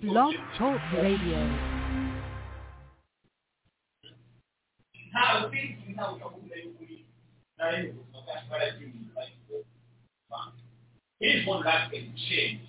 Blog Talk Radio. Here's one last thing, change.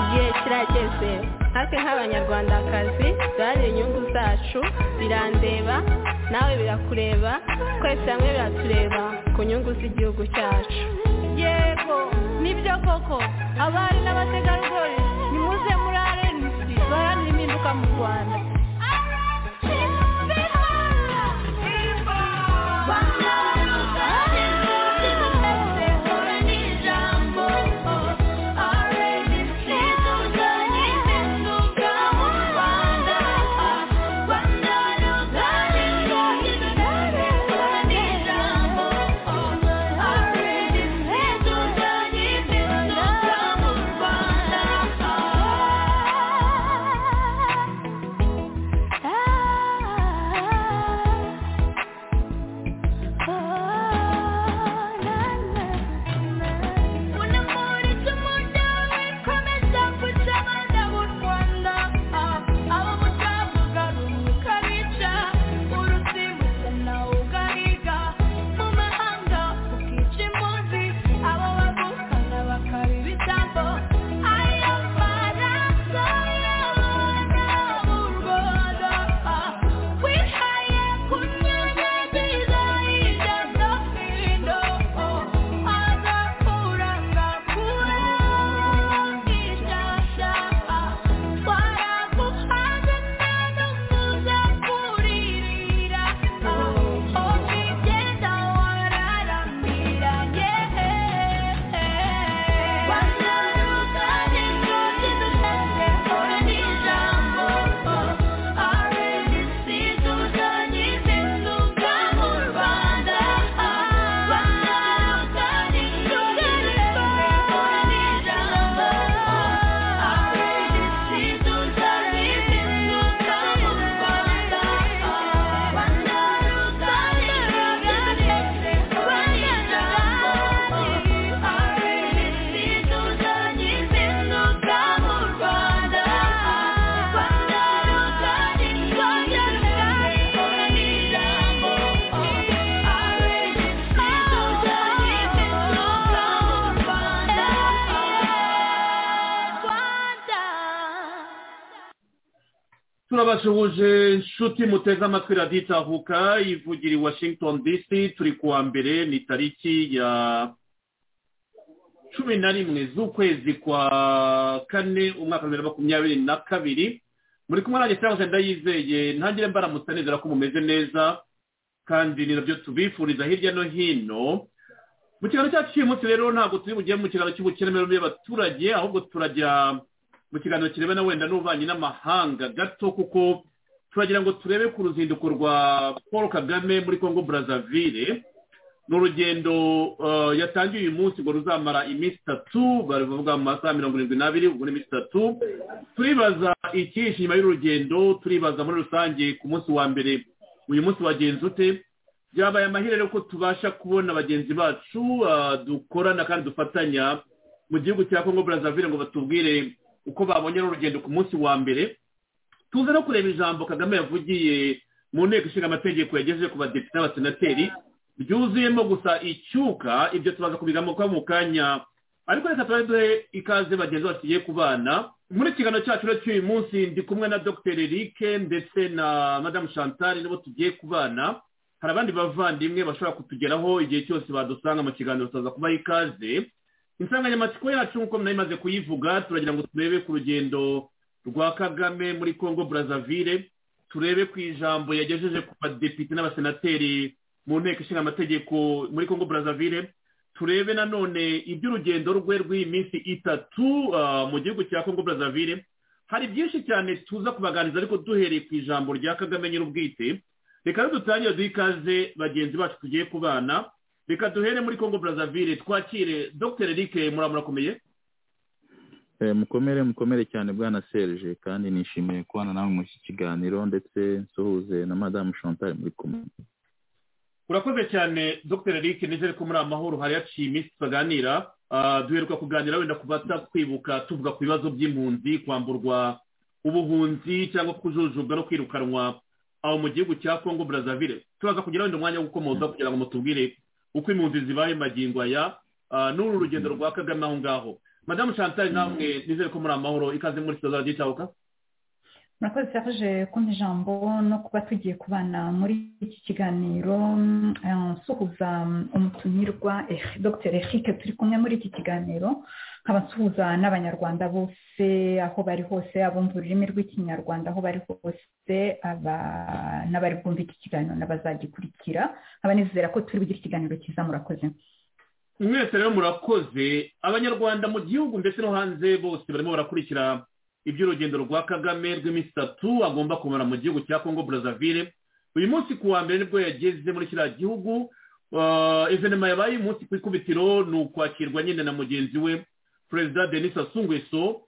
igihe kirageze natwe nk'abanyarwandakazi duharanire inyungu zacu birandeba nawe birakureba twese hamwe biratureba ku nyungu z'igihugu cyacu yego nibyo koko abari n'abategarugori nimuze muri arenisi baharanire impinduka mu rwanda turabasuhuje inshuti muteze amatwi radiyo itavuka ivugira i washington dc turi kuwa mbere ni tariki ya cumi na rimwe z'ukwezi kwa kane umwaka wa bibiri na makumyabiri na kabiri muri kumwe nanjye cyangwa ndayizeye ntangire mbaramutsa nizera ko mumeze neza kandi ni nabyo tubifuriza hirya no hino mu kiganiro cyacu cy'uyu munsi rero ntabwo turi bugere mu kiganiro cy'ubukeramirambo y'abaturage ahubwo turajya mu kiganiro kirebana wenda n'ububanyi n'amahanga gato kuko turagira ngo turebe ku ruzinduko rwa paul kagame muri congo brazzaville ni urugendo yatangiye uyu munsi ngo ruzamara iminsi itatu bavuga mu masaha mirongo irindwi n'abiri ubwo ni iminsi itatu turibaza ikihishe inyuma y'urugendo turibaza muri rusange ku munsi wa mbere uyu munsi wagenze ute byabaye amahirwe ko tubasha kubona bagenzi bacu dukorana kandi dufatanya mu gihugu cya congo Brazzaville ngo batubwire uko babonye urugendo ku munsi wa mbere tuze no kureba ijambo kagame yavugiye mu nteko ishinga amategeko yagejeje ku badepite n'abasenateri ryuzuyemo gusa icyuka ibyo tubaza kubigamuka mu kanya ariko reka tubahe duhe ikaze bagenzi bacu tugiye kubana muri ikiganiro cyacu rero cy'uyu munsi ndi kumwe na dr eric ndetse na madamu chantal n'abo tugiye kubana hari abandi bavandimwe bashobora kutugeraho igihe cyose badusanga mu kiganiro tuza kubaha ikaze insanganyamatsiko yacu nk'uko mwabimaze kuyivuga turagira ngo turebe ku rugendo rwa kagame muri congo Brazzaville turebe ku ijambo yagejeje ku badepite n'abasenateri mu nteko ishinga amategeko muri congo Brazzaville turebe nanone iby'urugendo rwe rw'iyi minsi itatu mu gihugu cya congo Brazzaville hari byinshi cyane tuza kubaganiriza ariko duhereye ku ijambo rya kagame nyir'ubwite reka rero dutangire duhe ikaze bagenzi bacu tugiye kubana reka duhere muri congo Brazzaville twakire dr eric murakomeye mukomere mukomere cyane bwana serge kandi nishimiye kubana nawe muri iki kiganiro ndetse nsuhuze na madamu chantal muri kumwe urakoze cyane dr eric nizere ko muri amahoro hari haciye iminsi tukaganira duheruka kuganira wenda kubata twibuka tuvuga ku bibazo by'impunzi kwamburwa ubuhunzi cyangwa kujujubwa no kwirukanwa aho mu gihugu cya congo Brazzaville turaza kugira wenda umwanya wo gukomoza kugira ngo mutubwire uko impunzi zibaye magingo aya n'uru rugendo rwa kagame aho ngaho madamu chantal namwe nizere ko muri amahoro ikaze muri sitoza ry'icyabuka murakoze serge kumva ijambo no kuba tugiye kubana muri iki kiganiro nsuhuza umutumirwa dr eric turi kumwe muri iki kiganiro nkaba nsuhuza n'abanyarwanda bose aho bari hose abumva ururimi rw'ikinyarwanda aho bari hose n'abari bwumva iki kiganiro n'abazagikurikira nkaba nizera ko turi bugire ikiganiro cyiza murakoze mwese rero murakoze abanyarwanda mu gihugu ndetse no hanze bose barimo barakurikira iby'urugendo rwa kagame rw'iminsi itatu agomba kumara mu gihugu cya congo Brazzaville uyu munsi ku wa mbere nibwo yageze muri kiriya gihugu evenema yabaye umunsi ku ikubitiro ni ukwakirwa nyine na mugenzi we perezida denis asungweso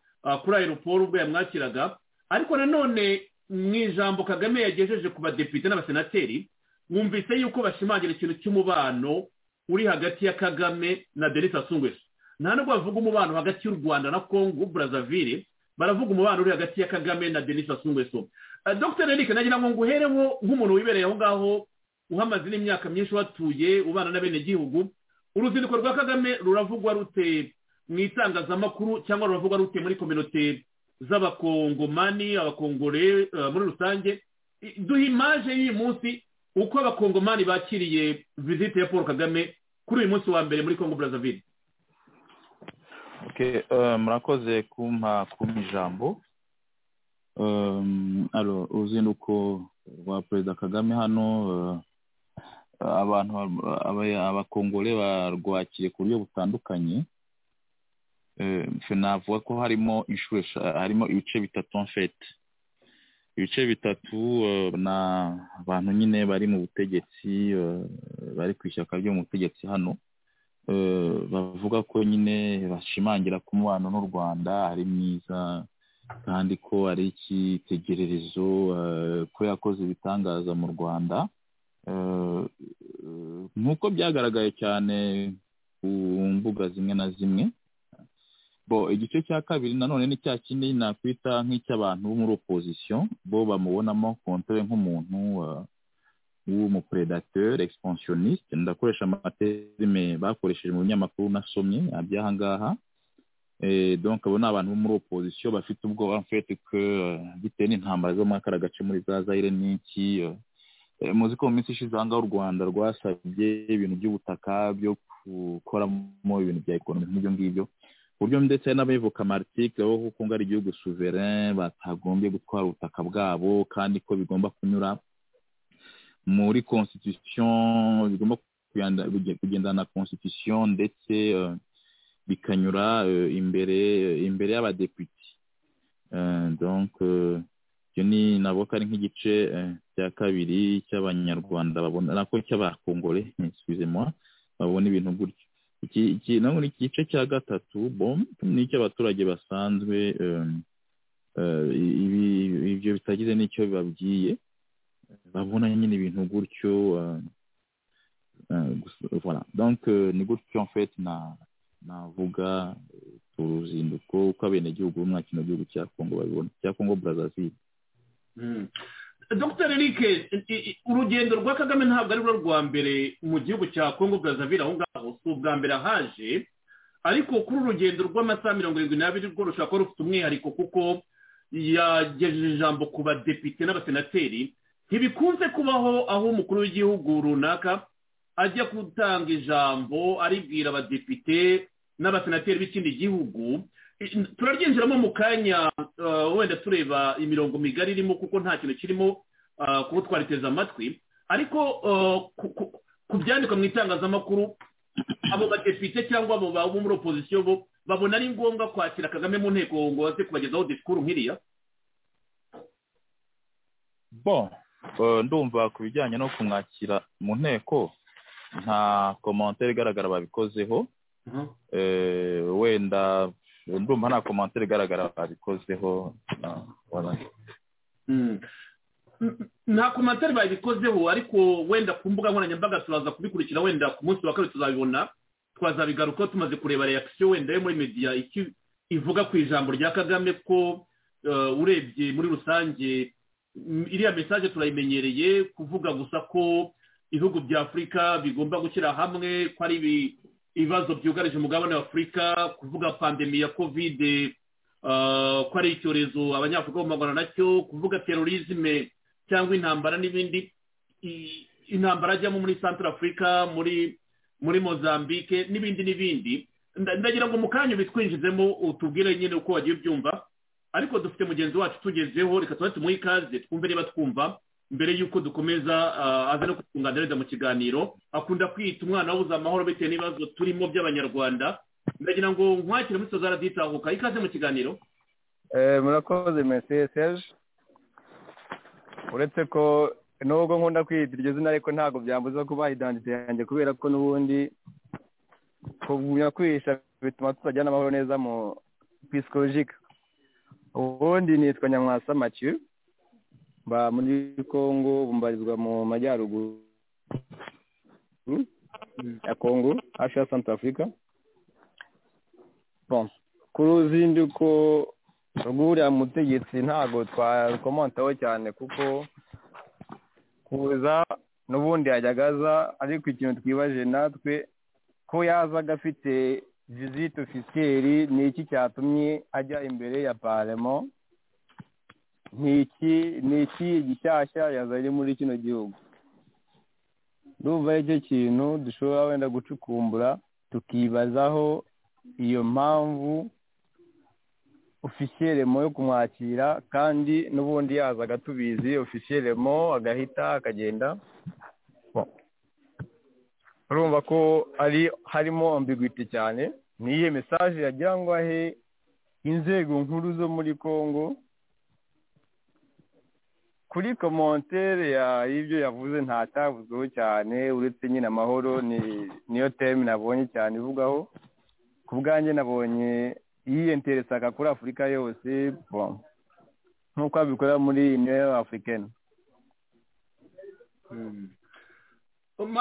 kuri aeroport ubwo yamwakiraga ariko nanone mu ijambo kagame yagejeje ku badepite n'abasenateri wumvise yuko bashimangira ikintu cy'umubano uri hagati ya kagame na denis asungweso nta nubwo bavuga umubano hagati y'u rwanda na congo Brazzaville baravuga umubano uri hagati ya kagame na denis asungweso dr eric nagira ngo nguhereho nk'umuntu wibereye aho ngaho uhamaze n'imyaka myinshi watuye ubana n'abenegihugu uruzinduko rwa kagame ruravugwa rute mu itangazamakuru cyangwa ruravugwa rute muri kominote z'abakongomani abakongore muri rusange duha imaje y'uyu munsi uko abakongomani bakiriye vizite ya paul kagame kuri uyu munsi wa mbere muri congo Brazzaville murakoze kumpa kumpa ijambo uruzinduko rwa perezida kagame hano abantu abakongore barwakiriye ku buryo butandukanye navuga ko harimo inshuro harimo ibice bitatu mfete ibice bitatu ni abantu nyine bari mu butegetsi bari ku ishyaka ryo mu butegetsi hano bavuga ko nyine bashimangira ko umubano n'u rwanda ari mwiza kandi ko ari icyitegererezo ko yakoze ibitangaza mu rwanda nk'uko byagaragaye cyane ku mbuga zimwe na zimwe bo igice cya kabiri nanone ni cya kindi nakwita nk'icy'abantu bo muri opozisiyo bo bamubonamo kontere nk'umuntu w'umupredateur expansionniste ndakoresha amaterime bakoresheje mu binyamakuru nasomye aby'aha ngaha donc abo ni abantu bo muri opozisiyo bafite ubwoba mfete ko bitewe n'intambara zo muri aka gace muri za zayire n'iki muzi ko mu minsi ishize aha ngaha u rwanda rwasabye ibintu by'ubutaka byo gukoramo ibintu bya ekonomi nk'ibyo ngibyo uburyo ndetse n'abivuka martike bo kuko ngo ari igihugu souverain batagombye gutwara ubutaka bwabo kandi ko bigomba kunyura muri constitution bigomba kugendana na constitution ndetse bikanyura imbere imbere y'abadepite donc ibyo ni navuga ko ari nk'igice cya kabiri cy'abanyarwanda babona nako cy'abakongore moi babona ibintu gutyo iki naho ni igice cya gatatu bom ni icy'abaturage basanzwe ibyo bitagize n'icyo bibabwiye babona nyine ibintu gutyo voilà donc ni gutyo mfite navuga uruzinduko uko abenegihugu bo muri kino gihugu cya kongo babibona cya kongo burazaziri dr eric urugendo rwa kagame ntabwo ari rwa mbere mu gihugu cya kongo burazavire aho ngaho si ubwa mbere ahaje ariko kuri urugendo rw'amasaha mirongo irindwi n'abiri rwo rushobora kuba rufite umwihariko kuko yagejeje ijambo ku badepite n'abasenateri ntibikunze kubaho aho umukuru w'igihugu runaka ajya gutanga ijambo aribwira abadepite n'abasenateri b'ikindi gihugu turaryinjiramo mu kanya wenda tureba imirongo migari irimo kuko nta kintu kirimo kuba twariteze amatwi ariko ku byandikwa mu itangazamakuru abo badepite cyangwa abo bo muri opozisiyo bo babona ari ngombwa kwakira kagame mu nteko ngo baze kubagezaho disikuru nk'iriya bo ndumva ku bijyanye no kumwakira mu nteko nta komantere igaragara babikozeho wenda ndumva nta komantere igaragara babikozeho nta komantere babikozeho ariko wenda ku mbuga nkoranyambaga turaza kubikurikira wenda ku munsi wa kabiri tuzabibona twazabigaruka tumaze kureba reakisiyo wenda yo muri mediya icyo ivuga ku ijambo rya kagame ko urebye muri rusange iriya mesaje turayimenyereye kuvuga gusa ko ibihugu bya afurika bigomba gushyira hamwe ko ari ibibazo byugarije umugabane wa afurika kuvuga pandemi ya kovide ko ari icyorezo abanyafurika bahumagara nacyo kuvuga terorizme cyangwa intambara n'ibindi intambara ajyamo muri santara afurika muri muri mozambique n'ibindi n'ibindi ndagira ngo mu kanya bitwinjizemo utubwire nyine uko wagiye ubyumva ariko dufite mugenzi wacu tugezeho reka tuba tumuhe ikaze twumve niba twumva mbere y'uko dukomeza aza no kutunganiriza mu kiganiro akunda kwita umwana wabuze amahoro bitewe n'ibibazo turimo by'abanyarwanda ndagira ngo nkwakire muri sozara ditahuka ikaze mu kiganiro murakoze mesiye seje uretse ko nubwo nkunda kwita iryo zina ariko ntabwo byambuza kubaha idandite yanjye kubera ko n'ubundi kugumya kwihisha bituma tutajyana amahoro neza mu pisikolojika ubundi nitwa nyamwasa maciyu mba muri kongo mbarizwa mu majyaruguru ya kongo hafi ya santa afurika ku ruzinduko rw'uriya mutegetsi ntabwo twakomantaho cyane kuko kuza n'ubundi yajyaga aza ariko ikintu twibaje natwe ko yazaga afite vizite ofisiyeri ni iki cyatumye ajya imbere ya paremo ni iki ni iki gishyashya yazanye muri kino gihugu ndumva aricyo kintu dushobora wenda gucukumbura tukibazaho iyo mpamvu ofisiyeremo yo kumwakira kandi n'ubundi yazaga tubizi ofisiyeremo agahita akagenda urumva ko ari harimo ambigwiti cyane ni iyihe mesaje yagira ngo ahe inzego nkuru zo muri congo kuri komontere y'ibyo yavuze ntacyavuzweho cyane uretse nyine amahoro niyo teme nabonye cyane ivugaho ku bwanjye nabonye yiyenteresaga kuri afurika yose nk'uko abikora muri union african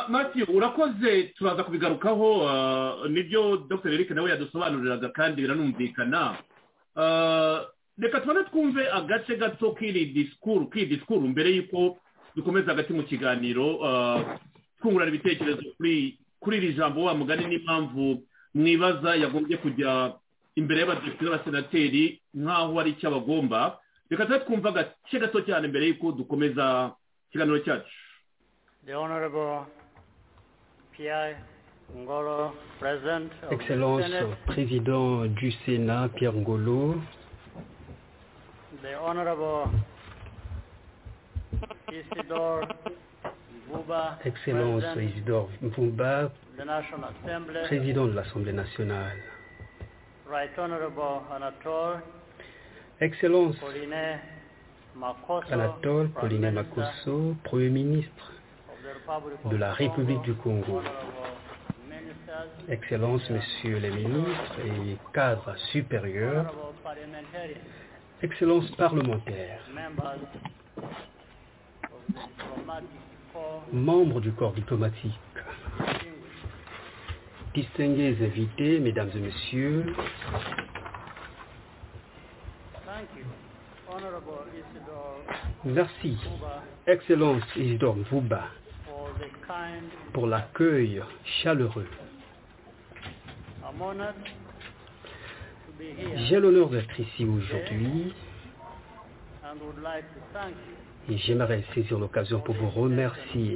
mati urakoze turaza kubigarukaho nibyo dr eric nawe yadusobanuriraga kandi biranumvikana reka tubone twumve agace gato k'iri disikuru k'iri disikuru mbere y'uko dukomeza hagati mu kiganiro twungurana ibitekerezo kuri iri jambo wa mugani n'impamvu mwibaza yagombye kujya imbere y'abadepite n'abasenateri nk'aho ari icyo abagomba reka tuba twumva agace gato cyane mbere y'uko dukomeza ikiganiro cyacu Excellence, Président du Sénat, Pierre Ngolo. The Honorable Isidore Mbuba, Excellence, Isidore Mbouba, the National Assembly, Président de l'Assemblée nationale. Right Honorable Anatole Excellence, Pauline Makoso, Anatole Prime Pauline Minister Makosso, Premier ministre of the Republic of de la République du Congo. Honorable Ministers, Excellences, Messieurs les ministres et cadres supérieurs, Honorable Parliamentarians, Excellences parlementaires, members of the diplomatic corps, membres du corps diplomatique, distinguished distingués invités, mesdames et messieurs, Thank you, Honorable Isidore merci, Kuba, Excellence Isidore Mvuba, for the kind pour l'accueil chaleureux. I'm honored to be here J'ai l'honneur d'être ici aujourd'hui and would like to thank you, et j'aimerais saisir l'occasion pour vous remercier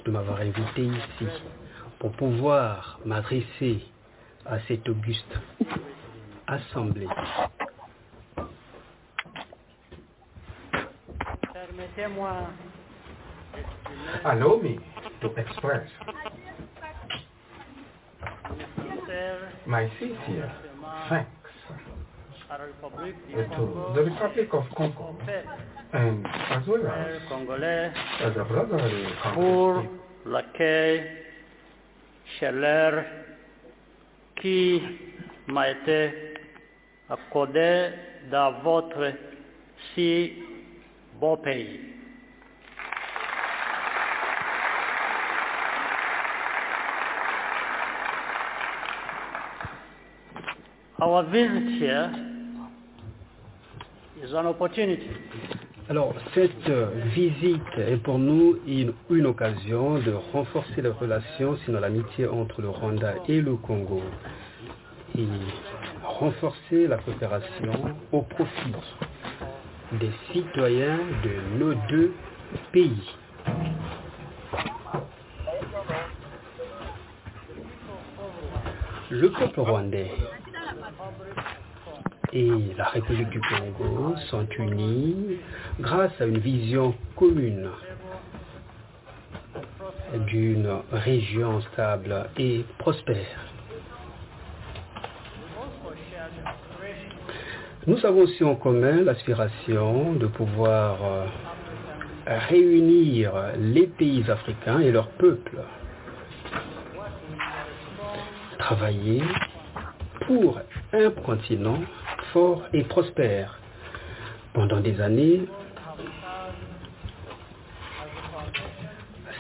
de m'avoir invité ici pour pouvoir m'adresser à cette auguste assemblée. permettez-moi Allow me to express mes sincères my sincere remerciements thanks à la République to du Congo, the Republic of Congo peuple and as well as congolais, the brotherly pour Congo l'accueil chaleur qui m'a été accordé dans votre si beau pays. Our visit here is an opportunity Alors, cette euh, visite est pour nous une, une occasion de renforcer les relations, sinon l'amitié entre le Rwanda et le Congo, et renforcer la coopération au profit des citoyens de nos deux pays. Le peuple rwandais et la République du Congo sont unis grâce à une vision commune d'une région stable et prospère. Nous avons aussi en commun l'aspiration de pouvoir euh, réunir les pays africains et leurs peuples, travailler pour un continent fort et prospère. Pendant des années,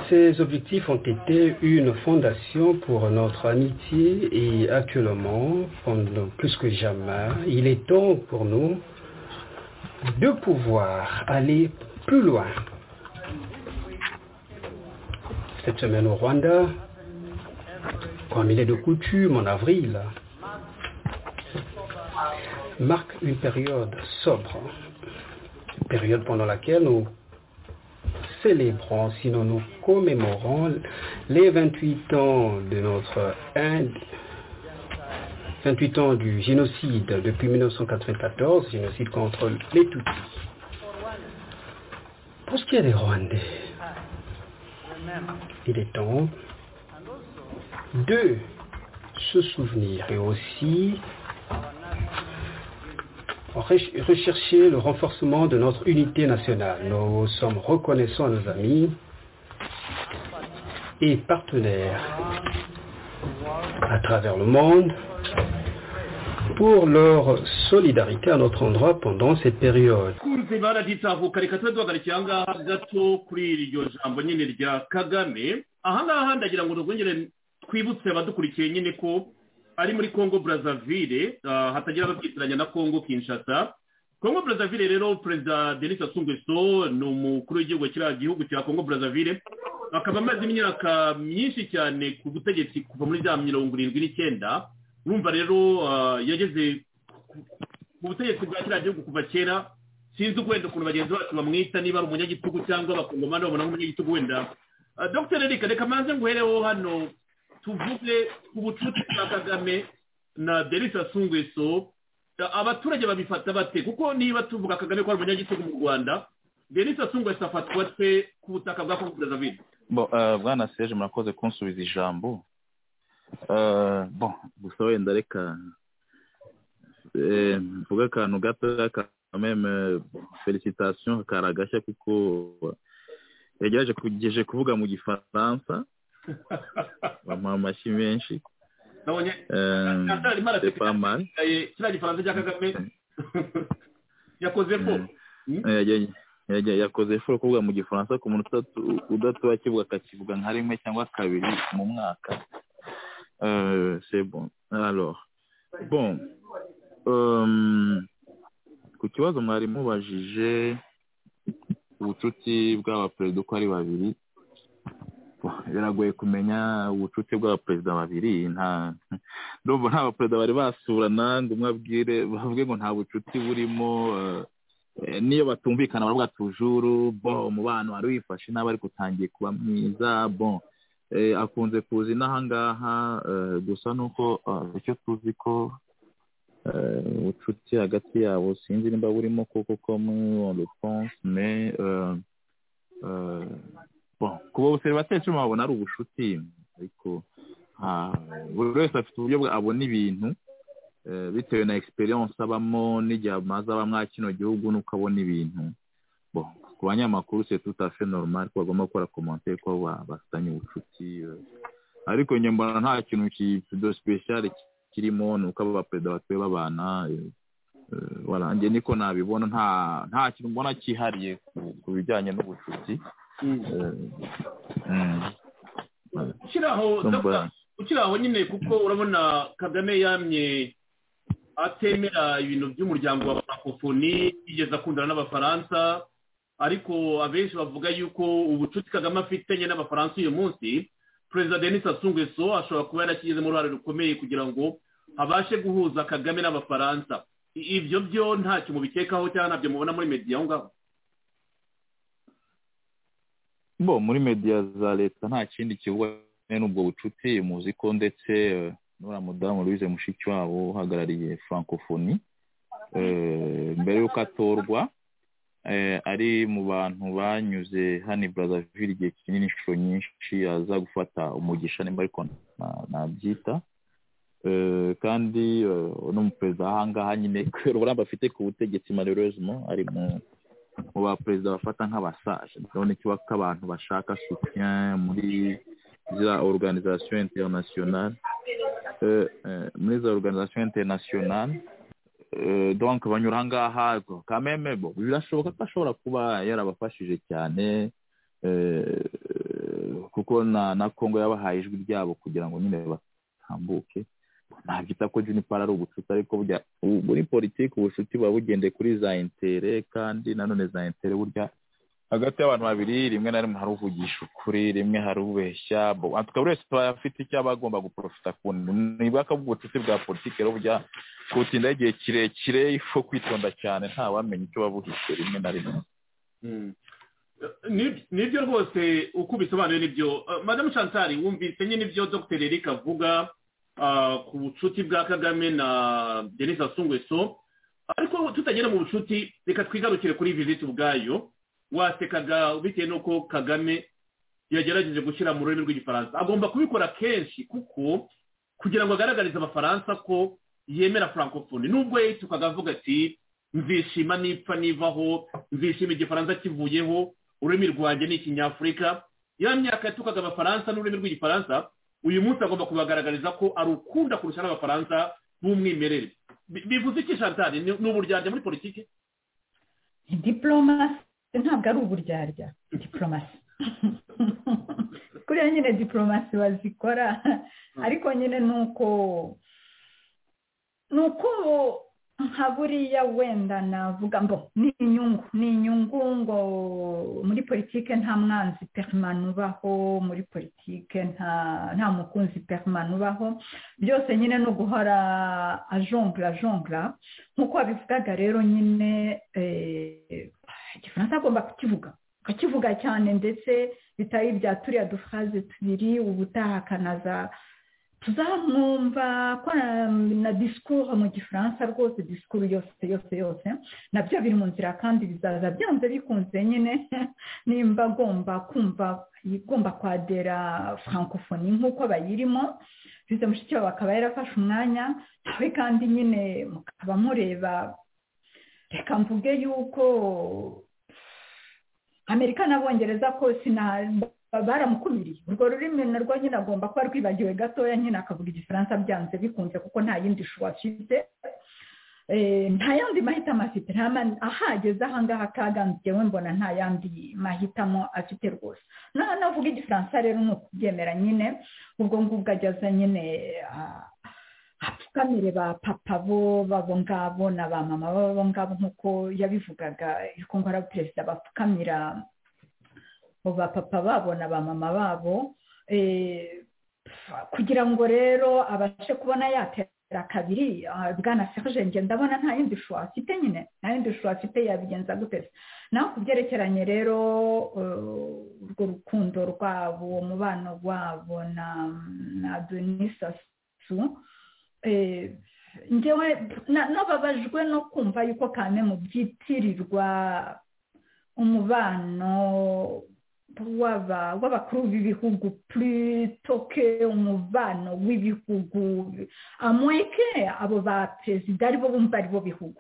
ces objectifs ont été une fondation pour notre amitié et actuellement, pendant plus que jamais, il est temps pour nous de pouvoir aller plus loin. Cette semaine au Rwanda, comme il est de coutume en avril, marque une période sobre, une période pendant laquelle nous célébrons, sinon nous commémorons les 28 ans de notre ind- 28 ans du génocide depuis 1994, génocide contre les Tutsis. Pour ce qui est des Rwandais, il est temps de se souvenir et aussi Reche- rechercher le renforcement de notre unité nationale. Nous sommes reconnaissants à nos amis et partenaires à travers le monde pour leur solidarité à notre endroit pendant cette période. kunze baraditahuka reka tube duhagarike aha ngaha gato kuri iryo jambo nyine rya kagame aha ngaha ndagira ngo rwongere twibutse abadukurikiye nyine ko ari muri congo brazzaville ah, hatagira ababyitiranya na congo kinshasa congo brazzaville rero perezida denis sassou nguesso ni umukuru w'igihugu kiriya gihugu cya congo brazzaville akaba amaze imyaka myinshi cyane ku butegetsi kuva muri za mirongo irindwi n'icyenda urumva rero ah, yageze ku- ku butegetsi bwa kiriya gihugu kuva kera sinzi wenda ukuntu bagenzi bacu bamwita niba ari umunyagitugu cyangwa abakongomani babona nk'umunyagitugu wenda Ah, dr erika reka manze nguhereho hano tuvuge ku bucuti bwa kagame na denis sassou nguesso Ah, abaturage babifata bate kuko niba tuvuga kagame ko ari umunyagitugu mu rwanda denis sassou nguesso afatwa te ku butaka bwa kongo brazzaville Bon, euh, bwana seje murakoze kunsubiza ijambo Euh, bon gusa wenda reka eh, mvuge akantu gatoya ka- meme felicitation karagashya kuko yagerageje kugejeje kuvuga mu gifaransa bamuha amashyi menshi nabonye Euh, arimo c'est araseka pas mal Eh, kiriya gifaransa cya kagame yakoze ko Mm. Yagiye- yagiye- yakoze foro kuvuga mu gifaransa ku muntu udatu- udatuba akivuga akakivuga nka rimwe cyangwa kabiri mu mwaka Euh, c'est bon. Alors, bon. Um, ku kibazo mwari mubajije ubucuti bw'abaperezida uko ari babiri biragoye kumenya ubucuti bw'abaperezida babiri nta ndumva nta baperezida bari basurana ngo umwe abwire bavuge ngo nta bucuti burimo eh, niyo batumvikana baravuga tujuru bo umubano wari wifashe nabi ariko utangiye kuba mwiza bon Eh, akunze kuza inahangaha eh, gusa nuko eh, icyo tuzi ko euh, ubucuti hagati yabo sinzi nimba burimo kuko comme on le pense mais euh, euh, bon kuba seribateri cyo mabona ari ubushuti ariko ah, buri wese afite uburyo bwa- abona ibintu eh, bitewe na experience abamo n'igihe amaze aba mwa kino gihugu nuko abona ibintu bon ku banyamakuru c'est tout à fait normal ko bagomba gukora commentaire ko ba- bafitanye ubucuti euh, ariko njye mbona nta kintu ki- de special kirimo ni uko aba baperezida batuye babana eh, eh, voilà njye niko nabibona nta nta kintu mbona cyihariye ku- ku bijyanye n'ubucuti Eh, mm, ukiraho Ndumva. Dr. ukiraho nyine kuko urabona kagame yamye atemera ibintu by'umuryango wa francophonie yigeze akundana n'abafaransa ariko abenshi bavuga yuko ubucuti kagame afitanye n'abafaransa uyu munsi perezida denis sassou nguesso ashobora kuba yarakigizemo uruhare rukomeye kugira ngo abashe guhuza kagame n'abafaransa I- ibyo byo ntacyo mubikekaho cyangwa ntabyo mubona muri mediya aho ngaho bo muri media za leta nta kindi kibuga n'ubwo bucuti muzi ko ndetse eh, n'uriya mudamu louise mushikiwabo uhagarariye francophonie eh, mbere y'uko atorwa eh, ari mu bantu banyuze hano i brazzaville igihe kinini inshuro nyinshi aza gufata umugisha nimba ariko na- nabyita Eh, kandi eh, n'umuperezida w'ahangaha nyine kubera uburambe afite ku butegetsi malheureusement ari mu mu baperezida bafata nk'abasaje ndabona ko abantu bashaka soutien muri za organisation internationale Eh, eh, muri za organisation internationale Eh, donc banyura ahangaha quand même bo birashoboka ko ashobora kuba yarabafashije cyane eh, kuko na na Congo yabahaye ijwi ryabo kugira ngo nyine batambuke nabyita ko juniper ari ubucuti ariko burya ubu- muri politiki ubucuti buba bugendeye kuri za intere kandi nanone za intere burya hagati y'abantu babiri rimwe na rimwe hari uvugisha ukuri rimwe hari ubeshya bo- ah, tukaba buri wese tuba afite icyo aba agomba guprofita ku ntibwaka bw'ubucuti bwa politiki rero burya kubutindaho igihe kirekire ifo kwitonda cyane ntawamenya icyo babuhishe rimwe na rimwe Ni- nibyo rwose uko ubisobanuye nibyo Eh, madamu chansari wumvise nyine ibyo dr eric avuga ah, ku bucuti bwa kagame na denis asungweso ariko tutagera mu bucuti reka twigarukire kuri visite ubwayo wasekaga bitewe n'uko kagame yagerageje gushyira mu rurimi rw'igifaransa agomba kubikora kenshi kuko kugira ngo agaragarize abafaransa ko yemera francophonie nubwo yitukaga avuga ati nzishima nipfa nivaho nzishima igifaransa kivuyeho ururimi rwanjye ni ikinyafurika ya myaka yatukaga abafaransa n'ururimi rw'igifaransa uyu munsi agomba kubagaragariza ko arukunda kurusha n'abafaransa b'umwimerere Bi- bivuze iki shantari ni ni uburyarya muri politiki diporomasi ntabwo ari uburyarya diporomasi kuriya nyine diporomasi bazikora ariko nyine ni uko ni uko nka buriya wenda navuga ngo ni inyungu ni inyungu ngo muri politike nta mwanzi perimani ubaho muri politike nta nta mukunzi perimani ubaho byose nyine ni uguhora ajongla ajongla nk'uko wabivugaga rero nyine eh, igifaransa agomba kukivuga akakivuga cyane ndetse bitari bya turiya dufraze tubiri ubutaha akanaza tuzamwumva ko na- na disikuru mu gifaransa rwose disikuru yose yose yose nabyo biri mu nzira kandi bizaza byanze bikunze nyine nimba agomba kumva igomba kwadera francophonie nk'uko bayirimo bize mushikiwabo akaba yarafashe umwanya nawe kandi nyine mukaba mureba reka mvuge yuko amerika n'abongereza ko sina- ba- baramukumiriye urwo rurimi narwo nyine agomba kuba rwibagiwe gatoya nyine akavuga igifaransa byanze bikunze kuko nta yindi shuwa afite Eh, nta yandi mahitamo afite nta ma- ahageze ahangaha kaganzwe we mbona nta yandi mahitamo afite rwose naho navuga igifaransa rero ni ukubyemera nyine ubwo ngubwo ageze nyine ah, hapfukamire ba papa bo babo ngabo na ba mama babo ngabo nk'uko yabivugaga yuko ngo ari perezida bapfukamira abo ba papa babo na ba mama babo eh, kugira ngo rero abashe kubona yatera kabiri ah, bwana serge njye ndabona nta yindi shuwa afite nyine nta yindi shuwa afite yabigenza gute se naho ku byerekeranye rero eh, urwo rukundo rwabo umubano wabo na na denisasu njyewe na- nababajwe no kumva yuko kane mu byitirirwa umubano w'aba- w'abakuru b'ibihugu plitoke umubano w'ibihugu amweke abo ba perezida aribo bumva aribo bihugu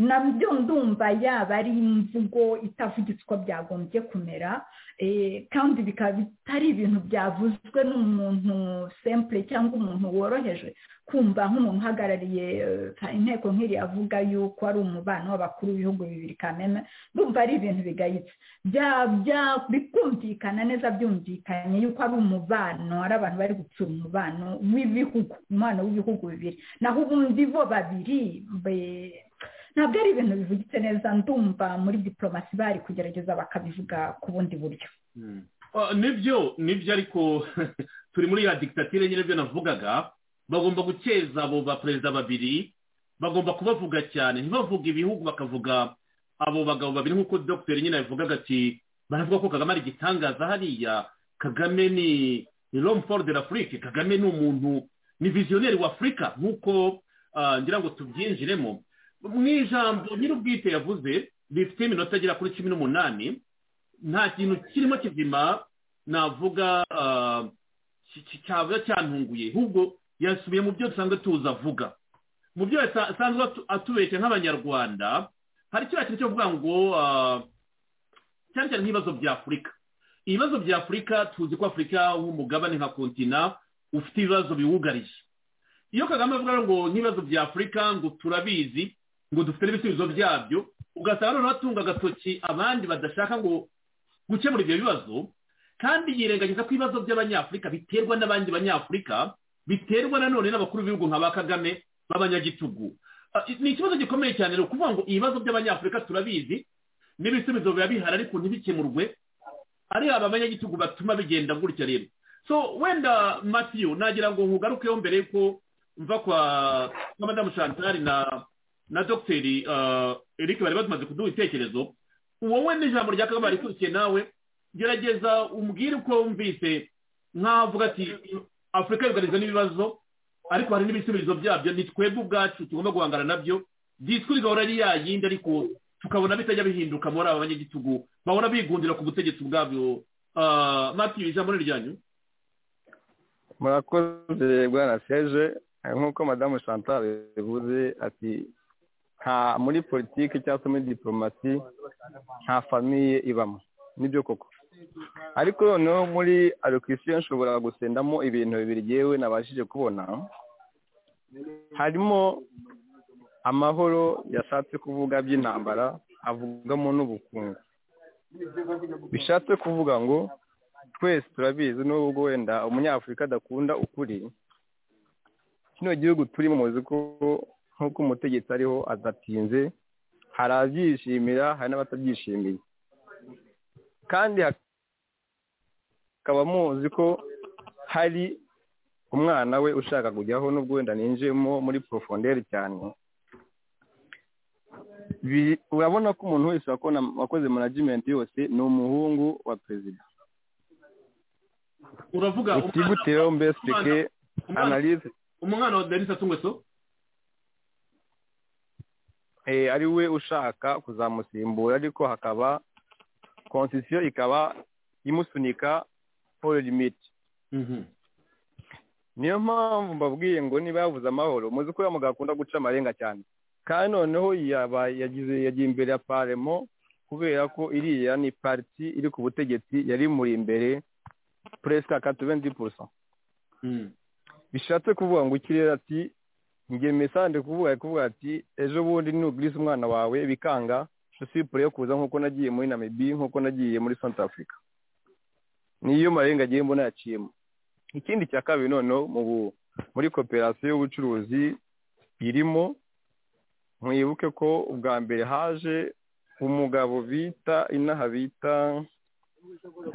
nabyo ndumva yaba ari imvugo itavugitse uko byagombye kumera eh, kandi bikaba bitari ibintu byavuzwe n'umuntu sempure cyangwa umuntu woroheje kumva nk'umuntu uhagarariye eh, inteko nk'iri avuga yuko ari umubano w'abakuru b'ibihugu bibiri kamena ndumva ari ibintu bigayitse bya- bya- bikumvikana neza byumvikanye yuko ari umubano ari abantu bari gutsura umubano w'ibihugu umubano w'ibihugu bibiri naho ubundi bo babiri be- ntabwo ari ibintu bivugitse neza ndumva muri diporomasi bari kugerageza bakabivuga ku bundi buryo Ah, nibyo nibyo ariko turi muri ya digitatire nyine byo navugaga bagomba gukeza abo ba perezida babiri bagomba kubavuga cyane ntibavuge ibihugu bakavuga abo bagabo babiri nk'uko dogiteri nyine yavugaga ati baravuga ko kagame ari igitangaza hariya kagame ni ni romford de l'afrique kagame ni umuntu ni viziyoneri w'afurika nk'uko ah, ngira ngo tubyinjiremo mu ijambo nyir'ubwite yavuze rifite iminota agera kuri cumi n'umunani nta kintu kirimo kizima navuga ah, ki- ki- cyaba cyantunguye ahubwo yasubiye mu byo dusanzwe tuzi avuga mu byo yasa- asanzwe atu- atubeshya nk'abanyarwanda hari kiriya kintu cyo kuvuga ngo ah, cyane cyane nk'ibibazo bya afurika ibibazo bya afurika tuzi ko afurika nk'umugabane nka kontina ufite ibibazo biwugarije iyo kagame avuga ngo nk'ibibazo bya afurika ngo turabizi ngo dufite n'ibisubizo byabyo ugasanga noneho atunga agatoki abandi badashaka ngo gukemura ibyo bibazo kandi yirengagiza ko ibibazo by'abanyafurika biterwa n'abandi banyafurika biterwa nanone n'abakuru b'ibihugu nka ba kagame b'abanyagitugu Ah, ni ikibazo gikomeye cyane rero kuvuga ngo ibibazo by'abanyafurika turabizi n'ibisubizo biba bihari ariko ntibikemurwe ari aba banyagitugu batuma bigenda gutya rero so wenda matiyo nagira ngo nkugarukeho mbere yuko mva kwa kwa madamu chantal na na dogiteri ah, eric bari batumaze kuduha ibitekerezo wowe n'ijambo rya kagame rikurikiye nawe gerageza umbwire uko wumvise nk'avuga ati afurika yugarijwe n'ibibazo ariko hari n'ibisubizo byabyo ni twebwe ubwacu tugomba guhangana nabyo discours igahora ari yayindi ariko tukabona bitajya bihinduka muri aba banyagitugu bahora bigundira ku butegetsi bwabyo Ah, matiyo ijambo ni ryanyu murakoze bwana seje nk'uko madamu chantal yavuze ati nta muri politiki cyangwa se muri diporomasi nta famiye ibamo nibyo koko ariko noneho muri alokisiyo nshobora gusendamo ibintu bibiri yewe nabashije kubona harimo amahoro yashatse kuvuga by'intambara avugamo n'ubukungu bishatse kuvuga ngo twese turabizi n'ubwo wenda umunyafurika adakunda ukuri kino gihugu turimo muzi ko nk'uko umutegetsi ariho adatinze hari abyishimira hari n'abatabyishimiye kandi hakaba muzi ko hari umwana we ushaka kujyaho n'ubwo wenda ninjiyemo muri porofonderi cyane Bi- urabona ko umuntu wese wakona- wakoze manajimenti yose ni umuhungu wa perezida uravuga umwana- utibuteho mbesitike umwana- analize umwana wa denise atungweso eh, ari we ushaka kuzamusimbura ariko hakaba konsisiyo ikaba imusunika polo limiti niyo mpamvu mbabwiye ngo niba yavuze amahoro muzi ko uriya mugabo akunda guca amarenga cyane kandi noneho yaba yagize yagiye imbere ya paremo kubera ko iriya ni pariti iri ku butegetsi yari imuri imbere puresika katuwenti purusa Mhm. bishatse kuvuga ngo ikirere ati njye mesande kuvuga kuvuga ati ejo bundi nuguriza umwana wawe bikanga sosipure yo kuza nk'uko nagiye muri namibi nk'uko nagiye muri santa afurika niyo marenga agiye mbona yaciyemo ikindi cya kabiri noneho mu bu- muri koperasiyo y'ubucuruzi irimo mwibuke ko ubwa mbere haje umugabo bita inaha bita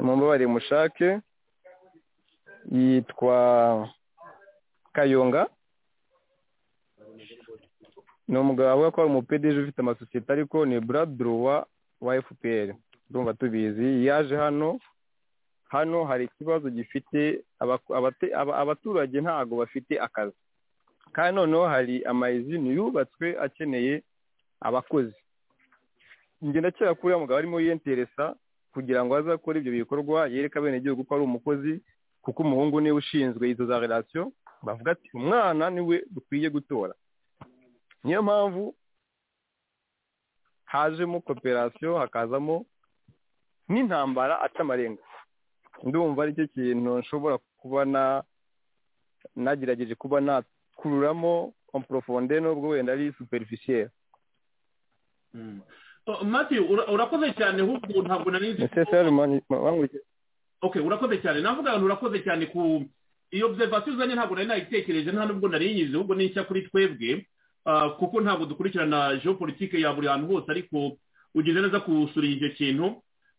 mumbabarire mushake yitwa kayonga ni umugabo avuga ko ari umupedeje ufite amasosiyete ariko ni buraduruwa wa fpr urumva tubizi yaje hano hano hari ikibazo gifite abako- abate- aba- abaturage ntago bafite akazi kandi noneho hari amayizini yubatswe akeneye abakozi njye ndakeka ko uriya mugabo arimo yiyenteresa kugira ngo azakore ibyo bikorwa yereke abenegihugu ko ari umukozi kuko umuhungu niwe ushinzwe izo za relasiyo bavuga ati umwana niwe dukwiye gutora niyo mpamvu hajemo koperasiyo hakazamo n'intambara atamarenga ndumva aricyo kintu nshobora kuba na nagerageje kuba nakururamo komporofonde nubwo wenda ari superficiel Oh, matthew ura- urakoze cyane ahubwo ntabwo nari nzi okay urakoze cyane navuga ngo urakoze cyane ku iyo observation uzanye ntabwo nari nayitekereje nta n'ubwo nari nyizi ahubwo ni nshya kuri twebwe ah, kuko ntabwo dukurikirana geopolitike ya buri hantu hose ariko ugize neza gusura icyo kintu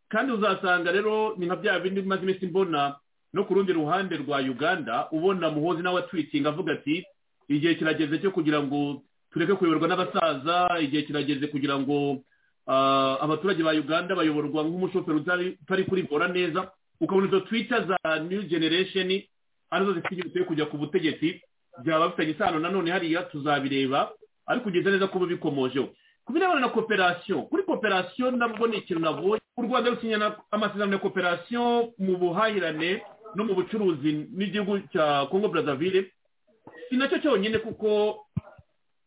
kandi uzasanga rero ni nka bya bindi maze iminsi mbona no ku rundi ruhande rwa uganda ubona muhozi nawe atwitinga avuga ati igihe kirageze cyo kugira ngo tureke kuyoborwa n'abasaza igihe kirageze kugira ngo ah, abaturage ba uganda bayoborwa nk'umushoferi utari utari kurivura neza ukabona izo twita za new generation arizo zifite igihe yo kujya ku butegetsi byaba bifitanye isano nanone hariya tuzabireba ariko ugeze neza kuba bikomojeho ku birebana na kooperasiyo kuri kooperasiyo nabwo ni ikintu nabonye u rwanda rusinya na- amasezerano ya kooperasiyo mu buhahirane no mu bucuruzi n'igihugu cya congo brazzaville si nacyo cyonyine kuko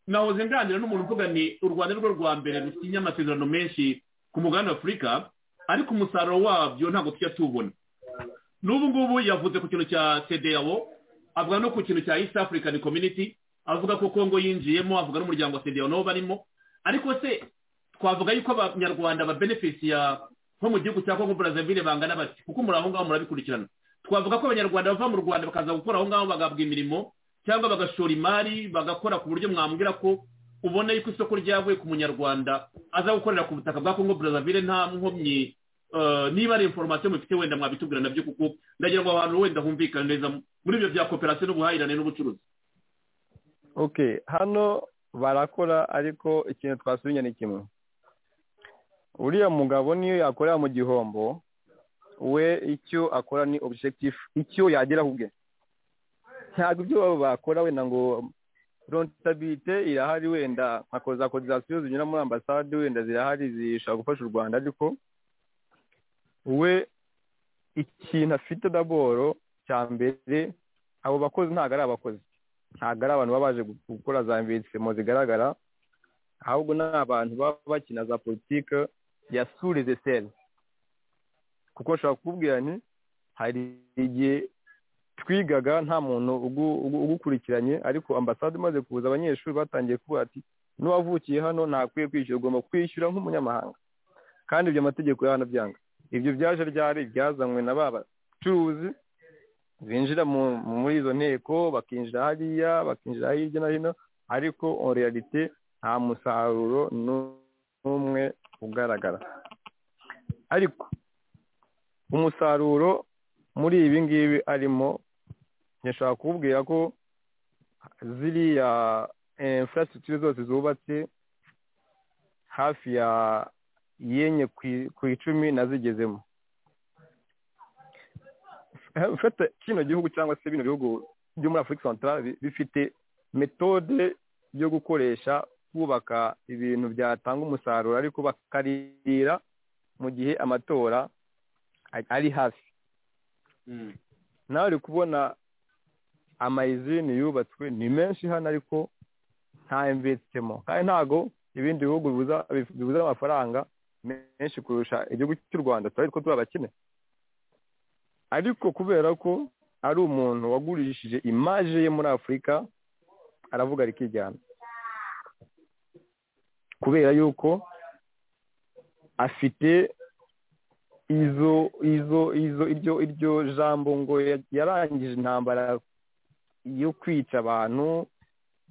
nahoze nganira n'umuntu uvuga ni u rwanda ni rwo rwa mbere rusinya amasezerano menshi ku mugabane wa afurika ariko umusaruro wabyo ntabwo tujya tuwubona n'ubu ngubu yavuze ku kintu cya cedeao avuga no ku kintu cya east african community avuga ko congo yinjiyemo avuga n'umuryango wa cedeao nabo barimo ariko se twavuga yuko abanyarwanda babenefisi ya nko mu gihugu cya congo brazzaville bangana bati kuko muri aho ngaho murabikurikirana twavuga ko abanyarwanda bava mu rwanda bakaza gukora aho ngaho bagahabwa imirimo cyangwa bagashora imari bagakora ku buryo mwambwira ko ubona yuko isoko ryavuye ku munyarwanda aza gukorera ku butaka bwa congo brazzaville nta nkomyi eh, niba ari inforomasiyo mufite wenda mwabitubwira nabyo kuko ndagira ngo abantu wenda humvikane neza muri ibyo bya kooperasiyo n'ubuhahirane n'ubucuruzi ok hano barakora ariko ikintu twasubinya ni kimwe uriya mugabo niyo yakorera mu gihombo we icyo akora ni objectif icyo yagera ku bwe ntabwo ibyo baba bakora wenda ngo rontabite irahari wenda nka za cotisation zinyura muri ambasade wenda zirahari zishobora gufasha u rwanda ariko we ikintu afite daboro cya mbere abo bakozi ntabwo ari abakozi ntabwo ari abantu baba baje gukora za investisemo zigaragara ahubwo ni abantu baba bakina za politike ya surize seri kuko nshobora kukubwira nti hari igihe twigaga nta muntu ugu- ugu- ugukurikiranye ariko ambasade imaze kuza abanyeshuri batangiye kuvuga ati n'uwavukiye hano ntakwiye kwishyura ugomba kwishyura nk'umunyamahanga kandi ibyo amategeko y'ahantu byanga ibyo byaje ryari byazanywe na ba bacuruzi binjira mu- muri izo nteko bakinjira hariya bakinjira hirya no hino ariko en realite nta musaruro n'umwe ugaragara ariko umusaruro muri ibi ngibi arimo ntishobora kukubwira ko ziriya infrastructure zose zubatse hafi ya yenye ku i- ku icumi nazigezemo ufata kino gihugu cyangwa se bino bihugu byo muri afurika santara bifite metode yo gukoresha bubaka ibintu byatanga umusaruro ariko bakarira mu gihe amatora a- ari hafi nawe uri kubona amayizini yubatswe ni menshi hano ariko nta imvesitemo kandi ntago ibindi bihugu bibuza- bibuza amafaranga menshi kurusha igihugu cy'u rwanda turari ko turi abakene ariko kubera ko ari umuntu wagurishije imaje ye muri afurika aravuga rikijyana kubera yuko afite izo izo izo iryo iryo jambo ngo ya- yarangije intambara yo kwica abantu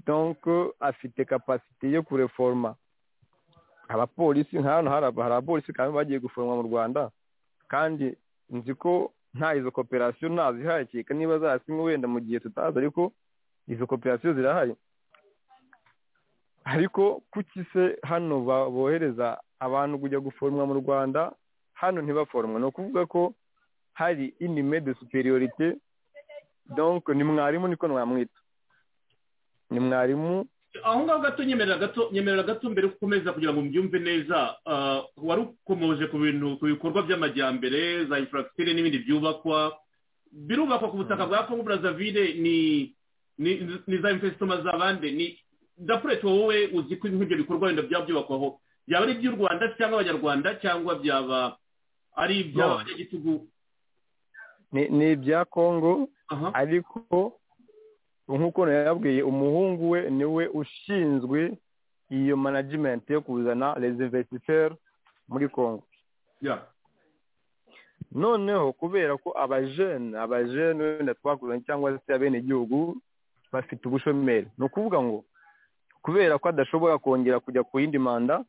donc afite kapasite yo kureforma abapolisi nk'ahantu hari aba- hari abapolisi kandi bagiye guforoma mu rwanda kandi nzi ko nta izo koperasiyo ntazihakeka niba zasinywe wenda mu gihe tutazi ariko izo koperasiyo zirahari ariko kuki se hano ba- bohereza abantu kujya guforomwa mu rwanda hano ntibaforomwe ni ukuvuga ko hari inime de superiorite donc ni mwarimu niko mwamwita ni mwarimu aho ngaho gato nyemerera gato nyemerera gato mbere ukomeza kugira ngo mbyumve neza ah, wari ukomoje ku bintu ku bikorwa by'amajyambere za infrastructure n'ibindi byubakwa birubakwa ku butaka bwa congo brazzaville ni ni ni za investima za bande ni dapureti wowe uzi ko nk'ibyo bikorwa wenda byaba byubakwaho byaba ari iby'u rwanda cyangwa abanyarwanda cyangwa byaba ari No. iby'abanyagitugu ni ni ibya kongo aha ariko nk'uko yababwiye umuhungu we niwe ushinzwe iyo management yo kuzana les investisseurs muri kongo ya noneho kubera ko abajene abajene wenda twakuranye cyangwa se abenegihugu bafite ubushomeri ni ukuvuga ngo kubera ko adashobora kongera kujya ku yindi manda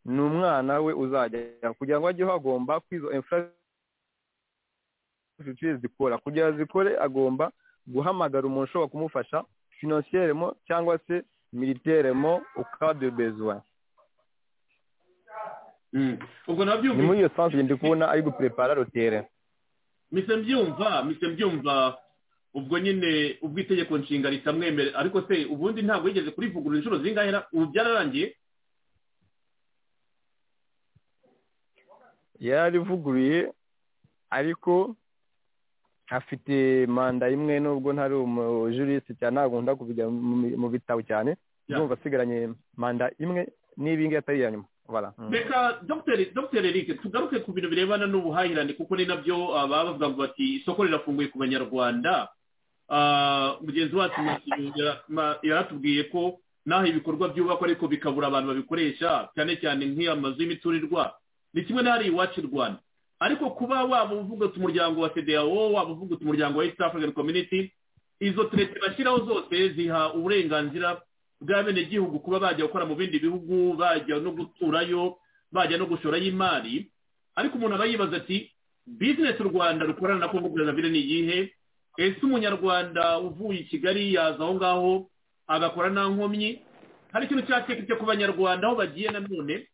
ni umwana we uzajya kugira ngo ajyeho agomba kwizo infrastructure zikora kugira ngo zikore agomba guhamagara umuntu ushobora kumufasha financieremo cyangwa se militeremo ukade besoin Mm. ubwo ni muri nabyumva iyo sansi ndi kubona ari guprepara rotere mise mbyumva mise mbyumva ubwo nyine ubwo itegeko nshinga ritamwemerera ariko se ubundi ntabwo yigeze kurivugurura inshuro zingahe ra- ubu byararangiye yararivuguruye ariko afite manda imwe nubwo ntari umujuriste cyane ntabwo nkunda kujya mu bitabo cyane Yeah. ndumva asigaranye manda imwe n'ibingi atari iya nyuma Voilà. Mm. reka dogiteri dogiteri eric tugaruke ku bintu birebana n'ubuhahirane kuko ni nabyo ah, baba bavuga ngo bati isoko rirafunguye ku banyarwanda Ah, mugenzi wacu Mathieu yara- ma- yaratubwiye ko n'aho ibikorwa byubakwa ariko bikabura abantu babikoresha cyane cyane nk'iya mazu y'imiturirwa ni kimwe n'ahari iwacu i rwanda ariko kuba waba uvuga uti umuryango wa cdao waba uvuga uti umuryango wa east african community izo turete bashyiraho zose ziha uburenganzira bw'abenegihugu kuba bajya gukora mu bindi bihugu bajya no guturayo bajya no gushorayo imari ariko umuntu aba yibaza ati bizinesi u rwanda rukorana na kongo brazzaville ni iyihe ese umunyarwanda uvuye i kigali yaza aho ngaho agakora nta nkomyi hari ikintu cyateketse ku banyarwanda aho bagiye nanone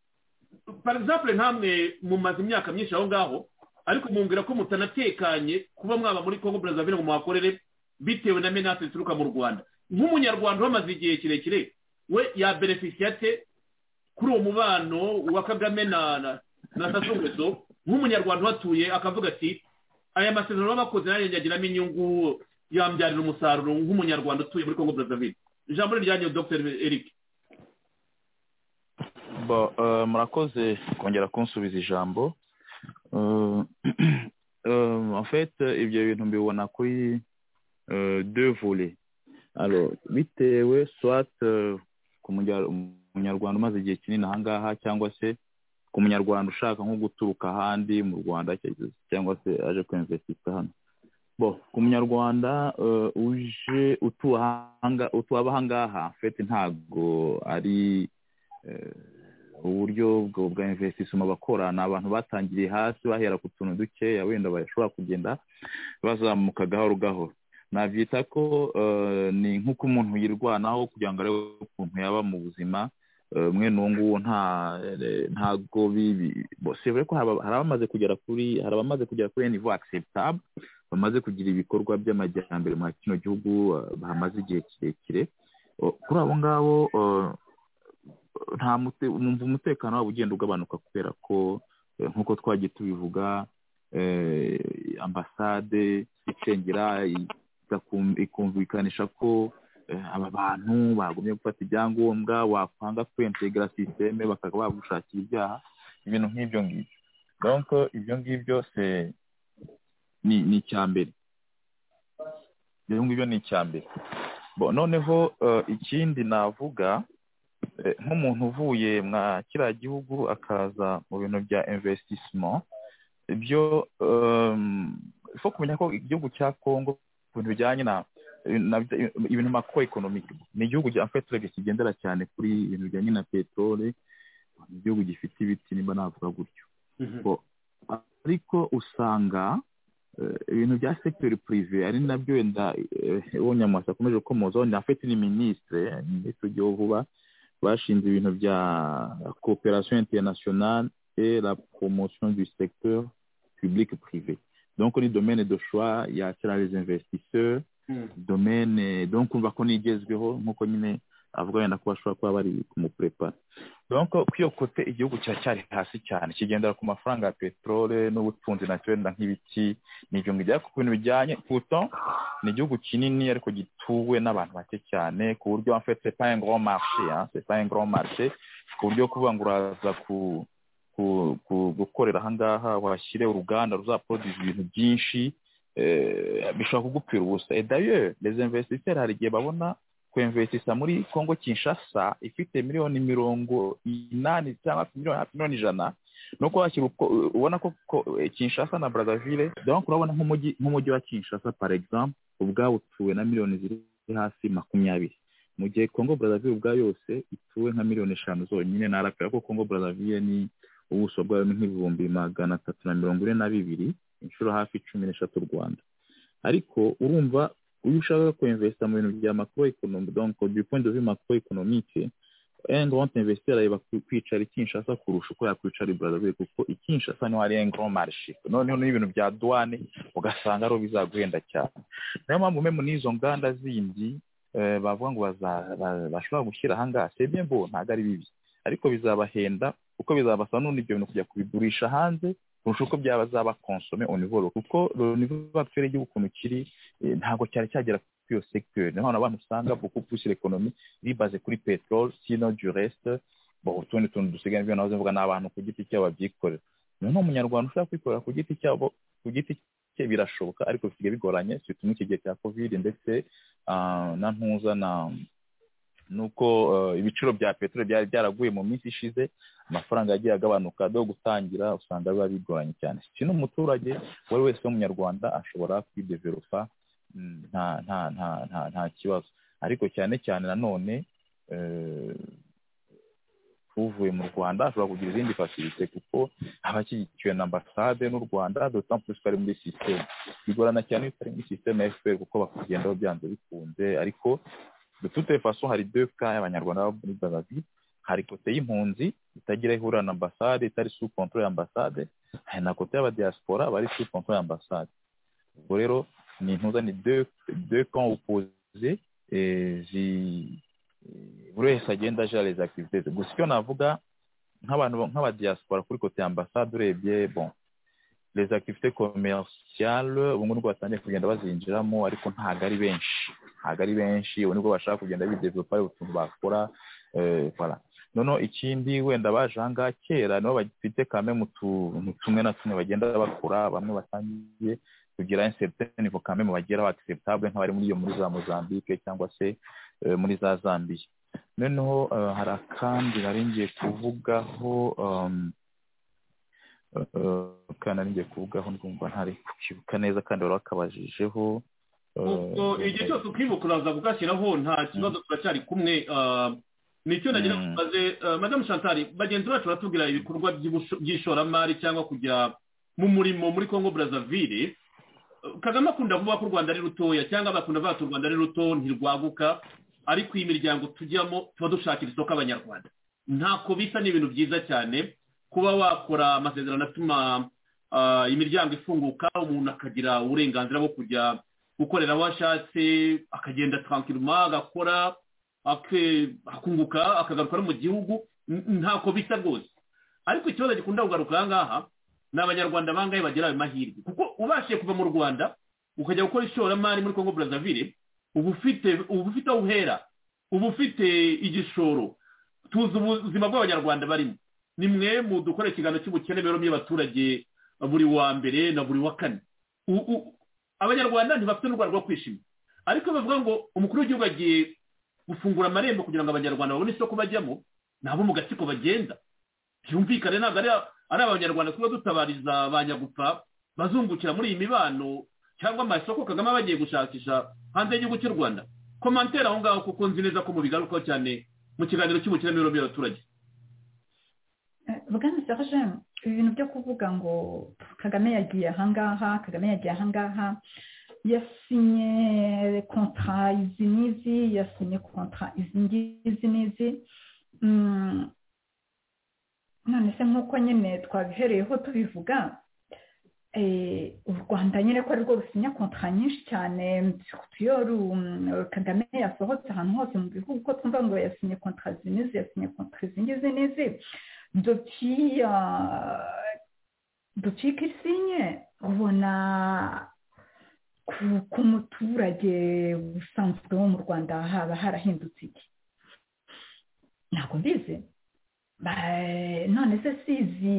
par exemple nkamwe mumaze imyaka myinshi aho ngaho ariko mwumvira ko mutanatekanye kuba mwaba muri kongo brazzaville ngo muhakorere bitewe na menasi zituruka mu rwanda nk'umunyarwanda uhamaze igihe kirekire we yabeneficiya te kuri uwo mubano wa kagame na na- na sasungweso nk'umunyarwanda uhatuye akavuga ati aya masezerano baba bakoze nanjye njyagiramo inyungu yambyarira umusaruro nk'umunyarwanda utuye muri congo brazzaville ijambo ni ryanyu dr eric Bo, eh, murakoze kongera kunsubiza ijambo Eh, eh, en fait ibyo bintu mbibona kuri eh, deux volets alors bitewe soit eh, ku munya- umunyarwanda umaze igihe kinini ahangaha cyangwa se ku munyarwanda ushaka nko guturuka ahandi mu rwanda cyangwa- cyangwa se aje kwinvestisha hano bo ku munyarwanda eh, uje utuye ahanga- utuye abahangaha en fait ntabwo ari eh, uburyo bwo bwa investissement bakora ni abantu batangiriye hasi bahera ku tuntu dukeya wenda bashobora kugenda bazamuka gahoro gahoro nabyita ko eh, ni nk'uko umuntu yirwanaho kugira ngo arebe ukuntu yaba mu buzima eh, mwene uwo nguwo nta eh, ntago bibi bo, si vrai ko haba- hari abamaze kugera kuri hari abamaze kugera kuri niveau acceptable bamaze kugira ibikorwa by'amajyambere mu kino gihugu eh, bahamaze igihe kirekire Oh, kuri abo ngabo eh, nta mute numva umutekano wabo ugenda ugabanuka kubera ko eh, nk'uko twagiye tubivuga eh, ambasade icengera igakum- ikumvikanisha ko eh, aba bantu bagumye gufata ibyangombwa wakwanga kwintegra sisiteme bakaba bagushakira ibyaha ibintu nk'ibyo ngibyo donc ibyo ngibyo c'est- ni ni icya mbere ibyo ngibyo ni icya mbere Bo- noneho eh, ikindi navuga eh, nk'umuntu uvuye mwa kiriya gihugu akaza mu bintu bya investissement ibyo em, ifo kumenya ko igihugu cya congo ku bintu bijyanye na na- ibintu macro economic ni igihugu cya feturege kigendera cyane kuri ibintu bijyanye na peteroli ni igihugu gifite ibiti nimba navuga gutyo Bo- ariko usanga eh, ibintu bya sekiteri purive ari nabyo wenda wonyamasa akomeje gukomozaho na feti ni minisitire minisitiri w'igihugu vuba bashinze ibintu bya cooperation internationale et la promotion du secteur public privé donc ni domaine de choix yakira les investisseurs domaine donc urumva ko nigezweho nk'uko nyine avuga wenda ko bashobora kuba bari kumuprepara donc ku iyo kote igihugu kiracyari hasi cyane kigendera ku mafaranga ya peterole n'ubutunzi naturel na nk'ibiti n'ibyo ngibyo ku bintu bijyanye pourtant ni igihugu kinini ariko gituwe n'abantu bake cyane ku buryo en fait c'est pas un grand marché hein c'est pas un grand marché ku buryo kuvuga ngo uraza ku ku- ku- gukorera ahangaha wahashyire uruganda ruzaproduce ibintu byinshi eh, bishobora kugupfira ubusa et d'ailleurs les investisseurs hari igihe babona kwemvesisa muri congo kinshasa ifite miliyoni mirongo inani cyangwa se miliyoni hafi miliyoni ijana nuko washyira uko- ubona ko ko- eh, kinshasa na brazzaville donc urabona nk'umujyi nk'umujyi wa kinshasa par exemple ubwawo utuwe na miliyoni ziri hasi makumyabiri mu gihe congo brazzaville ubwa yose ituwe nka miliyoni eshanu zonyine narapfira ko congo brazzaville ni ubuso bwayo ni nk'ibihumbi magana atatu na mirongo ine na bibiri inshuro hafi cumi n'eshatu u rwanda ariko urumva iyo ushaka kwemvesita mu bintu bya macro economic donc du point de vue macro economique un grand investisseur areba ku- kwicara i Kinshasa kurusha uko yakwicara i Brazzaville kuko i Kinshasa niho hari un grand marché noneho n'ibintu bya douane ugasanga ariho bizaguhenda cyane niyo mpamvu mwe n'izo nganda zindi eh, bavuga ngo baza- ba- bashobora gushyira ahangaha c'est bien beau ntabwo ari bibi ariko bizabahenda kuko bizabasaba n'ubundi ibyo bintu kujya kubigurisha hanze kurusha uko byazaba konsome au niveau local. kuko le niveau actuel y'igihugu ukuntu kiri eh, ntabwo cyari cyagera kuri iyo secteur niyo mpamvu abantu usanga beaucoup plus l'économie bibaze kuri peteroli sino du reste bon utundi tuntu dusigaye nibyo nahoze mvuga ni abantu ku giti cyabo babyikorera noneho umunyarwanda ushaka kwikorera ku giti cyabo ku giti cye birashoboka ariko bisigaye bigoranye surtout muri iki gihe cya covid ndetse ah, na ntuza na nuko eh, ibiciro bya peteroli byari byaraguye mu minsi ishize amafaranga yagiye agabanuka do gutangira usanga biba bigoranye cyane si n'umuturage uwo ari wese w'umunyarwanda ashobora kwideveropa mm, nta nta nta nta nta kibazo ariko cyane cyane nanone eh, uvuye mu rwanda ashobora kugira izindi fasilite kuko aba ashyigikiwe na ambasade n'u rwanda d'autant plus ko ari muri sisiteme bigorana cyane iyo utari muri sisiteme ya fpr kuko bakugendaho byanze bikunze ariko de toute façon hari deux cas y'abanyarwanda baba muri brazzaville hari kote y'impunzi itagira aho ihurira na ambasade itari sous contrôle ya ambasade hari na kote y'abadiaspora bari sous contrôle ya ambasade ubwo rero ni intuza ni deux deux camps opposés eh, zi- eh, buri wese agenda ajya les activités ze. gusa icyo navuga nk'abantu nk'abadiaspora kuri kote ya ambasade urebye bon les activités commerciales ubu ngubu nibwo batangiye kugenda bazinjiramo ariko ntabwo ari benshi ntabwo ari benshi ubu nibwo bashaka kugenda bidevelopa hari utuntu bakora eh, voilà noneho ikindi wenda baje aha ngaha kera nibo bafite kame mu tuntu tumwe na tumwe bagenda bakora bamwe batangiye kugira incertain niveau quand même bageraho acceptable nk'abari muri iyo muri za Mozambique cyangwa se eh, muri za Zambia noneho eh, hari akandi nari ngiye kuvugaho um, eh, kandi nari ngiye kuvugaho ndumva ntari kukibuka neza kandi wari wakabajije ubwo igihe cyose ukibuka uraza kugashyiraho nta kibazo turacyari kumwe ah, nicyo nagira ngo Mm. mbaze ah, madamu shantari bagenzi bacu baratubwira ibikorwa by'ubusho- by'ishoramari cyangwa kujya mu murimo muri congo brazzaville Eh, kagame akunda kuvuga ko u rwanda ari rutoya cyangwa bakunda kuvuga ati u rwanda ari ruto ntirwaguka ariko iyi miryango tujyamo tuba dushakira isoko abanyarwanda ntako bisa ni ibintu byiza cyane kuba wakora amasezerano atuma ah, imiryango ifunguka umuntu akagira uburenganzira bwo kujya gukorera aho ashatse akagenda twankiruma agakora ake- akunguka akagaruka no mu gihugu n- ntako bisa rwose ariko ikibazo gikunda kugaruka aha ngaha ni abanyarwanda bangahe bagira ayo mahirwe kuko ubashije kuva mu rwanda ukajya gukora ishoramari muri congo brazzaville uba ufite uba ufite aho uhera uba ufite igishoro tuzi ubuzima bw'abanyarwanda barimo ni mwe mudukora ikiganiro cy'ubukene rero y'abaturage buri wa mbere na buri wa kane U- u- abanyarwanda ntibafite n'u rwanda rwo kwishima ariko bavuga ngo umukuru w'igihugu agiye gufungura amarembo kugira ngo abanyarwanda babone isoko bajyamo nabo mu gatsiko bagenda byumvikane ntabwo ari ari abanyarwanda tuba dutabariza ba nyagupfa bazungukira muri iyi mibano cyangwa amasoko kagame aba agiye gushakisha hanze y'igihugu cy'u rwanda komantere aho ngaho kuko nzi neza ko mubigarukaho cyane mu kiganiro cy'umukiramirongo y'abaturage bwana serge ibintu byo kuvuga ngo kagame yagiye ahangaha kagame yagiye ahangaha yasinye kontara izi n'izi yasinye kontara izi ngizi n'izi none se nk'uko nyine twabihereyeho tubivuga u rwanda nyine ko arirwo rusinya kontara nyinshi cyane tuyoru kagame yasohotse ahantu hose mu bihugu ko twumva ngo yasinye kontara izi n'izi yasinye kontara izi ngizi n'izi depuis depuis kisinye ubona ku muturage usanzwe wo mu rwanda haba harahindutse iki ntabwo mbizi none se sizi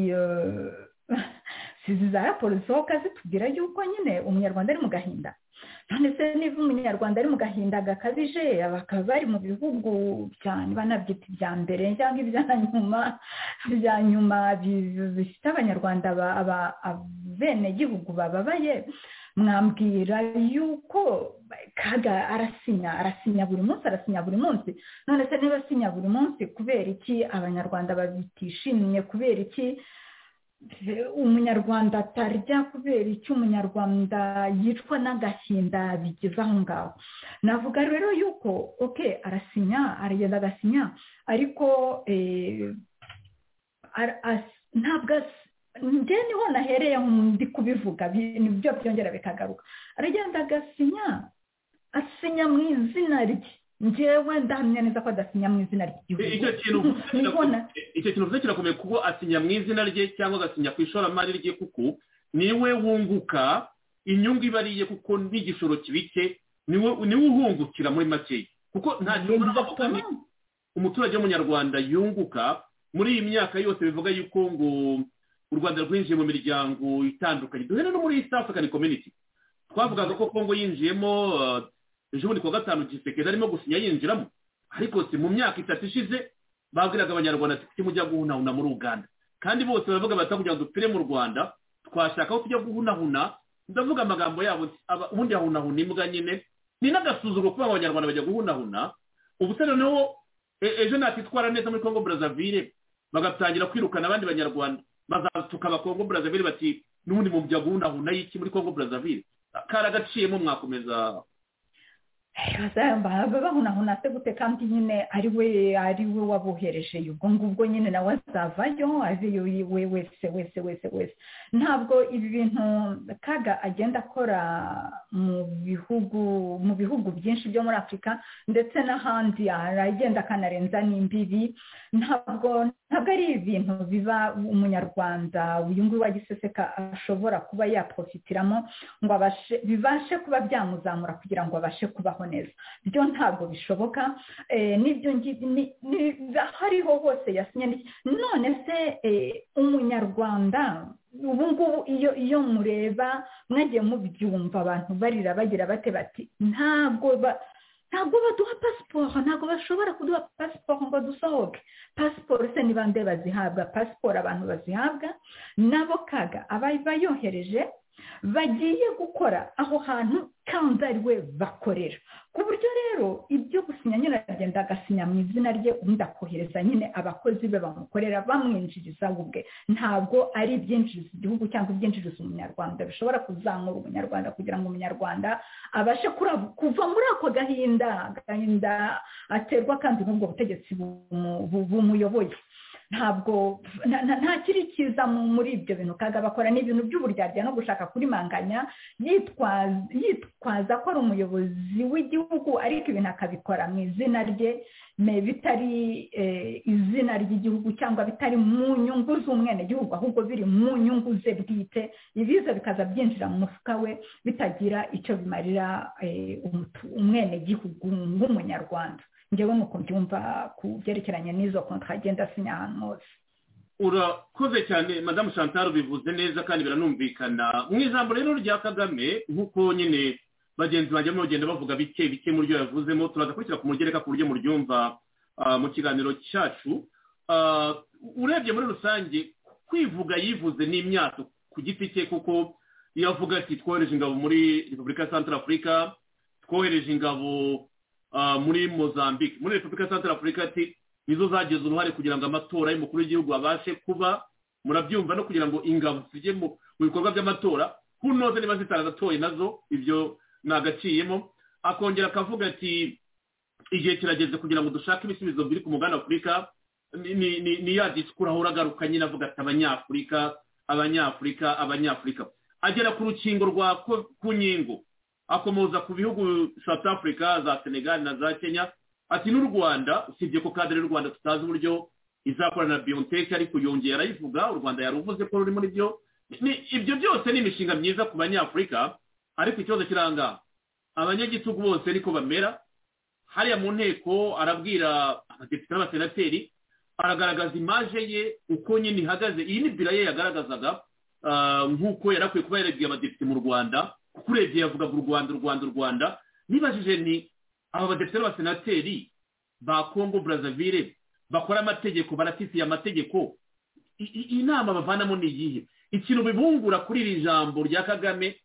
sizi za raporo zisohoka zitubwira yuko nyine umunyarwanda ari mu gahinda none se niba umunyarwanda ari mu gahinda gakabije bakaba bari mu bihugu banabyita ibya mbere cyangwa ibya nyuma ibya nyuma bifite abanyarwanda abenegihugu bababaye mwambwira yuko kaga arasinya arasinya buri munsi arasinya buri munsi none se niba asinya buri munsi kubera iki abanyarwanda batishimiye kubera iki umunyarwanda atarya kubera icyo umunyarwanda yicwa n'agahinda bigeze aho ngaho navuga rero yuko oke arasinya aragenda agasinya ariko ntabwo njye niho nahereye ndi kubivuga nibyo byongera bikagaruka aragenda agasinya asinya mu izina rye ngewe ndahamya neza ko adasinya mu izina ry'igihugu icyo kintu icyo kintu uvuze kirakomeye kuko asinya mu izina rye cyangwa agasinya ku ishoramari rye kuko niwe wunguka inyungu iba ariye kuko n'igishoro kibike niwe uhungukira muri makeya kuko nta gihugu umuturage w'umunyarwanda yunguka muri iyi myaka yose bivuga yuko ngo u rwanda rwinjiye mu miryango itandukanye duhere no muri east african community twavugaga ko kongo yinjiyemo ejo bundi kuwa gatanu gisekezi arimo gusinya yinjiramo ariko si mu myaka itatu ishize babwiraga abanyarwanda ati mujya guhunahuna muri uganda kandi bose baravuga bati kugira ngo dupfire mu rwanda twashaka aho tujya guhunahuna ndavuga amagambo yabo ubundi yahunahuna imbwa nyine ni n'agasuzuguro kuba abanyarwanda bajya guhunahuna ubu se noneho ejo natitwara neza muri kongo brazzaville bagatangira kwirukana abandi banyarwanda bazatuka kongo brazzaville bati n'ubundi mujya guhunahuna y'iki muri kongo brazzaville karagaciyemo mwakomeza bahunahuna se gute kandi nyine ari we ari we wabohereje ubwo ngubwo nyine nawe azavayo aziyo we wese wese wese wese ntabwo ibi bintu kaga agenda akora mu bihugu mu bihugu byinshi byo muri afurika ndetse n'ahandi aragenda akanarenza n'imbibi ntabwo ntabwo ari ibintu biba umunyarwanda uyu nguyu wa giseseka ashobora kuba yaprofitiramo ngo abashe bibashe kuba byamuzamura kugira ngo abashe kubaho neza byo ntabwo bishoboka n'ibyo hariho hose yasinye none se umunyarwanda ubu ngubu iyo iyo mureba mwagiye mubyumva abantu barira bagira bate bati ntabwo ntabwo baduha pasiporo ntabwo bashobora kuduha pasiporo ngo dusohoke pasiporo se ni bande bazihabwa pasiporo abantu bazihabwa nabo kaga abayohereje bagiye gukora aho hantu kandi ari we bakorera ku buryo rero ibyo gusinya nyine aragenda agasinya mu izina rye ubundi akohereza nyine abakozi be bamukorera bamwinjiriza ubwe ntabwo ari ibyinjiriza igihugu cyangwa ibyinjiriza umunyarwanda bishobora kuzamura umunyarwanda kugira ngo umunyarwanda abashe kuva muri ako gahinda gahinda aterwa kandi n'ubwo butegetsi bumuyoboye ntabwo nta kiri cyiza muri ibyo bintu kaga bakora n'ibintu by'uburyarya no gushaka kurimanganya yitwaza ko ari umuyobozi w'igihugu ariko ibintu akabikora mu izina rye bitari izina ry'igihugu cyangwa bitari mu nyungu z'umwenegihugu ahubwo biri mu nyungu ze bwite ibiza bikaza byinjira mu mufuka we bitagira icyo bimarira umwenegihugu nk'umunyarwanda ngewe nuko byumva ku byerekeranye n'izo kontara agenda asinya ahantu hose urakoze cyane madamu chantal bivuze neza kandi biranumvikana mu ijambo rero rya kagame nk'uko nyine bagenzi banjye barimo bagenda bavuga bike bike mu byo yavuzemo turaza kubishyira ku mugereka ku buryo muryumva ah, mu kiganiro cyacu Ah, urebye muri rusange kwivuga yivuze ni imyato ku giti cye kuko iyo avuga ati twohereje ingabo muri repubulika ya santara afurika twohereje ingabo ah, muri mozambique muri repubulika ya santara afurika ati nizo zagize uruhare kugira ngo amatora y'umukuru w'igihugu abashe kuba murabyumva no kugira ngo ingabo zijye mu mu bikorwa by'amatora kunoze niba zitaratoye nazo ibyo nagaciyemo akongera akavuga ati igihe kirageze kugira ngo dushake ibisubizo biri ku mugabane wa afurika ni- ni- ni- ni ya disikuru ahora agaruka nyine avuga ati abanyafurika abanyafurika abanyafurika agera ku rukingo rwa ko- ku nkingo akomoza ku bihugu south africa za senegal na za kenya ati n'u rwanda usibye ko kadere y'u rwanda tutazi uburyo izakorana na biontech ariko yongeye arayivuga u rwanda yaruvuze ko ruri muri byo Ni- ibyo byose ni imishinga myiza ku banyafurika ariko ikibazo kiranga abanyagitugu bose niko bamera hariya mu nteko arabwira abadepite n'abasenateri aragaragaza imaje ye uko nyine ihagaze iyi ni bira ye yagaragazaga ah, nk'uko yari akwiye kuba yarebye abadepite mu rwanda kuko urebye yavugaga u rwanda u rwanda u rwanda nibajije ni aba badepite n'abasenateri ba congo brazzaville bakora amategeko baratifiye amategeko I- i- inama bavanamo ni iyihe ikintu bibungura kuri iri jambo rya kagame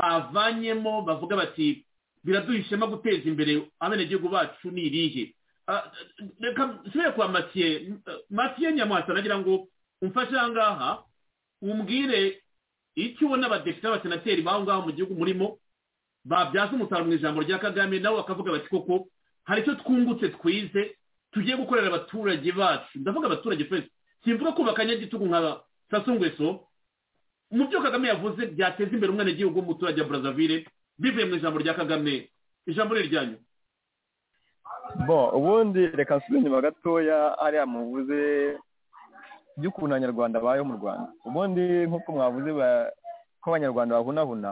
bavanyemo bavuga bati biraduha ishema guteza imbere abenegihugu bacu ni irihe Ah, reka nsubire kwa matiye matiye nyamwasa nagira ngo umfashe aha ngaha umbwire icyo ubona abadepite n'abasenateri b'aho ngaho mu gihugu murimo babyaza umusaruro mu ijambo rya kagame nawe bakavuga bati koko hari icyo twungutse twize tugiye gukorera abaturage bacu ndavuga abaturage twese simvuga ko bakanyagitugu nka sasungweso mu byo kagame yavuze byateza imbere umwenegihugu w'umuturage wa brazzaville bivuye mu ijambo rya kagame ijambo ni iryanyu bo ubundi reka nsubire inyuma gatoya hariya muvuze by'ukuntu abanyarwanda babayeho mu rwanda ubundi nk'uko mwavuze ba- ko abanyarwanda bahunahuna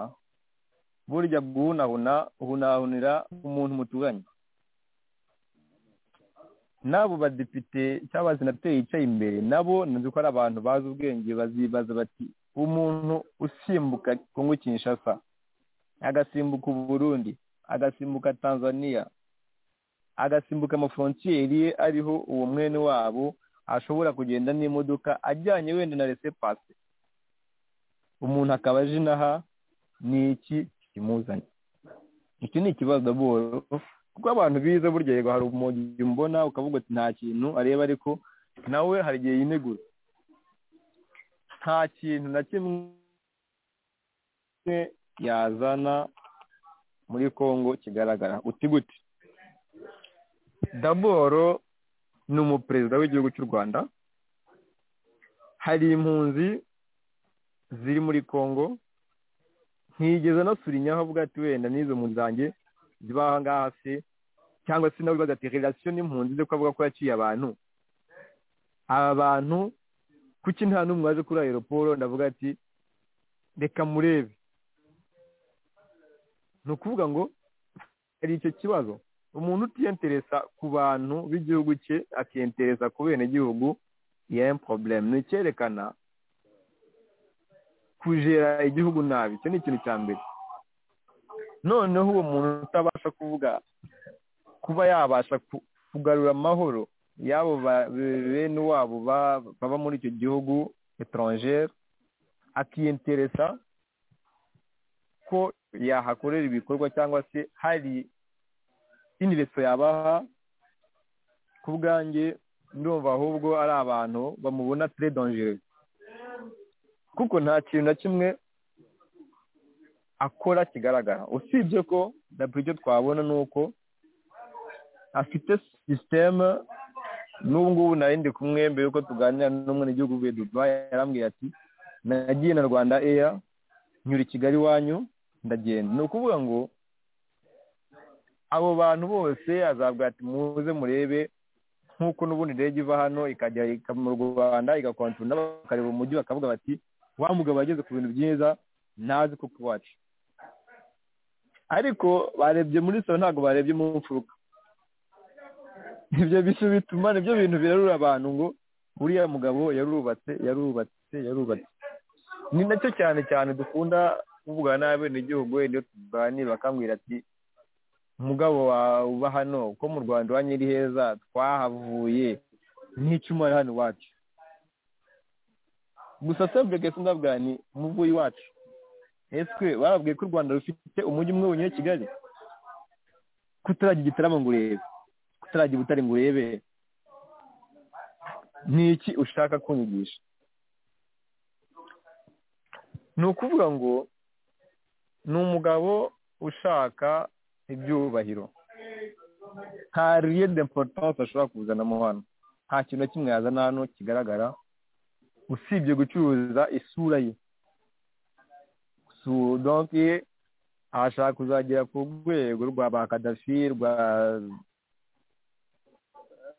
burya guhunahuna uhunahunira umuntu muturanye n'abo badepite cyangwa abasenateri yicaye imbere nabo nzi ko ari abantu bazi ubwenge bazibaza bati umuntu usimbuka kongo kinshasa agasimbuka u burundi agasimbuka tanzania agasimbuka amaforontiyeri ye ariho uwo mwene wabo ashobora kugenda n'imodoka ajyanye wenda na resepase umuntu akaba aje inaha ni iki kimuzanye iki ni ikibazo boro kuko abantu biza burya yego hari umuntu mbona ukavuga ati nta kintu areba ariko nawe hari igihe yinegura nta kintu na kimwe yazana muri kongo kigaragara uti gute daboro ni umuperezida w'igihugu cy'u rwanda hari impunzi ziri muri kongo ntiyigeze anasura inyaho avuga ati wenda n'izo mpunzi zanjye ziba aha ngaha se cyangwa se nawe ubaza ati relasiyo n'impunzi ze ko avuga ko yaciye abantu aba bantu kuki nta n'umwe waje kuri aeroporo ndavuga ati reka murebe ni ukuvuga ngo hari icyo kibazo umuntu utiyenteresa ku bantu b'igihugu cye akiyenteresa ku benegihugu ya porobulemu ni icyerekana kujera igihugu nabi icyo ni ikintu cya mbere noneho uwo muntu utabasha kuvuga kuba yabasha ku- kugarura amahoro y'abo ba- be- bene wabo ba- baba muri icyo gihugu etrangere akiyenteresa ko yahakorera ibikorwa cyangwa se hari indi reso yabaha ku bwanjye ndumva ahubwo ari abantu bamubona tre dangere kuko nta kintu na kimwe akora kigaragara usibye ko dabura icyo twabona ni uko afite sisiteme n'ubu ngubu nari ndi kumwe mbere yuko tuganira n'umwe n'igihugu uvuye dubai yarambwiye ati nagiye na rwanda eya nyura i kigali iwanyu ndagenda ni ukuvuga ngo abo bantu bose azabwira ati muze murebe nk'uko n'ubundi indege iva hano ikajya ika- mu rwanda igakontorona bakareba umujyi bakavuga bati wa mugabo yageze ku bintu byiza ntazi ko kuwacu ariko barebye muri so ntabwo barebye mu mfuruka ibyo bisu bituma nibyo bintu birarura abantu ngo uriya mugabo yarubatse yarubatse yarubatse ni nacyo cyane cyane dukunda kuvugana n'abenegihugu wenda iyo tuganira bakambwira ati umugabo wawe uba hano ko mu rwanda iwanyu ari heza twahavuye n'icuma ari hano iwacu gusa sebwege sindabwa ni umuvuyi wacu ese barabwiye ko u rwanda rufite umujyi umwe wenyine kigali kutarajya igitaramo ngo urebe kutarajya ubutare ngo urebe ni iki ushaka kunyigisha ni ukuvuga ngo ni umugabo ushaka ibyubahiro nta riye de importance ashobora kuzanamo hano nta kintu na kimwe yazana hano kigaragara usibye gucuruza isura ye so donki ashaka kuzagera ku rwego rwa ba kadafi rwa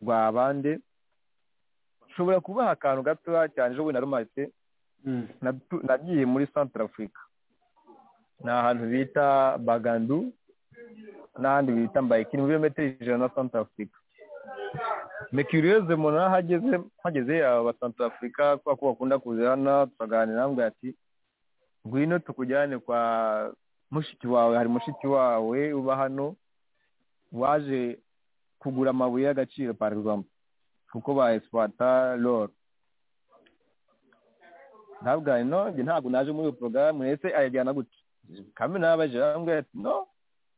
rwa bande nshobora kubaha akantu gatoya cyane ejo bundi narumaritse natu- nagiye muri centre africa ni ahantu bita bagandu n'ahandi bita mbayikini muri metero ijana na centre africa mekiriyoze umuntu ahageze hageze aba centre africa kubera ko bakunda kuza hano tukaganira nambwira ati ngwino tukujyane kwa mushiki wawe hari mushiki wawe uba hano waje kugura amabuye y'agaciro par exemple kuko ba esipata loro ntabwo no njye ntabwo naje muri iyo porogaramu ese ayajyana gutya kamwe nabaje arambwira ati no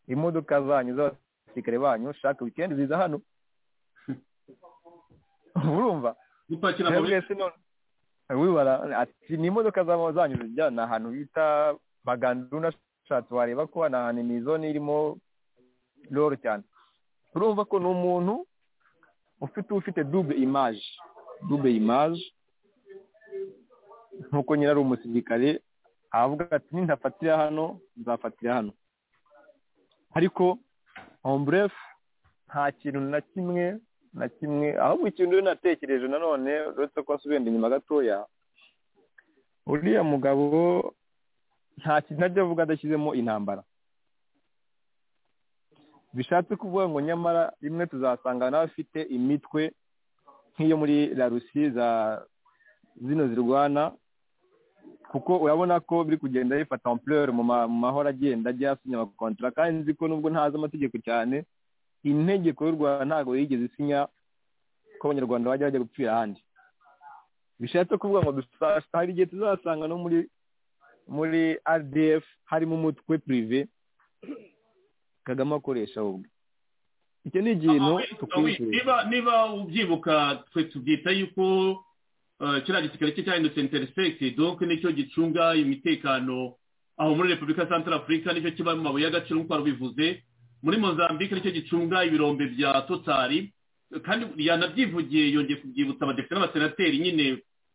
imodoka zanyu z'abasirikare banyu shaka wikendi ziza hano urumva gupakira amabuye twebwe se none wibara ati ni imodoka z'ama- zanyu zijya ni ahantu bita bagandu unashatse wareba ko ni ahantu imizone irimo roro cyane urumva ko ni umuntu ufite ufite dube imaje dube imaje nk'uko nyine ari umusirikare avuga ati nintafatira hano nzafatira hano ariko ombrefu nta kintu na kimwe na kimwe ahubwo ikintu rero natekereje nanone uretse ko wasubenda inyuma gatoya uriya mugabo nta kintu ajya avuga adashyizemo intambara bishatse kuvuga ngo nyamara rimwe tuzasanga n'abafite imitwe nk'iyo muri larusi za zino zirwana kuko urabona ko biri kugenda bifata ampleur mu ma- mu mahoro agenda ajya asinya amakontara kandi nzi ko nubwo ntazi amategeko cyane integeko y'u rwanda ntabwo yigeze isinya ko abanyarwanda bajya bajya gupfira ahandi bishatse kuvuga ngo dusa- hari igihe tuzasanga no muri muri rdf harimo umutwe prive kagame akoresha ahubwo icyo ni ikintu Awi, tukwizeye niba niba ubyibuka twe tubyita yuko eh, kiriya gisirikare cye cyahindutse interisegisi donke nicyo gicunga imitekano aho muri repubulika Central Africa nicyo kiba mu mabuye y'agaciro nk'uko wabivuze muri mozambique nicyo gicunga ibirombe bya totari kandi yanabyivugiye yongeye kubyibutsa abadepite n'abasenateri nyine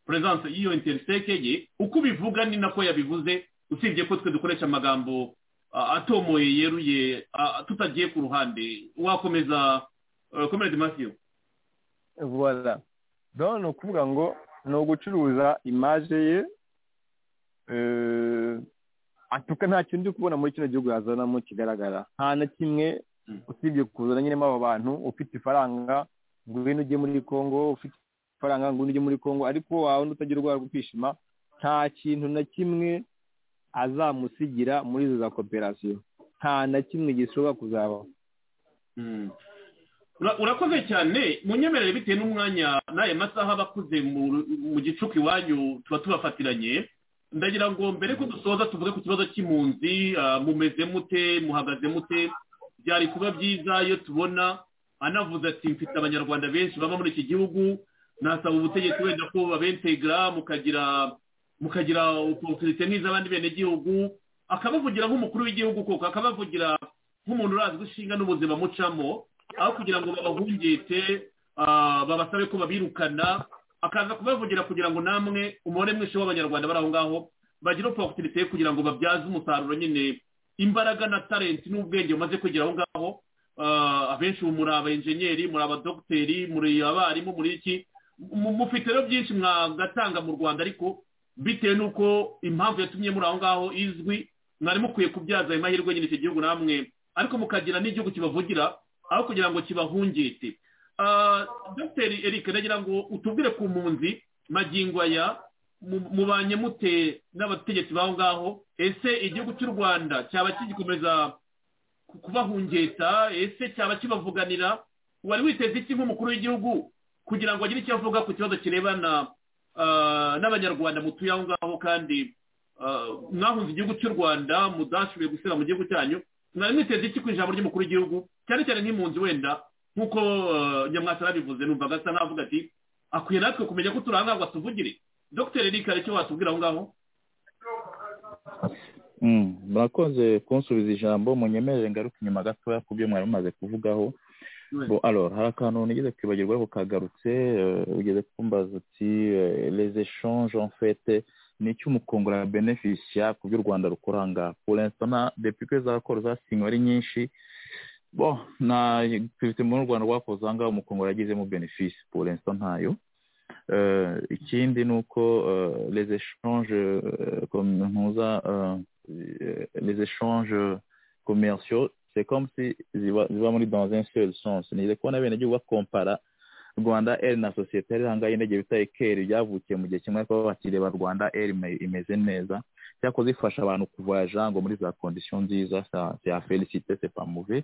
perezidansi y'iyo interiseke ye uko ubivuga ni nako yabivuze usibye ko twe dukoresha amagambo ah, atomoye yeruye ah, tutagiye ku ruhande wakomeza Uh, Comrade Matthew voilà donc ni ukuvuga ngo ni ugucuruza imaje ye eh, atuka nta kintu uri kubona muri kino gihugu yazanamo kigaragara nta na kimwe usibye kuzana nyinemo abo bantu ufite ifaranga ngwino ujye muri congo ufite ifaranga ngwino ujye muri congo ariko wawe utagira urwara rwo kwishima nta kintu na kimwe azamusigira muri izo za koperasiyo nta na kimwe gishobora kuzabaho Mm. Ura- urakoze cyane munyemerere bitewe n'umwanya n'aya masaha abakuze mu mu gicuku iwanyu tuba tubafatiranye ndagira ngo mbere ko dusoza tuvuge ku kibazo cy'impunzi ah, mumeze mute muhagaze mute byari kuba byiza iyo tubona anavuze ati mfite abanyarwanda benshi baba muri iki gihugu nasaba ubutegetsi wenda ko babentegra mukagira mukagira opportunité nk'iz'abandi benegihugu akabavugira nk'umukuru w'igihugu koko akabavugira nk'umuntu urazi gushinga n'ubuzima mucamo aho kugira ngo babahungete ah, babasabe ko babirukana akaza kubavugira kugira ngo namwe umubare mwinshi w'abanyarwanda bari aho ngaho bagire opoportunite yo kugira ngo babyaze umusaruro nyine imbaraga na talenti n'ubwenge bumaze kwigira aho ngaho Ah, abenshi ubu muri abenjenyeri muri abadogiteri muri abarimu muri iki mu- mufite rero byinshi mwagatanga mu rwanda ariko bitewe n'uko impamvu yatumye muri aho ngaho izwi mwari mukwiye kubyaza ayo mahirwe nyine icyo gihugu namwe ariko mukagira n'igihugu kibavugira aho kugira ngo kibahungete Ah, dr eric nagira ngo utubwire ku mpunzi magingo aya mu- mubanye mute n'abategetsi baho ngaho ese igihugu cy'u rwanda cyaba kigikomeza ku- kubahungeta ese cyaba kibavuganira wari witeze iki nk'umukuru w'igihugu kugira ngo agire icyo avuga ku kibazo kirebana ah, n'abanyarwanda mutuye aho ngaho kandi ah, mwahunze igihugu cy'u rwanda mudashoboye guseba mu gihugu cyanyu mwari mwiteze iki ku ijambo ry'umukuru w'igihugu cyane cyane nk'impunzi wenda nk'uko ah, nyamwasa yabivuze numvaga asa n'avuga ati akwiye natwe kumenya ko turi aha ngaha ngo atuvugire dogiteri eric hari icyo watubwira aho ngaho Mm, murakoze kunsubiza ijambo munyemerere ngaruka inyuma gatoya ku byo mwari mumaze kuvugaho bo alors hari akantu nigeze kwibagirwa ariko kagarutse eh, ugeze kumbaza uti eh, les échanges en fait ni iki umukongora beneficia ku byo u rwanda rukora aha ngaha pour l'instant na- depuis ko zakoro zasinywe ari nyinshi bon nta activité mu rwanda rwakoze aha ngaha umukongora yagizemo benefice pour l'instant ntayo Eh, ikindi ni uko eh, les échanges eh, comme ntuza eh, euh, les échanges commerciaux, c'est comme si ziba ziba muri dans un seul sens. Nize kubona abenegihugu bakompara Rwanda Air na sosiyete yari hangaye indege bita Ekeri byavukiye mu gihe kimwe ariko bakireba Rwanda Air ime- imeze neza cyakoze ifasha abantu kuvoyaja ngo muri za condition nziza ça- c'est à féliciter c'est pas mauvais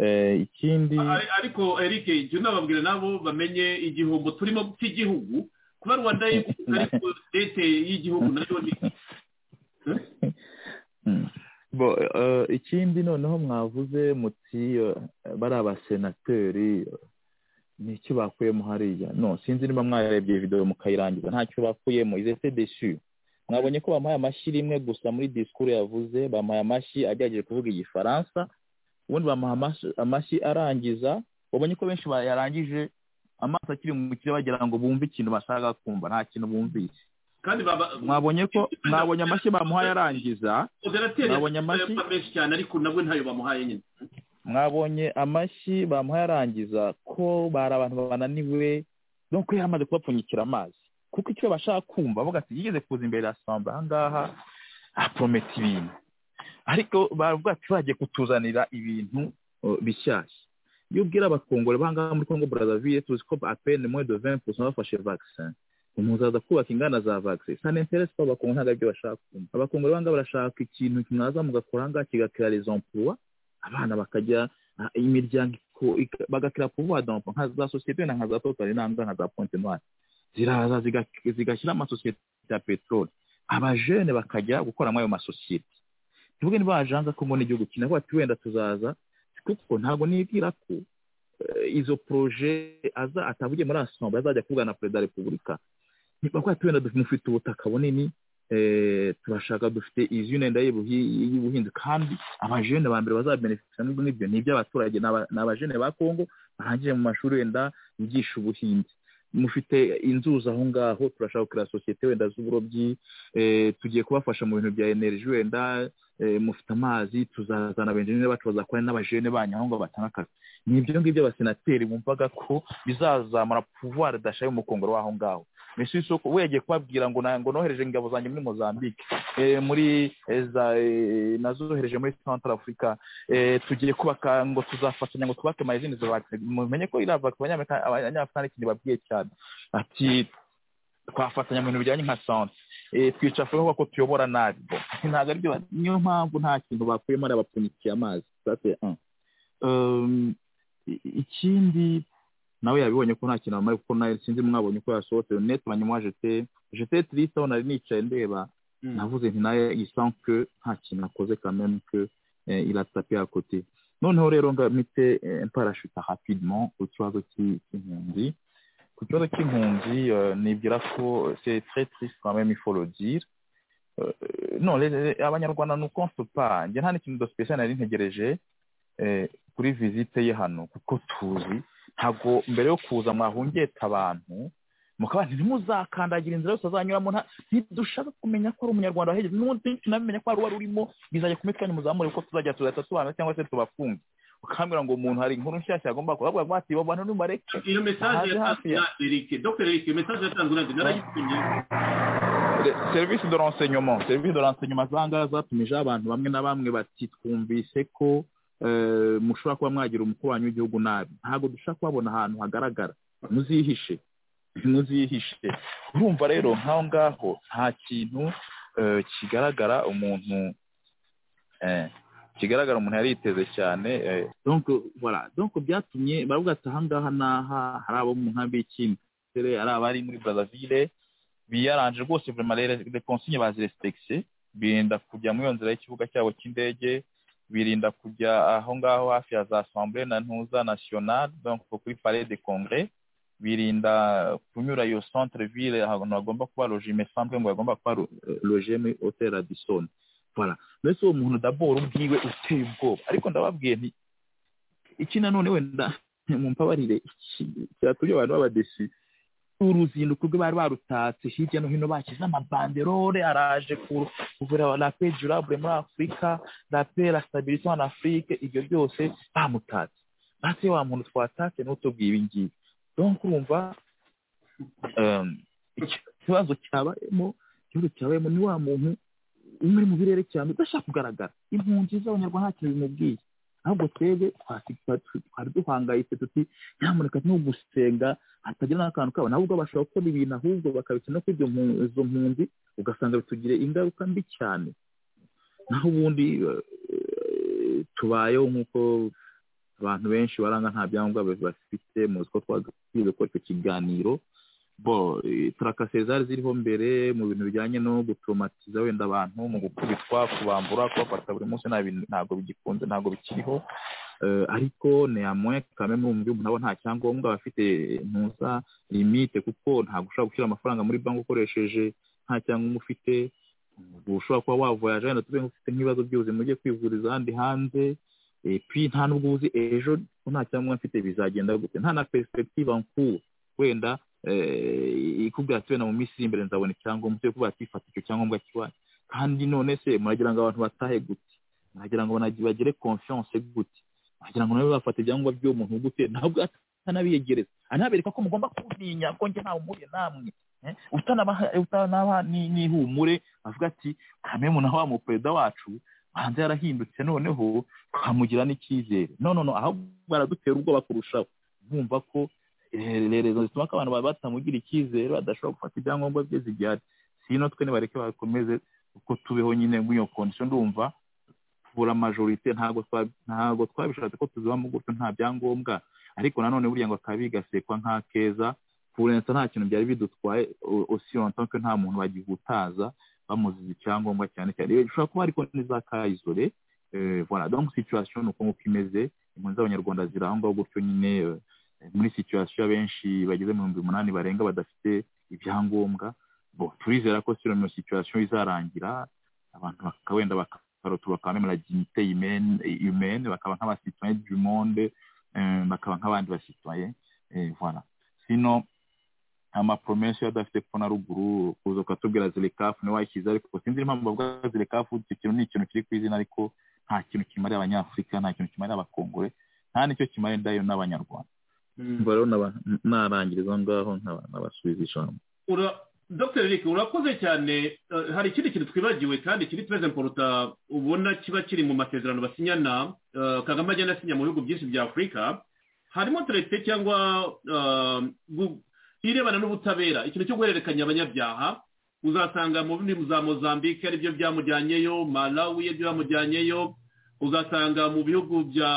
eh, ikindi Ari- ariko eric jya unababwira nabo bamenye igihombo turimo cy'igihugu kuba rwanda ariko leta y'igihugu nayo ni Bon, euh, ikindi noneho mwavuze muti euh, bari abasenateri euh, ni iki bakuyemo hariya no sinzi niba mwarebye video mukayirangiza ntacyo bakuyemo ils étaient déçus mwabonye ko bamuhaye amashyi rimwe gusa muri discours yavuze bamuhaye amashyi agerageje kuvuga igifaransa ubundi bamuha amash- amashyi arangiza wabonye ko benshi bayarangije amaso akiri mu kirere bagira ngo bumve ikintu bashaka kumva nta kintu bumvise kandi baba mwabonye ko mwabonye amashyi bamuhaye arangiza moderateri Nabonye amashyi. yatwaye menshi cyane ariko nabwo ntayo bamuhaye nyine mwabonye amashyi bamuhaye arangiza ko bari abantu bananiwe no kuba yamaze kubapfunyikira amazi kuko icyo bashaka kumva bavuga ati yigeze kuza imbere ya samba aha ngaha aporometa ibintu ariko baravuga ati bagiye kutuzanira ibintu uh, bishyashya iyo ubwira abakongore b'aha ngaha muri congo brazzaville tuzi ko apene mwe de 20 bafashe vaccin umuntu aza kubaka inganda za vaccin ça n'intéresse pas abakongore ntabwo aribyo bashaka kumva abakongore b'aha ngaha barashaka ikintu mwaza mugakora aha ngaha kigakira les emplois abana bakajya ah, imiryango iko- ika- bagakira kuvuga dompo nka za sosiyete na nka za totali nangwa nka za pointe noire ziraza ziga- zigashyira amasosiyete ya peteroli abajene bakajya gukora muri ayo masosiyete tuvuge niba wajanga ko mbona igihugu kinavuga ati wenda tuzaza kuko ntabwo nibwira ko eh, izo proje aza atavugiye muri asombe azajya kuvugana na perezida wa repubulika bavuga ati wenda dufite- mufite ubutaka bunini eh, turashaka dufite izi yenda y'ubuhi- y'ubuhinzi kandi abajene ba mbere bazabenefisa n'ubwo n'ibyo ni iby'abaturage ni aba- ni abajene ba kongo barangije mu mashuri wenda yigisha ubuhinzi mufite inzuzi aho ngaho turashaka gukora sosiyete wenda z'uburobyi eh, tugiye kubafasha mu bintu bya energy wenda eh, mufite amazi tuzazana abenjeniyeri bacu bazakora n'abajene banyu aho ngaho batanga akazi ni ibyo ngibyo abasenateri bumvaga ko bizazamura pouvoir dashaye umukongoro w'aho ngaho mbese isoko we yagiye kubabwira ngo na- ngo nohereje ingabo zanjye muri mozambique eh, muri eh, za eh, nazohereje muri central africa eh, tugiye kubaka ngo tuzafatanya ngo twubake mayizini mumenye ko iriya vaccine abanyamerika abanyafurika n'ikintu babwiye cyane ati twafatanya mu bintu bijyanye nka sante eh, twica afurika kuko tuyobora nabi Bo, ntabwo aribyo ba- niyo mpamvu nta kintu bakuyemo ari abapfunyikiye amazi Ça, c'est un. Um, i- ikindi nawe yabibonye ko nta kintu bambaye kuko nawe sinzi mwabonye uko yasohotse net banyuma jete jete triste aho nari nicaye ndeba navuze nti nawe isan que nta kintu akoze kameme que eh, il a tapé à côté noneho rero ngamite eh, mparashuta rapidement ku kibazo cy'i- cy'impunzi ku kibazo cy'impunzi eh, nibwira ko c'est très triste quand même il faut le dire Euh, non les- les- abanyarwanda ni ukonse pa njye nta n'ikintu de spécial nari ntegereje eh, kuri visite ye hano kuko tuzi ntabwo mbere yo kuza mwahungeta abantu mukaba ntimuzakandagira inzira yose azanyuramo nta ntidushaka kumenya ko ari umunyarwanda wahegeze n'ubundi tunabimenya ko hari uwari urimo bizajya kumwe twanyu muzamure kuko tuzajya tuzahita tubana cyangwa se tubafunge ukambwira ngo umuntu hari inkuru nshyashya agomba kubavuga ngo ati babana n'umareke iyo mesaje Aha, yatanzwe hafi ya- na eric dogiteri eric iyo mesaje yatanzwe na eric narayitumye serivisi de renseignement serivisi de renseignement zanga zatumijeho abantu bamwe na bamwe bati twumvise ko eh, mushobora kuba mwagira umukuru wanyu w'igihugu nabi ntabwo dushaka kubabona ahantu hagaragara muzihishe ntuzihishe urumva rero nk'aho ngaho nta kintu eh, kigaragara umuntu eh, kigaragara umuntu yari yiteze cyane eh, donc voilà donc byatumye baravuga ati aha ngaha n'aha hari abo mu nkambi y'ikindere hari abari muri brazzaville biyaranje rwose vraiment rero les consignes bazirespekte birinda kujya muri iyo nzira y'ikibuga cyabo cy'indege birinda kujya aho ngaho hafi ya za assemblée na ntuza nationale donc kuri palais de congrès birinda kunyura iyo centre ville ahantu bagomba kuba loge me semble ngo bagomba kuba ro- loge muri hotel Radisson voilà mbese uwo muntu daboro ubwiwe uteye ubwoba ariko ndababwiye nti iki nanone wenda mumbabarire iki- cyatuma abantu b'abadesi uruzinduko rwe bari barutatse hirya no hino bashyize amabanderole araje kuvura la paix durable muri afurika la paix la stabilité en afrique ibyo byose bamutatse basi wa muntu twatatse n'utubwiye ibi ngibi donc urumva um, iki- ikibazo cyabayemo igihugu cyabayemo ni wa muntu umwe uri mu birere cyane udashaka kugaragara impunzi z'abanyarwanda ntacyo bimubwiye ahubwo twebwe twasi- twa- twari duhangayitse tuti nyamuneka no gusenga hatagira n'akantu kabo nabo ubwo bashobora gukora ibintu ahubwo bakabikina kuri ibyo mpu- izo mpunzi ugasanga bitugire ingaruka mbi cyane naho ubundi eh, tubayeho nk'uko abantu benshi baranga nta byangombwa bafite muzi ko twagakwiye gukora icyo kiganiro bo eh, turakase zari ziriho mbere mu bintu bijyanye no gutomatiza wenda abantu mu gukubitwa kubambura kubafata buri munsi nta bintu- ntabwo bigikunze ntabwo bikiriho Eh, ariko neamoya kame murumva umuntu abo nta cyangombwa bafite ntuza limite kuko ntabwo ushobora gushyira amafaranga muri banki ukoresheje nta cyangombwa ufite Ubwo ushobora kuba wavoyaje wenda tuvuge ngo ufite nk'ibibazo by'ubuzima ugiye kwivuriza ahandi hanze Eh, puis nta n'ubwo uzi ejo ko nta cyangombwa mfite bizagenda gute nta na perspective nkuru wenda eh, ikubwira ati wenda mu minsi iri imbere nzabona icyangombwa cyo kuba tifata icyo cyangombwa kibaye kandi none se muragira ngo abantu batahe gute muragira ngo banagi- bagire confiance gute muragira ngo nabo bafate ibyangombwa by'uwo muntu gute ntabwo atanabiyegereza anabereka ko mugomba kuntinya ko njye ntawe umuriye namwe Eh, utanabaha utanaba ni- nihumure avuga ati kame muntu wa mu perezida wacu hanze yarahindutse noneho twamugira n'icyizere no no no ahubwo baradutera ubwoba kurushaho bumva ko eh, rezo zituma ko abantu baba batamugira icyizere badashobora gufata ibyangombwa bye zigihari sino twe nibareke bakomeze uko tubeho nyine muri iyo kondisiyo ndumva tubura majorite ntabwo twa- ntabwo twabishatse ko tuzibamo gutyo nta byangombwa ariko nanone buriya ngo akaba bigasekwa nk'akeza kurenza nta kintu byari bidutwaye osiyonto ko nta muntu bagihutaza bamuziza icyangombwa cyane cyane Iyo bishobora kuba ariko n'iza kayizore eh, voilà donc situation ni uko nguko imeze impunzi z'abanyarwanda ziri aho ngaho gutyo nyine eh, muri situation abenshi bageze mu bihumbi umunani barenga badafite ibyangombwa bo turizera ko sino iyo situation izarangira abantu baka- wenda bakarota bakaba même la dignité humaine humaine bakaba nk'abasitoyen du monde eh, bakaba nk'abandi basitoyen eh, voilà sino amapromesi yo adafite ko na ruguru kuza ukatubwira zirekafu niwe wayishyize ariko sinzi impamvu bavuga zirekafu icyo kintu ni ikintu kiri ku izina ariko nta kintu kimariye abanyafurika nta kintu kimariye abakongore nta n'icyo kimariye ndayo n'abanyarwanda Mm. umva rero naba- narangiriza aho ngaho nkaba- nabasubiza ijambo Ura- dr eric urakoze cyane Eh, hari ikindi kintu twibagiwe kandi kiri perezida poruta ubona kiba kiri mu masezerano basinyana eh, kagame agenda asinya mu bihugu byinshi bya afurika harimo terete cyangwa eh, gu- irebana n'ubutabera ikintu cyo guhererekanya abanyabyaha uzasanga mu bindi za mozambique aribyo byamujyanyeyo malawi aribyo byamujyanyeyo uzasanga mu bihugu bya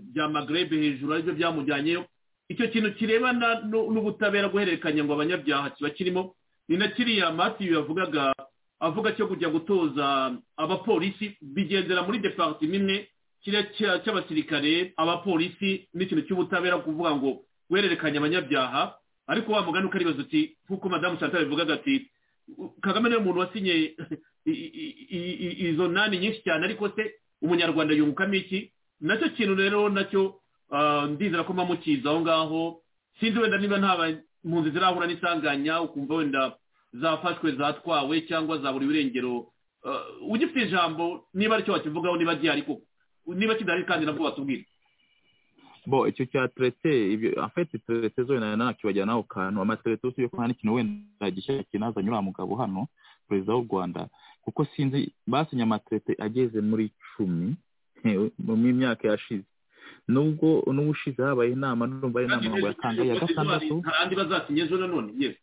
bya magreb hejuru aribyo byamujyanyeyo icyo kintu kirebana n'u- n'ubutabera guhererekanya ngo abanyabyaha kiba kirimo ni na kiriya matiyu yavugaga avuga cyo kujya gutoza abapolisi bigendera muri departima imwe kiriya cya- cy'abasirikare abapolisi n'ikintu cy'ubutabera kuvuga ngo guhererekanya abanyabyaha ariko wa mugani ukaribaza uti nk'uko madamu chantal bivugaga ati "U- kagame niwe muntu wasinye i- i- i- i- izo nani nyinshi cyane ariko se umunyarwanda yungukamo iki nacyo kintu rero nacyo ah, ndizera ko mpamukiza aho ngaho sinzi wenda niba nta ba- impunzi zirahura n'isanganya ukumva wenda zafashwe zatwawe cyangwa zaburiwe irengero Eh, ugifite ijambo niba aricyo wakivugaho niba gihari koko niba kidahari kandi nabwo watubwira bo icyo cya terete ibyo afite terete zo wenda ntabwo kibajyana aho kantu amaterete yose yo kandi ikintu wenda gishya kinazanye uriya mugabo hano perezida w'u rwanda kuko sinzi basinye amaterete ageze muri cumi mu myaka yashize nubwo n'ubushize habaye inama n'urumva ari inama ngo yatange ya gatandatu andi bazasinya ejo nanone yes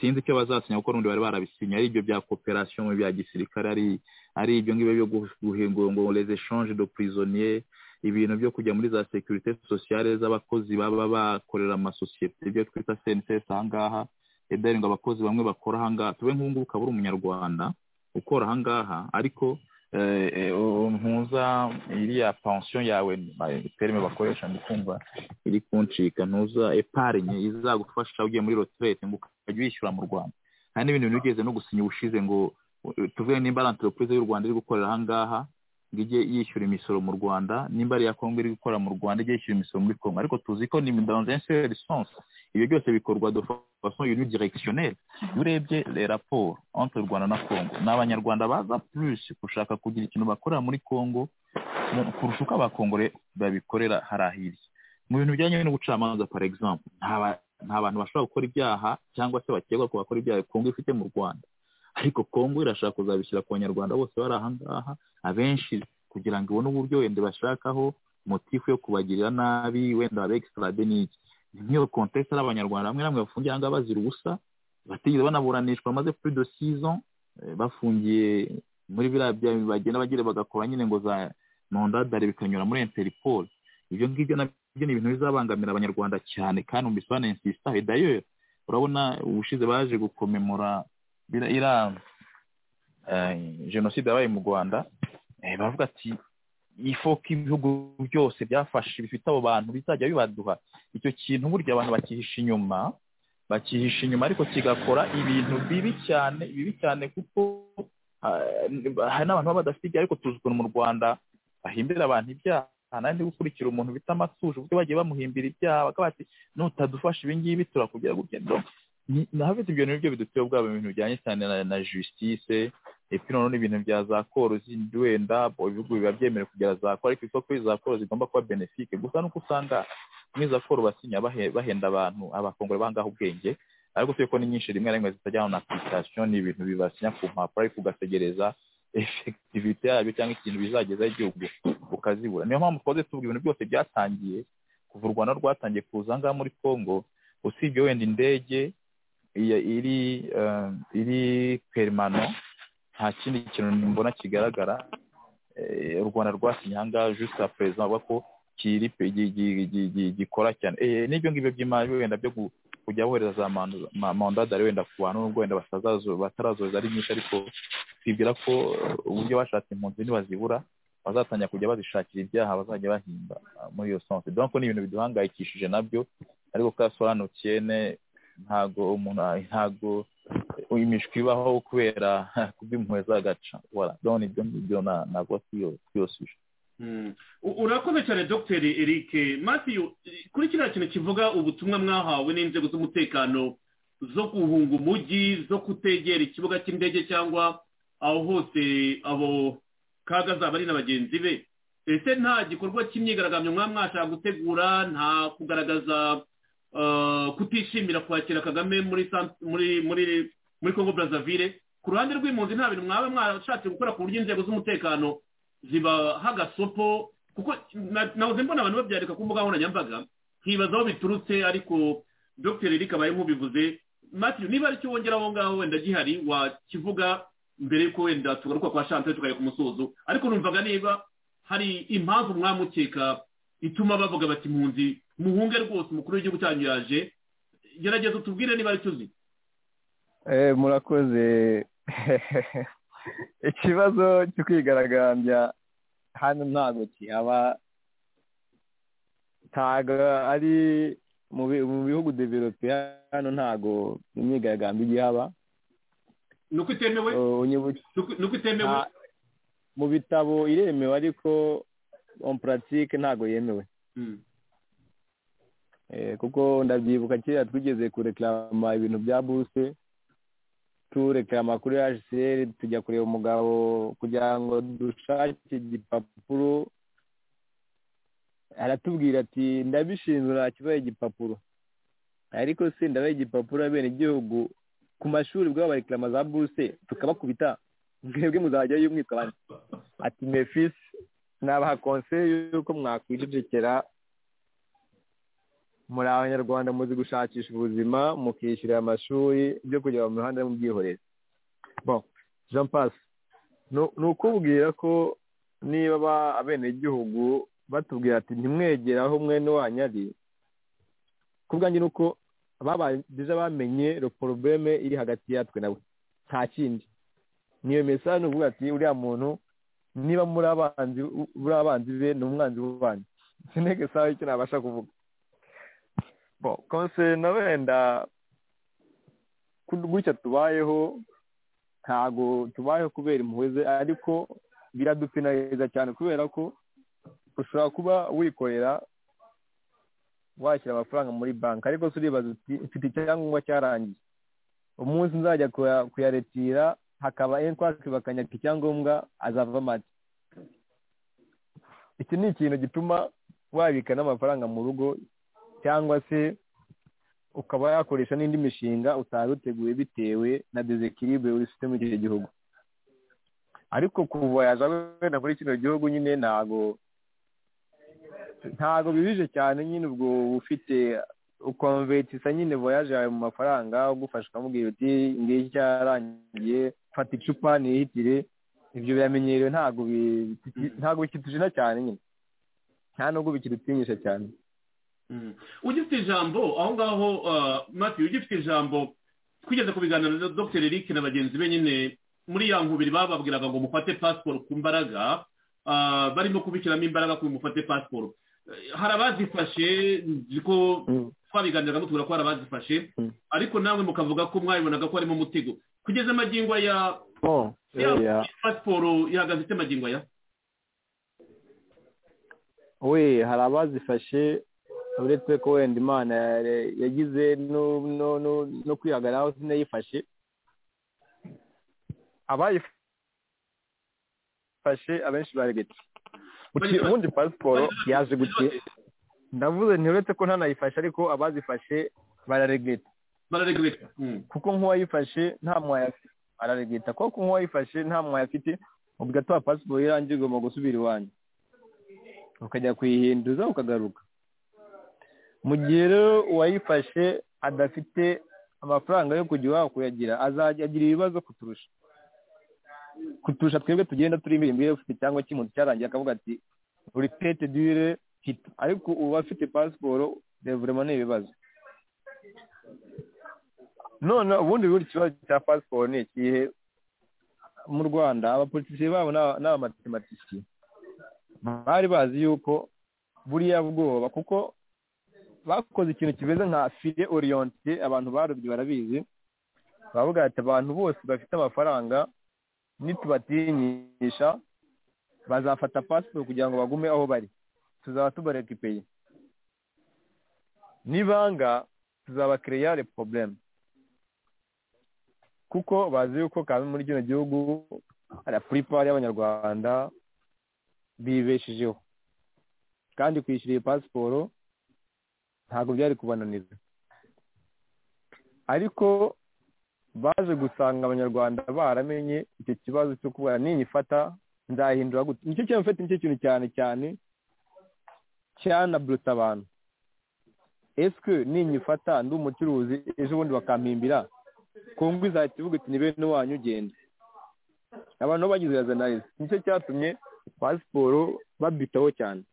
sinzi icyo bazasinya kuko n'ubundi bari barabisinya ari ibyo bya kooperasiyo mu bya gisirikare ari ari ibyo ngibyo byo gu- guhingura ngo les échanges de prisonniers ibintu byo kujya muri za securite sociale z'abakozi baba bakorera amasosiyete ibyo twita cncs ahangaha edari ngo abakozi bamwe bakora ahangaha tube nk'ubungubu ukaba uri umunyarwanda ukora ahangaha ariko eh, eh, u- ntuza iriya pensiyo yawe ba- terime bakoresha ndi kumva iri kuncika ntuza eparine izagufasha ugiye muri retraite ngo ukajya uyishyura mu rwanda hari n'ibintu bigeze no gusinya ubushize ngo eh, tuvuge nimba ari entreprise y'u rwanda iri gukorera ahangaha ngo ijye yishyura imisoro mu rwanda nimba ari iya kongo iri gukorera mu rwanda ijye yishyura imisoro muri kongo ariko tuzi ko ni dans un seul sens ibyo byose bikorwa de façon unidirectionnelle iyo urebye les rapports entre u rwanda na kongo ni abanyarwanda baza plus gushaka kugira ikintu bakorera muri kongo mu- kurusha uko abakongore babikorera harahiriye mu bintu bijyanye n'ubucamanza par exemple nta ba- nta bantu bashobora gukora ibyaha cyangwa se bakekwa ko bakora ibyaha kongo ifite mu rwanda ariko kongo irashaka kuzabishyira ku banyarwanda bose bari ahangaha abenshi kugira ngo ibone uburyo wenda bashakaho motifu yo kubagirira nabi wenda babe extrade n'iki niyo kontesite ari abanyarwanda bamwe bamwe bafungiye ahangaha bazira ubusa batigeze banaburanishwa bamaze plus de six ans eh, bafungiye muri biriya bya bagenda bagira bagakora nyine ngo za nondadare bikanyura muri interpol ibyo ngibyo nabyo ni ibintu bizabangamira abanyarwanda cyane kandi mu bisobanuro insista d'ailleurs urabona ubushize baje gukomemora bira- iriya eh, jenoside yabaye mu rwanda eh, baravuga ati ifo ko ibihugu byose byafashe bifite abo bantu bizajya bibaduha icyo kintu burya abantu bakihisha inyuma bakihisha inyuma ariko kigakora ibintu bibi cyane bibi cyane kuko ah, hari n'abantu baba badafite ibyaha ariko tuzi ukuntu mu rwanda bahimbira abantu ibyaha nandi gukurikira umuntu bita amatuje ubwo bagiye bamuhimbira ibyaha bakaba bati nutadufasha ibi ngibi turakubwira gutya donc ni- nahafite ibyo nibyo biduteye ubwabo ibintu bijyanye cyane na, na justice epi noneho n'ibintu bya za koro zindi wenda bo ibihugu biba byemerewe kugira za koro ariko isoko za koro zigomba kuba benefike gusa nuko usanga muri za koro basinya bahe- bahenda abantu abakongore bangaho ubwenge ariko tuye ko ni nyinshi rimwe na rimwe zitajya hano na application ni ibintu bibasinya ku mpapuro ariko ugategereza efektivite yabyo cyangwa ikintu bizagezaho igihugu ukazibura niyo mpamvu twaze tuvuga ibintu byose byatangiye kuva u rwanda rwatangiye kuza ngaha muri congo usibye wenda indege iya- iri eh, iri perimano nta kindi kintu mbona kigaragara Eh, u rwanda rwasinye ahangaha juste à présent bavuga ko kiri pe- gi- gi- gi- gi- gikora cyane Eh, n'ibyo ngibyo by'imari wenda byo gu- kujya bohereza za mandu- ma- mandadari wenda ku bantu nubwo wenda batazazo- batarazoza ari nyinshi ariko twibwira ko eh, uburyo bashatse impunzi ntibazibura bazatangira kujya bazishakira ibyaha bazajya bahimba ah, muri iyo sonse donc ni ibintu biduhangayikishije nabyo ariko ka sobanukiyene ntago umuntu ah, ntago eh, imishwi ibaho kubera kubw'impuhwe zagaca voilà donc ibyo ngibyo na- navuga kuri iyo- kuri iyo suje Mm. U- urakoze cyane dr eric matthew kuri kiriya kintu kivuga ubutumwa mwahawe n'inzego z'umutekano zo guhunga umujyi zo kutegera ikibuga cy'indege cyangwa aho hose abo kaga zaba ari na bagenzi be ese nta gikorwa cy'imyigaragambyo mwaba mwashaka gutegura nta kugaragaza eh, kutishimira kwakira kagame muri Sant- muri muri muri congo brazaville ku ruhande rw'impunzi nta bintu mwaba mwashatse gukora ku buryo inzego z'umutekano zibaha agasopo kuko na- nahoze mbona abantu babyandika ku mbuga nkoranyambaga nkibaza aho biturutse ariko dr eric abaye nk'ubivuze matthew niba ari cyo wongera aho ngaho wenda gihari wakivuga mbere y'uko wenda tugaruka kwa chante tukajya ku musozo ariko numvaga niba hari impamvu mwamukeka ituma bavuga bati impunzi muhunge rwose umukuru w'igihugu cyanyu yaje gerageza utubwire niba ari cyo uzi Eh, murakoze ikibazo cyo kwigaragambya hano ntabwo kihaba ntabwo ari mu bi- mu bihugu develope hano ntabwo imyigaragambyo igihaba ni uko itemewe Eh, unyibuke Ni uko- ni uko itemewe nta- mu bitabo iremewe ariko on pratique ntabwo yemewe Mm. Eh, kuko ndabyibuka kera twigeze kureklama ibintu bya buse tureklama kuri hcr tujya kureba umugabo kugira ngo dushake igipapuro aratubwira ati ndabishinzwe nakibaye igipapuro ariko se ndabaye igipapuro abene igihugu ku mashuri ubwabo bareklama za buse tukabakubita mwebwe muzajyayo mwitwa bane ati mefisi nabaha konseye y'uko mwakwijegekera muri abanyarwanda muzi gushakisha ubuzima mukishyura amashuri byo kujya mu mihanda yo mu bwikorezi bon jean passe ni ukubwira ko niba abenegihugu batubwira ati ntimwegere aho mwene wanyu ari ku bwanjye ni uko babagize bamenye porobeme iri hagati yatwe nawe nta kindi niyo mesaje ni ukuvuga ati uriya muntu niba muri abanzi muri abanzi be ni umwanzi w'ubanzi sinege sawa icyo nabasha kuvuga bo konseye na wenda gutya tubayeho ntago tubayeho kubera impuhwe ariko biradupinariza cyane kubera ko ushobora kuba wikorera washyira amafaranga muri banki ariko se uribaza uti mfite icyangombwa cyarangiye umunsi nzajya kuyaretira hakaba enkwake bakanyaka icyangombwa azava amata iki ni ikintu gituma wabika n'amafaranga mu rugo cyangwa se ukaba yakoresha n'indi mishinga utari uteguye bitewe na desekiribe uri ufite muri icyo gihugu ariko kuva wenda muri kino gihugu nyine ntago ntago bibije cyane nyine ubwo ufite ukonvetisa nyine voyaje yawe mu mafaranga ugufasha ukamubwira uti ngiyi cyarangiye fata icupa nihitire ibyo biramenyerewe ntabwo bikitujena cyane nyine nta nubwo bikidutinyisha cyane ugifite ijambo aho ngaho mati ugifite ijambo twigeze ku biganiro na dr eric na bagenzi be nyine muri ya nkubiri bababwiraga ngo mufate pasiporo ku mbaraga barimo kubishyiramo imbaraga ngo mufate pasiporo hari abazifashe nzi ko twabiganiraga mutubwira ko hari abazifashe ariko nawe mukavuga ko mwabibonaga ko harimo umutego kugeza amagingo ya pasiporo ihagaze ite amagingo ya we hari abazifashe uretse ko wenda imana yagize no kwihagararaho sinayifashe abayifashe abenshi baregetse ubundi pasiporo yaje gutya ndavuze ntiuretse ko ntanayifashe ariko abazifashe bararegeta bararegeta kuko nk'uwayifashe nta mwaya afite araregeta kuko nk'uwayifashe nta mwaya afite ubwo atuha pasiporo irangiye ugomba gusubira iwanyu ukajya kuyihinduza ukagaruka mu gihe rero uwayifashe adafite amafaranga yo kujya iwabo kuyagira azajya agira ibibazo kuturusha kuturusha twebwe tugenda turi imbere imbere ufite cyangwa cy'umuntu cyarangiye akavuga ati uripete dire hita ariko ubu afite pasiporo revurema ni ibibazo none ubundi buri ikibazo cya pasiporo ni ikihe mu rwanda abapolitisiye babo ni abamatematisiye bari bazi yuko buriya bwoba kuko bakoze ikintu kimeze nka file oriyonte abantu barubye barabizi baravuga ati abantu bose bafite amafaranga nitubatinyisha bazafata pasiporo kugira ngo bagume aho bari tuzaba tubareka ipeye nibanga tuzaba kireyare porobulemu kuko bazi yuko kandi muri kino gihugu hari puripari y'abanyarwanda bibeshejeho kandi kwishyura iyi pasiporo ntabwo byari kubananiza ariko baje gusanga abanyarwanda baramenye icyo kibazo cyo kubara ninyifata nzahindura gute nicyo kintu mfite nicyo kintu cyane cyane cyanaburuta abantu esike ninyifata ndi umucuruzi ejo bundi bakampimbira kongo izahita ivuga iti ni bene wanyu ugenda abantu bagize yazanariza nicyo cyatumye pasiporo babitaho cyane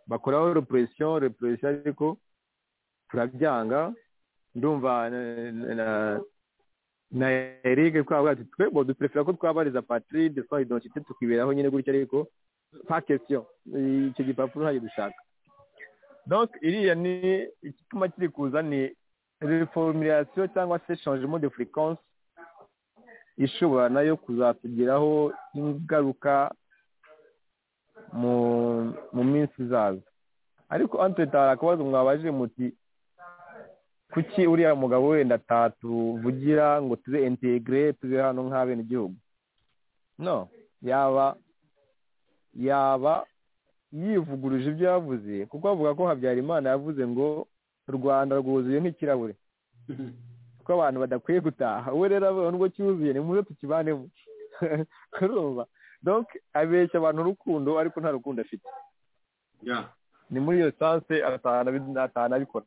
bakoraho repuresisiyo repuresisiyo ariko turabyanga ndumva na erike twavuga ati twebwe duperefera ko twabariza patiride twari identite tukiberaho nyine gutya ariko nta kesiyo icyo gipapuro ntabwo dushaka donke iriya ni igituma kiri kuza ni reformirasiyo cyangwa se shanjemo de furikansi ishobora nayo kuzatugiraho ingaruka mu minsi izaza ariko antwete hari akabazo mwabajije muti kuki uriya mugabo wenda atatuvugira ngo tube integire tube hano nk'abenegihugu no yaba yaba yivuguruje ibyo yavuze kuko bavuga ko habyarimana yavuze ngo u rwanda rwuzuye nk'ikirahure kuko abantu badakwiye gutaha we rero nubwo cyuzuye ni muze tukibanemo urumva donc abeshya abantu urukundo ariko nta rukundo afite yeah. ni muri iyo sanse atahana abikora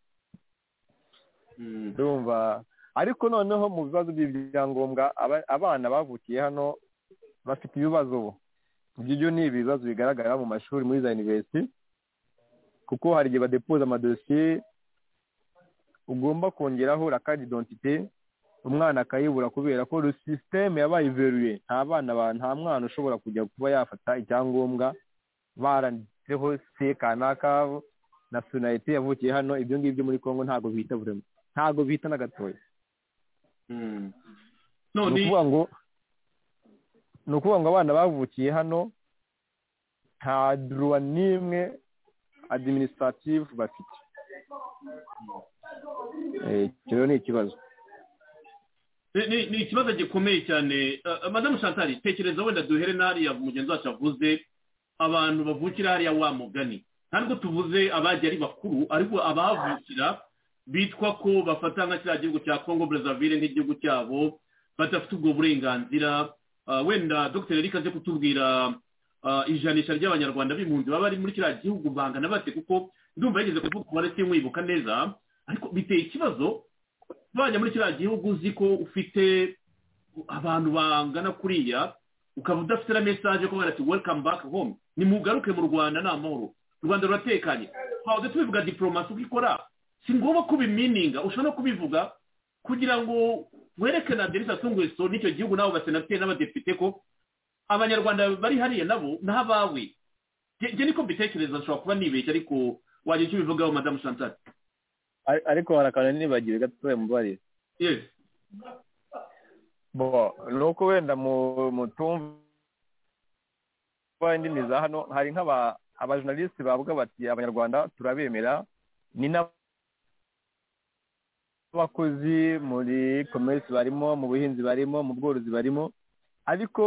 Mm. ndumva ariko noneho mu bibazo by'ibyangombwa aba- abana bavukiye hano bafite ibibazo bo ibyo byo ni ibibazo bigaragara mu mashuri muri za yuniverisiti kuko hari igihe badepoza amadosiye ugomba kongeraho rakadi identite umwana akayibura kubera ko sisiteme yabaye iveruye nta bana ba nta mwana ushobora kujya kuba yafata icyangombwa baranditseho se kanaka nasiyonalite yavukiye hano ibyo ngibyo muri congo ntabwo bihita burimo ntabwo bihita na gatoya Mm. ni none ukuvuga ngo ni ukuvuga ngo abana bavukiye hano nta duruwa n'imwe adiminisitirativu bafite Eh, icyo rero ni ikibazo ni- ni ni ikibazo gikomeye cyane Eh, madamu shantari tekereza wenda duhere n'hariya mugenzi wacu avuze abantu bavukira hariya wa mugani nta nubwo tuvuze abajya ari bakuru ariko abahavukira bitwa ko bafata nka kiriya gihugu cya congo brazzaville nk'igihugu cyabo badafite ubwo burenganzira Ah, wenda dr eric aze kutubwira ah, ijanisha ry'abanyarwanda b'impunzi baba bari muri kiriya gihugu bangana bate kuko ndumva yigeze kuvuga umubare simwibuka neza ariko biteye ikibazo bajya muri kiriya gihugu uzi ko ufite abantu bangana kuriya ukaba udafite na mesaje ko barati welcome back home nimugaruke mu rwanda ni amahoro u rwanda ruratekanye twajya tubivuga diporomasi uko ikora si ngombwa ko ubimininga ushobora no kubivuga kugira ngo werekane aderesi atunguye so n'icyo gihugu n'abo basenateri n'abadepite ko abanyarwanda bari hariya nabo ni abawe Nge- nge niko mbitekereza nshobora kuba nibeshya ariko wagira icyo ubivugaho madamu chantal Ar- ariko hari akantu nibagiwe gatoya mubarire yes bo ni uko wenda mu- mutumva indimi za hano hari nk'aba abajournaliste bavuga bati abanyarwanda turabemera ni n'abakozi muri commerce barimo mu buhinzi barimo mu bworozi barimo ariko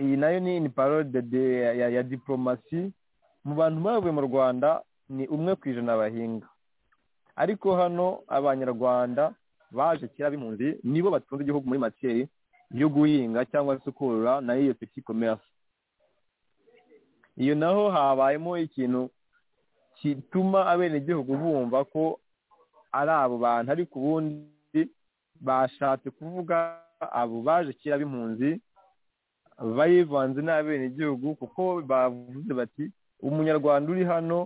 iyi nayo ni ni parole de, de, ya, ya diplomasi mu bantu bavuye mu rwanda ni umwe ku ijana bahinga ariko hano abanyarwanda baje kera b'impunzi nibo batunze igihugu muri matiyeri yo guhinga cyangwa se korora nayo iyo peti komerasi iyo naho habayemo ikintu gituma abenegihugu bumva ko ari abo bantu ariko ubundi bashatse kuvuga abo baje kera b'impunzi bayivanze n'abenegihugu kuko bavuze bati umunyarwanda uri hano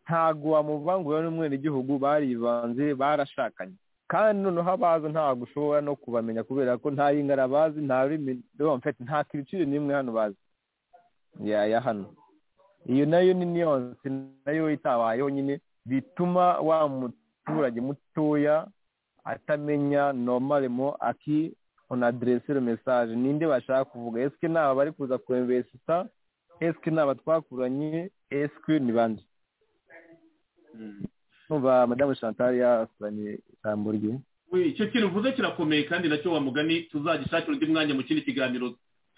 ntago wamuvangura n'umwenegihugu barivanze barashakanye kandi noneho abaza ntabwo ushobora no kubamenya kubera ko nta yingana bazi nta rurimi mfite nta kiriciro n'imwe hano bazi ya ya hano iyo nayo ni niyonse nayo itabayeho nyine bituma wa muturage mutoya atamenya normalemo aki on adresse le message ninde bashaka kuvuga eske ni aba bari kuza kuemvesita eske ni aba twakuranye eske ni bande numva madamu chantal yasobanuye ijambo rye We, icyo kintu uvuze kirakomeye kandi nacyo wa mugani tuzagishakira undi mwanya mu kindi kiganiro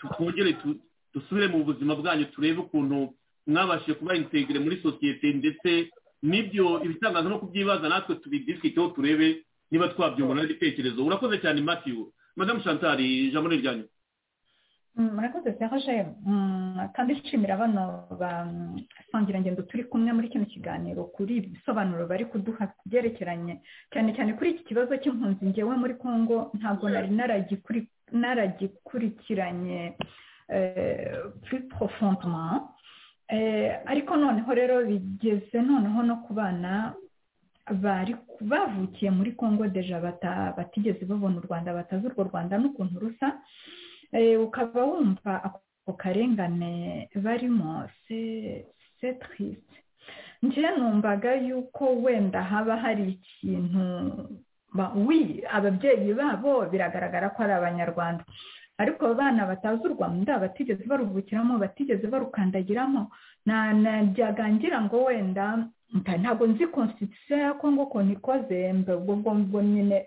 tu- twongere tu- dusubire mu buzima bwanyu turebe ukuntu mwabashije kuba integire muri sosiyete ndetse n'ibyo ibitangaza no kubyibaza natwe tubidisikiteho turebe niba twabyungurana n'ibitekerezo urakoze cyane matthew madamu chantal ijambo ni iryanyu Mm, murakoze serge Mm, kandi nshimira bano basangirangendo turi kumwe muri kino kiganiro kuri ibi bisobanuro bari kuduha byerekeranye cyane cyane kuri iki kibazo cy'impunzi ngewe muri congo ntabwo nari naragikuri- naragikurikiranye eh, plus profondement Eh, ariko noneho rero bigeze noneho no ku bana bari bavukiye muri congo deja bata- batigeze babona u rwanda batazi urwo rwanda n'ukuntu rusa Eh, ukaba wumva ako karengane barimo se- se triste njye numvaga yuko wenda haba hari ikintu ba- wi ababyeyi babo biragaragara ko ari abanyarwanda ariko abo bana batazi u rwanda batigeze baruvukiramo batigeze barukandagiramo na- najyaga ngira ngo wenda nta- ntabwo nzi constitution ya congo ukuntu ikoze mbe ubwo ngubwo nyine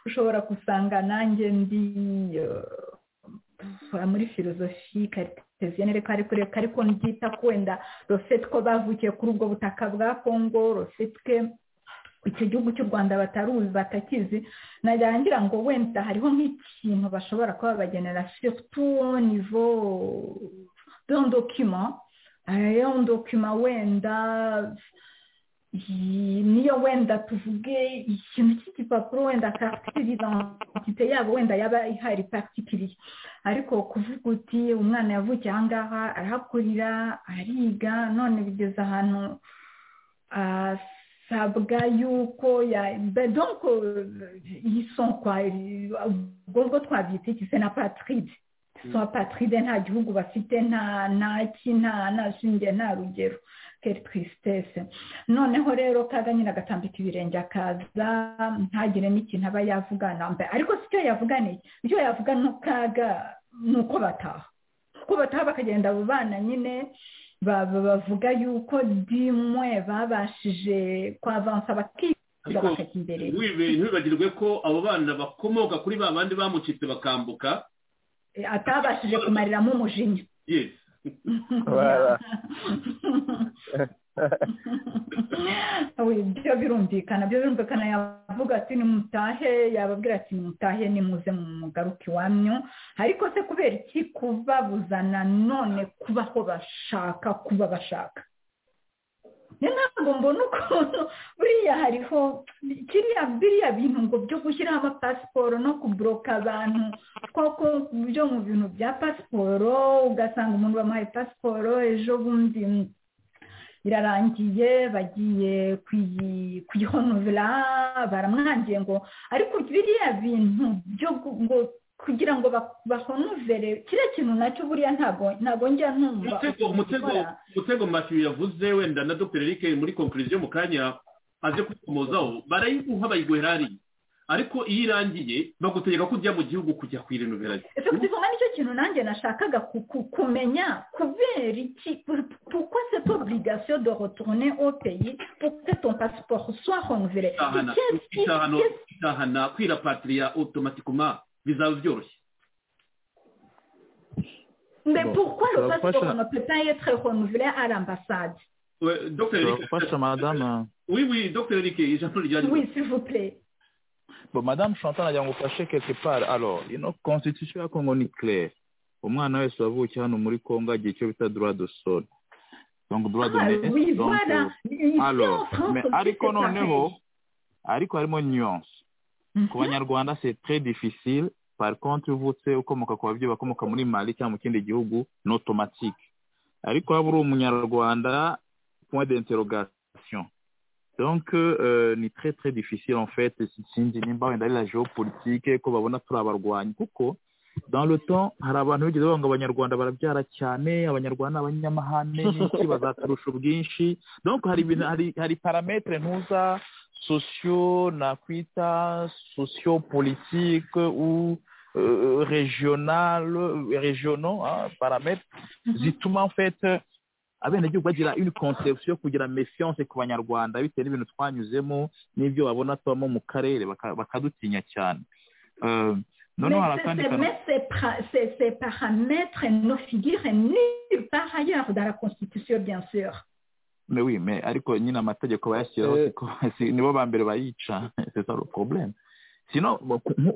ushobora gusanga nanjye ndi eh, kuva muri filozofi kariteziyene reka ariko reka ariko ndyita ko wenda rosette ko bavukiye kuri ubwo butaka bwa congo rosette icyo gihugu cy'u rwanda bataruzi batakizi narangira ngo wenda hariho nk'ikintu bashobora kuba bagenera siritu nivo dondokima ariyo ndokima wenda niyo wenda tuvuge ikintu cy'igipapuro wenda karikitiri dantite yabo wenda yaba ihari parikitiriye ariko kuvuga uti umwana yavukiye aha ngaha arahakurira ariga none bigeze ahantu asabwa yuko ya bedonko yisonkwa ubwo bwo twabyita iki na patiride so patiride nta gihugu bafite nta ntaki nta ntashinge nta rugero keri twisitese noneho rero kaga nyine agatambika ibirenge akaza ntagire n'ikintu aba yavugana ariko si cyo yavuganiye icyo yavuga ni kaga ni uko bataha uko bataha bakagenda abo bana nyine bavuga yuko dimwe babashije kwavansa bakiga bakajya imbere ntibibagirwe ko abo bana bakomoka kuri ba bandi bamucitse bakambuka atabashije kumariramo umujinya yes ibyo birumvikana byo birumvikana yavuga ati nimutahe yababwira ati nimutahe nimuze mu mugaruke iwanyu ariko se kubera iki kubabuzana none kubaho bashaka kuba bashaka ntabwo mbona ukuntu buriya hariho kiriya biriya bintu ngo byo gushyiraho amapasiporo no kuburoka abantu koko byo mu bintu bya pasiporo ugasanga umuntu bamuhaye pasiporo ejo bundi irarangiye bagiye kuyihonovera baramwangiye ngo ariko biriya bintu byo ngo kugira ngo bahonovere kiriya kintu nacyo buriya ntabwo njya ntumva umutego matiyu yavuze wenda na dr eric muri konkuriziyo mu kanya aze kwikomozaho barayiguha bayiguhera hariya ariko iyo irangiye bagutegeka ko ujya mu gihugu kujya kuyirenovera ese kuzivuga nicyo kintu nanjye nashakaga kumenya kubera iki kuko se obligation de retourner au pays pour que ton passeport soit renouvelé itahana kwirapatriya automatiquement bizaba byoroshye mais pourquoi le passeport ne peut pas être renouvelé à l'ambassade gufasha madame oui oui dr eric ijambo ryanyuma oui s'il vous plaît bon madame chantal nagira ngo ufashe quelque part alors ino constitution ya congo ni claire umwana wese wavukiye hano muri congo agira icyo bita droit de sol donc droit de oui voilà alors mais ariko noneho ariko harimo nuance ku banyarwanda c'est très difficile par contre iyo uvutse ukomoka ku babyeyi bakomoka muri mali cyangwa mu kindi gihugu ni automatique ariko waba uri umunyarwanda point d'interrogation donc euh, ni très très difficile en fait sinzi nimba wenda ari la géopolitique ko babona turi abarwanyi kuko dans le temps hari abantu bigeze bavuga ngo abanyarwanda barabyara cyane abanyarwanda abanyamahane n'iki bazaturusha ubwinshi donc hari ibintu hari hari parametre ntuza sociaux nakwita sociopolitique ou euh, régional régionaux hein, paramètres zituma en fait abenegihugu bagira une conception kugira méfiance ku banyarwanda bitewe n'ibintu twanyuzemo n'ibyo babona tubamo mu karere bakadutinya cyane euh, noneho hari akandi ces paramètres ne figurent nulle part ailleurs dans la constitution bien sûr mais oui mais ariko nyine amategeko bayashyiraho nibo ba mbere bayica c'est ça le problème sinon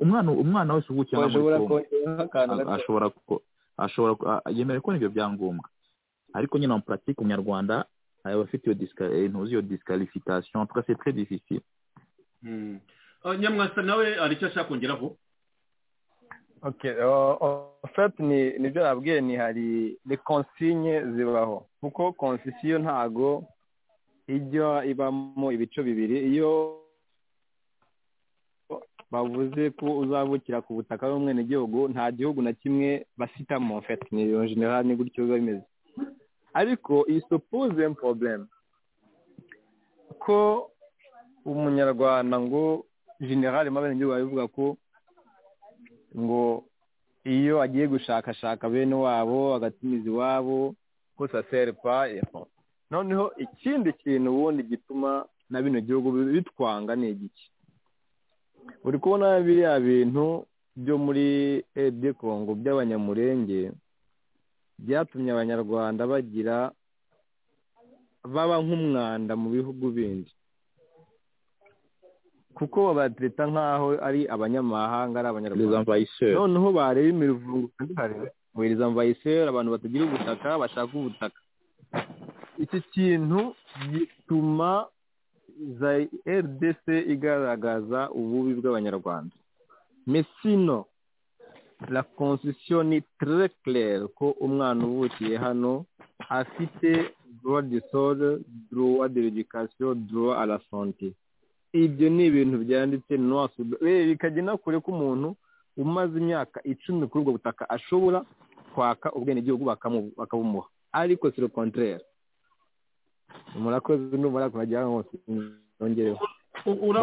umwana umwana wese uvukiye bashobora kongeraho akantu ashobora ashobora yemerewe kubona ibyo byangombwa ariko nyine en pratique umunyarwanda aba afite iyo intuzi iyo disqualification en tout cas c'est très difficile nyamwasa nawe hari icyo ashaka kongeraho okay ofate ni nibyo nabwiye ni hari ni konsinye zibaho kuko konsisiyo ntago ijya ibamo ibice bibiri iyo bavuze ko uzabukira ku butaka bw'umwenegihugu nta gihugu na kimwe basitamo ofate ni iyo generali ni gutyo biba bimeze ariko iyi supuze porobulemu ko umunyarwanda ngo generali mu abenegihugu babivuga ko ngo iyo agiye gushakashaka bene wabo agatumiza iwabo gusa seripa noneho ikindi kintu ubundi gituma na bino gihugu bitwanga ni igiki uri kubona biriya bintu byo muri ebye kongo by'abanyamurenge byatumye abanyarwanda bagira baba nk'umwanda mu bihugu bindi kuko babatereta nk'aho ari abanyamahanga ari les abanyarwanda envahisseurs. noneho bareba imivungo kandi hareba bohereza amvayiseri abantu batagira ubutaka bashaka ubutaka iki kintu gituma za rdc igaragaza ububi bw'abanyarwanda mesino la constitution ni très claire ko umwana uvukiye hano afite droit de sol droit de l'éducation droit à la santé ibyo ni ibintu byanditse noasuda bikajya inakure ko umuntu umaze imyaka icumi kuri ubwo butaka ashobora kwaka ubwenegihugu bakamu- bakabumuha ariko si le contraire murakoze numara kurajya hose nongereho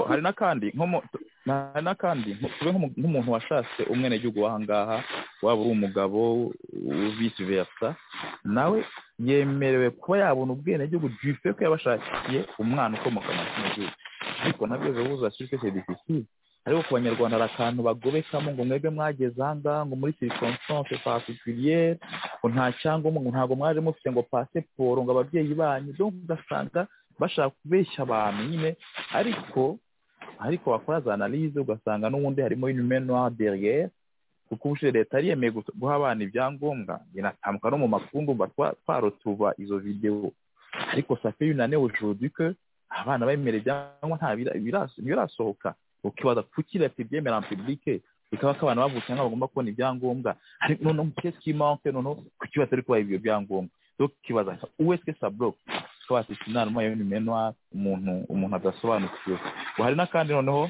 hari n'akandi nko mu- hari n'akandi nko- tube nk'umu- nk'umuntu washatse umwenegihugu w'ahangaha waba uri umugabo u- vice versa nawe yemerewe kuba yabona ubwenegihugu du fait ko yabashakiye umwana ukomoka mu kino gihugu ariko nabyo bivuza sirike se difficile ariko ku banyarwanda hari akantu bagobekamo ngo mwebwe mwageze ahangaha ngo muri circonstance particulière ngo nta cyangombwa ngo ntabwo mwaje mufite ngo pasiporo ngo ababyeyi banyu donc ugasanga bashaka kubeshya abantu nyine ariko ariko wakora za analize ugasanga n'ubundi harimo inumenoir derrière kuko ubushize leta yari yemeye gusa- guha abana ibyangombwa inatambuka no mu makundu mba twa- twarotuba izo videwo ariko safe yunane aujourd'hui que abana bemerera ibyangombwa nta bira- bira- birasohoka ukibaza kuki leta ibyemera en public bikaba ko abantu bavutse nk'aho bagomba kubona ibyangombwa ariko noneho mu kesi k'imanke noneho kuki batari kubaha ibyo byangombwa donc ukibaza uwe est-ce que ça bloque tukaba tuzi inama y'ibimenoir umuntu umuntu adasobanukiwe ngo hari n'akandi noneho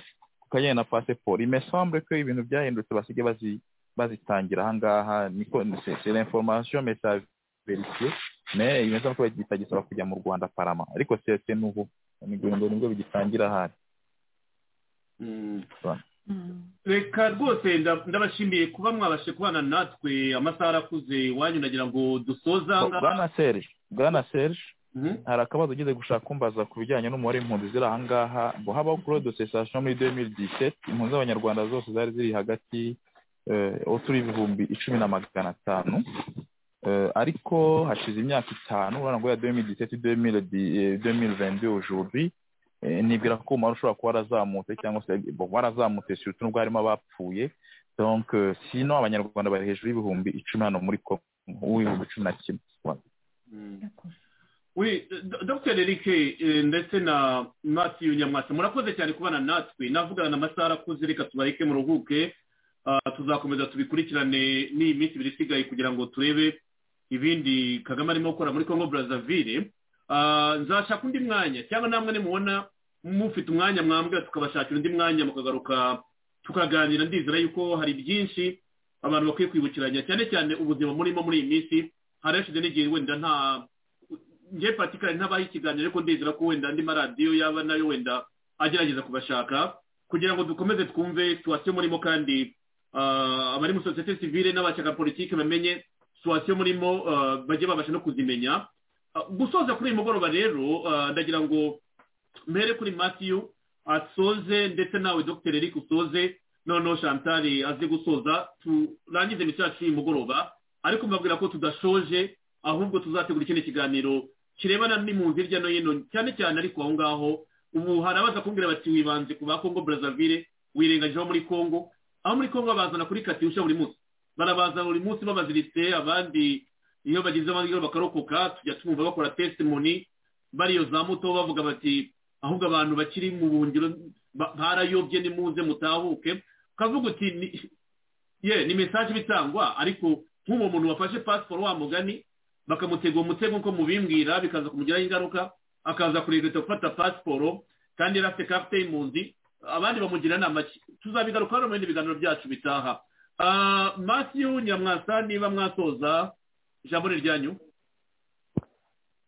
ku kajyanye na pasiporo imesambre ko ibintu byahindutse basigaye bazi bazitangira ahangaha niko c'est l'information mais ça vérifié mais imesambre ko bitagisaba kujya mu Rwanda parama ariko c'est c'est nouveau nibwo nibwo bigitangira ahari Mm. Mm. reka rwose nda- ndabashimiye kuba mwabashe kubana natwe amasaha arakuze iwanyu nagira ngo dusoze aha ngaha bwana Serge bwana Serge Mhm. hari akabazo ugize gushaka kumbaza ku bijyanye n'umubare w'impunzi ziri ahangaha ngo habaho kuri de cessation muri 2017 impunzi z'abanyarwanda zose zari ziri hagati uturi ibihumbi icumi na magana atanu Eh, ariko hashize imyaka itanu urabona ngo ya 2017 2000, eh, 2022 aujourd'hui eh, nibwira ko umubare ushobora kuba warazamutse cyangwa se bon, warazamutse surtout nubwo harimo abapfuye donc eh, sino abanyarwanda bari hejuru y'ibihumbi icumi hano muri Congo uw'ibihumbi cumi na kimwe Mm. D'accord. Oui, Do- Dr. Eric eh, ndetse na Matthew Nyamwasa murakoze cyane kubana natwe navugana na amasaha arakuze reka tubareke muruhuke Ah, tuzakomeza tubikurikirane n'iyi minsi ibiri isigaye kugira ngo turebe ibindi Kagame arimo gukora muri Congo Brazzaville Ah, nzashaka undi mwanya cyangwa namwe nimubona mufite umwanya mwambwira tukabashakira undi mwanya mukagaruka tukaganira ndizera yuko hari byinshi abantu bakwiye kwibukiranya cyane cyane ubuzima murimo muri iyi minsi hari hashize n'igihe wenda nta njye patikari ntabaho ikiganiro ariko ndizera ko wenda andi maradiyo yaba nayo wenda agerageza kubashaka kugira ngo dukomeze twumve situwasiyo murimo kandi ah, abari muri sosiyete sivile n'abashaka politiki bamenye situwasiyo murimo ah, bajye babasha no kuzimenya Ah, gusoza kuri uyu mugoroba rero ah, ndagira ngo mbere kuri matiyu asoze ndetse nawe dr eric usoze noneho chantal aze gusoza turangize imiti yacu y'uyu mugoroba ariko mbabwira ko tudashoje ahubwo tuzategura ikindi kiganiro kirebana n'impunzi hirya no hino cyane cyane ariko aho ngaho ubu hari abaza kumbwira bati wibanze ku ba congo brazzaville wirengagijeho muri congo aho muri congo babazana kuri katirusha buri munsi barabazana buri munsi babaziritse abandi iyo bagize amahirwe bakarokoka tujya tumva bakora testimoni bariyo za muto bavuga bati ahubwo abantu bakiri mu buhungiro ba- barayobye nimuze mutahuke ukavuga uti "Ni- ye ni mesaje bitangwa ariko nk'uwo muntu wafashe pasiporo wa mugani bakamutega uwo mutego nk'uko mubimbwira bikaza kumugiraho ingaruka akaza kuregeta gufata pasiporo kandi yari afite karite y'impunzi abandi bamugira inama ki tuzabigarukaho mu bindi biganiro byacu bitaha Ah, matthew nyamwasa niba mwasoza ijambo ni ryanyu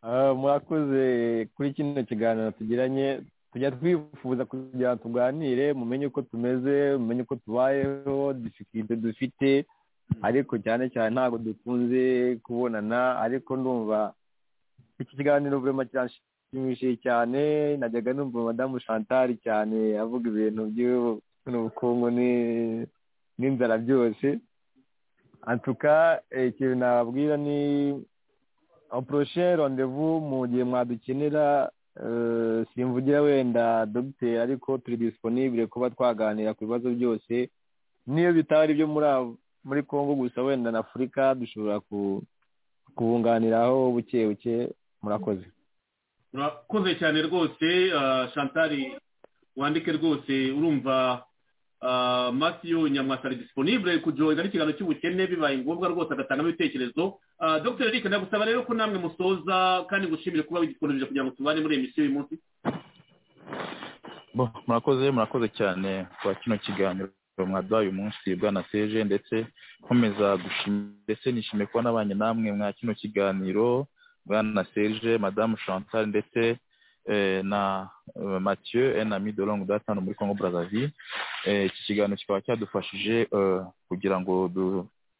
Ah, murakoze kuri kino kiganiro tugiranye tujya twifuza kugira ngo tuganire mumenye uko tumeze mumenye uko tubayeho difikirite dufite ariko cyane cyane ntabwo dukunze kubonana ariko ndumva iki kiganiro burema kirashimishije cyane najyaga numva madamu chantal cyane avuga ibintu by'ubukungu ni- n'inzara byose antuka eh, ikintu nababwira ni prochain rendez-vous mu gihe mwadukenera Eh, simvugira wenda dogiteri ariko turi disponible kuba twaganira ku bibazo byose niyo bitaba ari ibyo muri Af- muri congo gusa wenda na afurika dushobora ku- kubunganiraho buke buke murakoze urakoze cyane rwose ah, shantari wandike rwose urumva ah, masiyo nyamwasa ari disponible kujoyina n'ikiganiro cy'ubukene bibaye ngombwa rwose agatangamo ibitekerezo Ah, dr eric ndagusaba rero ko namwe musoza kandi ngushimire kuba widisponible kugira ngo tubane muri iyi misiyo uyu munsi Bo, murakoze murakoze cyane kwa kino kiganiro mwaduhaye uyu munsi bwana seje ndetse nkomeza gushimira ndetse nishimiye kuba nabanye namwe mwa kino kiganiro bwana seje madamu chantal ndetse eh, na eh, mathieu un ami de longue date hano muri congo brazzaville Eh, iki kiganiro kikaba cyadufashije eh, kugira ngo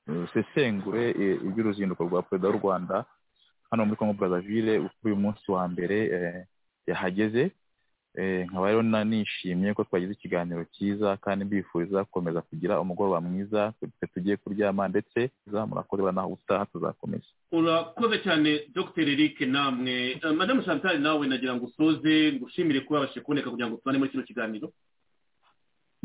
dusesengure eh, iby'uruzinduko rwa perezida w'u rwanda hano muri congo brazzaville kuri uyu munsi wa mbere eh, yahageze Eh, nkaba rero na- nishimye ko twagize ikiganiro cyiza kandi mbifuriza gukomeza kugira umugoroba mwiza twe tugiye kuryama ndetse za- murakoze bana utaha tuzakomeza urakoze cyane dr eric namwe Ah, madamu shantari nawe nagira ngo usoze ngushimire kuba wabashije kuboneka kugira ngo tubane muri kino kiganiro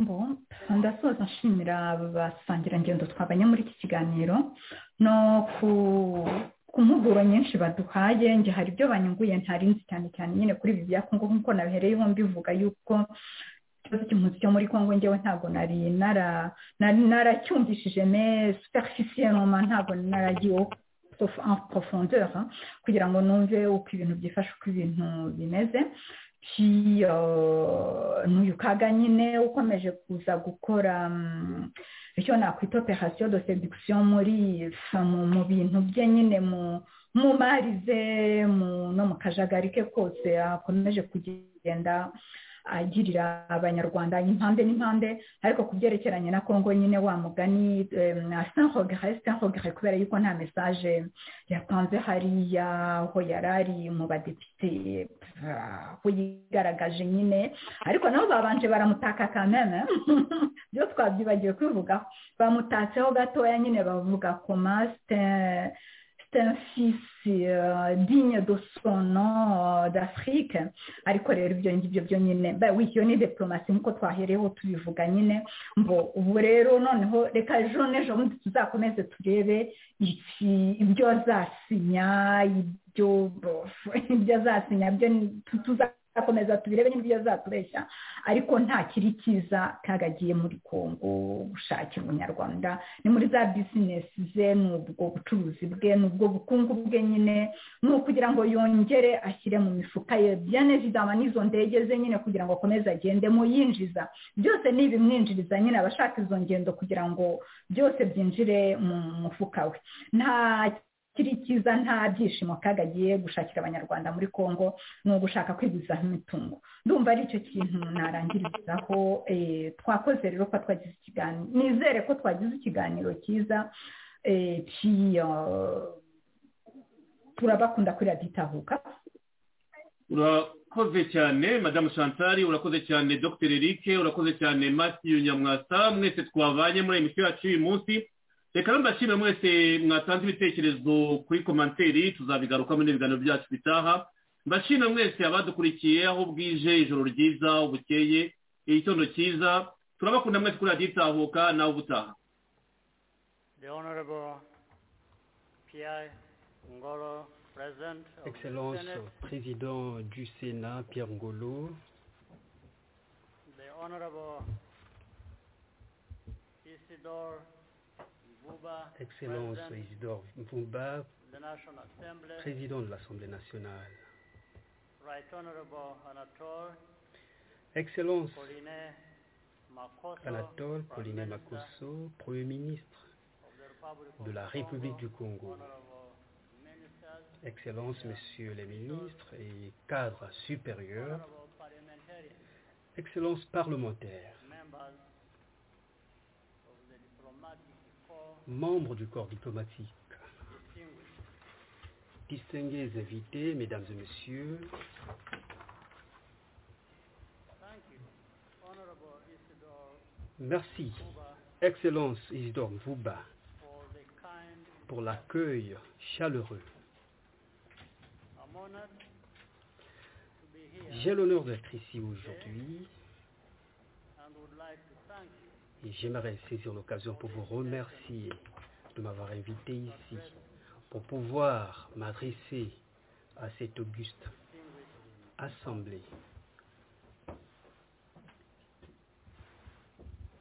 Bo, ndasoza nshimira abasangirangendo twabanye muri iki kiganiro no ku ku mpuguro nyinshi baduhaye nge hari ibyo banyunguye ntarinzi cyane cyane nyine kuri ibi bya kongo nk'uko nabihereyeho mbivuga yuko ikibazo cy'impunzi cyo muri kongo ngewe ntabwo nari nara- nari naracyumvishije me superficiellement ntabwo naragiyeho prof- en profondeur kugira ngo numve uko ibintu byifashe uko ibintu bimeze ki uh, n'uyu kaga nyine ukomeje kuza gukora mm, icyo nakwita operation de seduction muri fa- mu mu bintu bye nyine mu mu mari ze mu no mu kajagari ke kose akomeje kugenda agirira abanyarwanda impande n'impande ariko ku byerekeranye na kongo nyine wa mugani sans regret sans regret kubera yuko nta message yatanze hariya aho yari ari mu badepite Ah, aho yigaragaje nyine ariko nabo babanje baramutaka kameme byo twabyibagiwe kwivugaho bamutatseho gatoya nyine bavuga ko masite un fils euh, digne de son nom euh, d'afrique ariko rero ibyo ngibyo byo nyine ba- oui, iyo ni diplomasi nk'uko twahereyeho tubivuga nyine ngo ubu rero noneho reka ejo n'ejo bundi tuzakomeze turebe iki- ibyo azasinya ibyo ibyo azasinya byo ni- tu- tuzakomeza tubirebe n'ibyo azatubeshya ariko nta kiri cyiza kagagiye muri kongo gushakira umunyarwanda ni muri za bizinesi ze ni ubwo bucuruzi bwe ni ubwo bukungu bwe nyine ni ukugira ngo yongere ashyire mu mifuka ye byane zidama n'izo ndege ze nyine kugira ngo akomeze agendemo yinjiza byose ni ibimwinjiriza nyine abashaka izo ngendo kugira ngo byose byinjire mu mufuka we nta kiri cyiza nta byishimo kagagiye gushakira abanyarwanda muri kongo ni ugushaka kwiguzaho imitungo ndumva ari icyo kintu narangirizaho eh, twakoze rero ko twagize ikiganiro nizere ko twagize ikiganiro cyiza eh, ki- ah, turabakunda kuri raditahuka urakoze cyane madamu shantari urakoze cyane dr eric urakoze cyane matthew nyamwasa mwese twabanye muri emisiyo yacu uyu munsi reka rero ndashimira mwese mwatanze ibitekerezo kuri komanteri tuzabigaruka muri ibiganiro byacu bitaha mbashimira mwese abadukurikiye aho bwije ijoro ryiza ubukeye igitondo cyiza turabakunda mwese kuri radiyo itahuka nawe ubutaha The Honorable Pierre Ngolo, President of the Excellence, Senate, président du Sénat, Pierre Ngolo, the Honorable Isidore Buba, Excellence President Isidore Mvumba, of the National Assembly, président de l'Assemblée nationale, Right Honorable Anatole Excellence Pauline Makoto, Anatole Prime Pauline Minister Makosso, Premier ministre of the Republic of de la Congo, République du Congo, Honorable Ministers, Excellences, Messieurs les ministres et cadres supérieurs, Honorable Parliamentarians, Excellences parlementaires, members of the diplomatic corps, membres du corps diplomatique, distinguished distingués invités, mesdames et messieurs, Thank you, Honorable Isidore merci, Kuba, Excellence Isidore Mvouba, for the kind pour l'accueil chaleureux. I'm honored to be J'ai l'honneur d'être ici aujourd'hui and would like to thank you et j'aimerais saisir l'occasion pour vous remercier de m'avoir invité ici pour pouvoir m'adresser à cette auguste assemblée.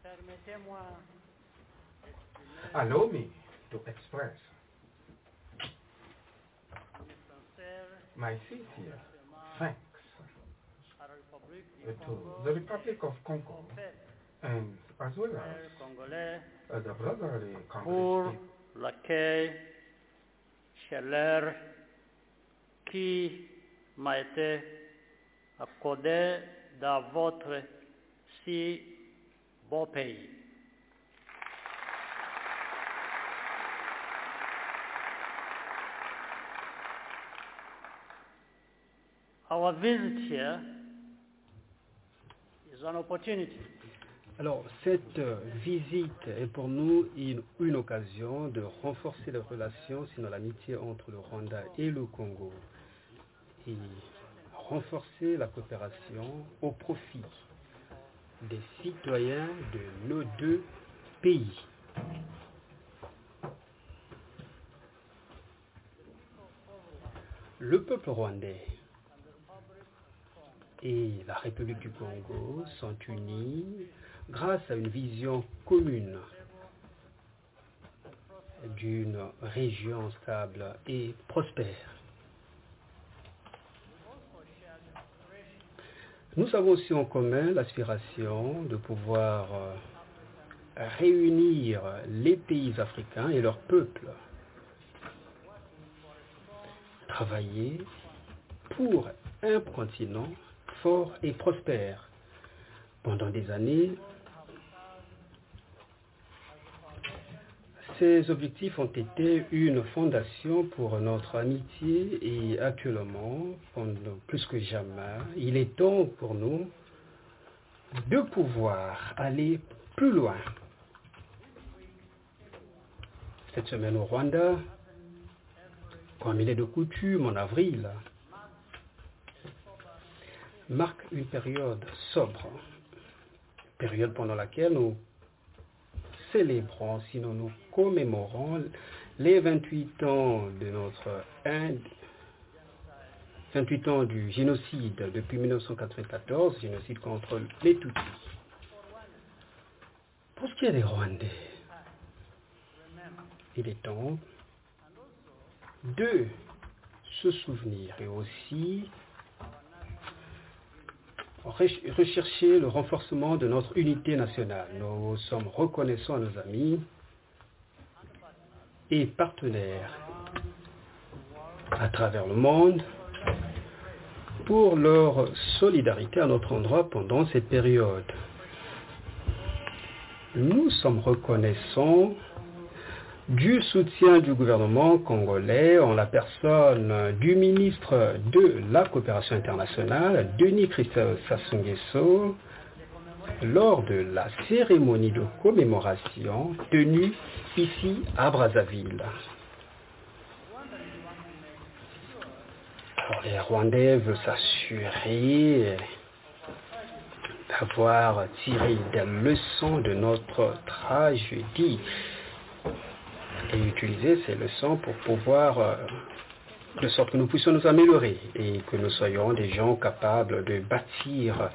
Permettez-moi Allow me to express de sincère my sincere thanks à la République du to Congo the Republic of Congo son peuple, and as well as peuple congolais, uh, the brotherly pour Congolese people l'accueil chaleur qui m'a été accordé dans votre si beau pays. Our visit here is an opportunity Alors, cette euh, visite est pour nous une, une occasion de renforcer les relations, sinon l'amitié entre le Rwanda et le Congo, et renforcer la coopération au profit des citoyens de nos deux pays. Le peuple rwandais et la République du Congo sont unis grâce à une vision commune d'une région stable et prospère. Nous avons aussi en commun l'aspiration de pouvoir euh, réunir les pays africains et leurs peuples, travailler pour un continent fort et prospère. Pendant des années, ces objectifs ont été une fondation pour notre amitié et actuellement, pendant plus que jamais, il est temps pour nous de pouvoir aller plus loin. Cette semaine au Rwanda, comme il est de coutume en avril, marque une période sobre, période pendant laquelle nous célébrons, sinon nous commémorons les 28 ans de notre ind- 28 ans du génocide depuis 1994, génocide contre les Tutsis. Pour ce qui est des Rwandais, il est temps de se souvenir et aussi Reche- rechercher le renforcement de notre unité nationale. Nous sommes reconnaissants à nos amis et partenaires à travers le monde pour leur solidarité à notre endroit pendant cette période. Nous sommes reconnaissants du soutien du gouvernement congolais en la personne du ministre de la coopération internationale, Denis Christophe Sassou Nguesso, lors de la cérémonie de commémoration tenue ici à Brazzaville. Alors, les Rwandais veulent s'assurer d'avoir tiré des leçons de notre tragédie et utiliser ces leçons pour pouvoir, euh, de sorte que nous puissions nous améliorer et que nous soyons des gens capables de bâtir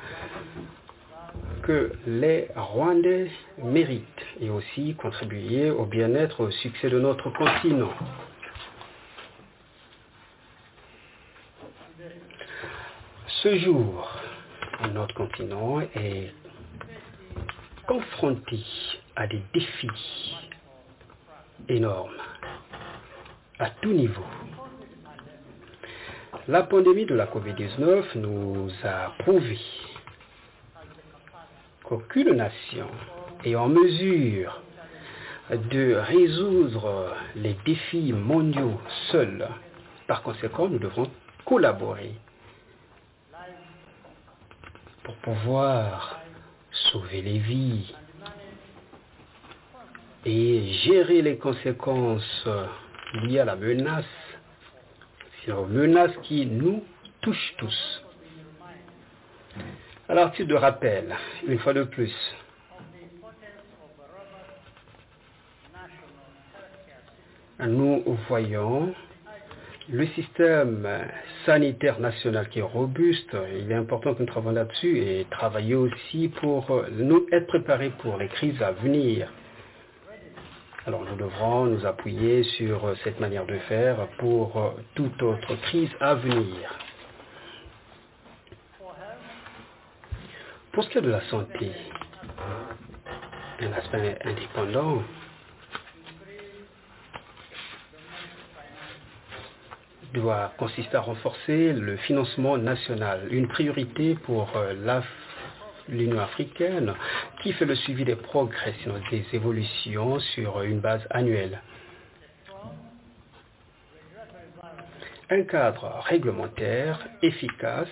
que les Rwandais méritent et aussi contribuer au bien-être, au succès de notre continent. Ce jour, notre continent est confronté à des défis énorme, à tout niveau. La pandémie de la COVID-19 nous a prouvé qu'aucune nation est en mesure de résoudre les défis mondiaux seule. Par conséquent, nous devrons collaborer pour pouvoir sauver les vies, et gérer les conséquences liées à la menace, c'est une menace qui nous touche tous. Alors, tu de rappel, une fois de plus, nous voyons le système sanitaire national qui est robuste. Il est important que nous travaillions là-dessus et travailler aussi pour nous être préparés pour les crises à venir. Alors nous devrons nous appuyer sur cette manière de faire pour toute autre crise à venir. Pour ce qui est de la santé, un aspect indépendant, doit consister à renforcer le financement national, une priorité pour l'Af- l'Union africaine qui fait le suivi des progrès, sinon des évolutions sur une base annuelle. Un cadre réglementaire efficace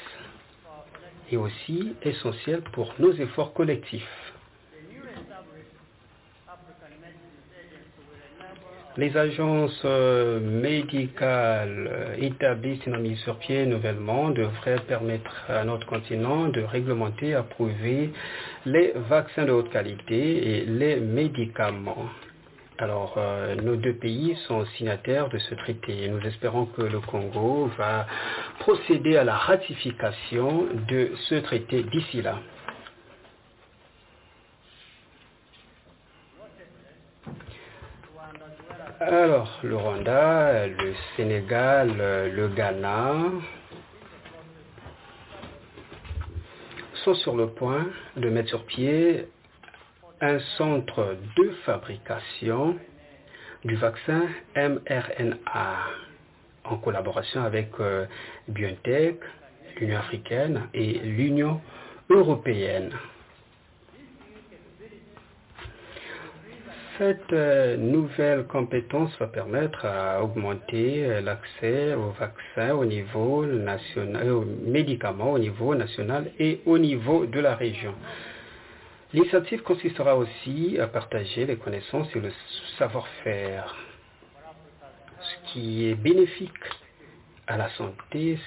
est aussi essentiel pour nos efforts collectifs. Les agences euh, médicales établies et mises sur pied nouvellement devraient permettre à notre continent de réglementer et approuver les vaccins de haute qualité et les médicaments. Alors, euh, nos deux pays sont signataires de ce traité et nous espérons que le Congo va procéder à la ratification de ce traité d'ici là. Alors, le Rwanda, le Sénégal, le Ghana sont sur le point de mettre sur pied un centre de fabrication du vaccin mRNA en collaboration avec euh, BioNTech, l'Union africaine et l'Union européenne. cette nouvelle compétence va permettre à augmenter l'accès aux vaccins au niveau national, aux médicaments au niveau national et au niveau de la région. L'initiative consistera aussi à partager les connaissances et le savoir-faire, ce qui est bénéfique à la santé,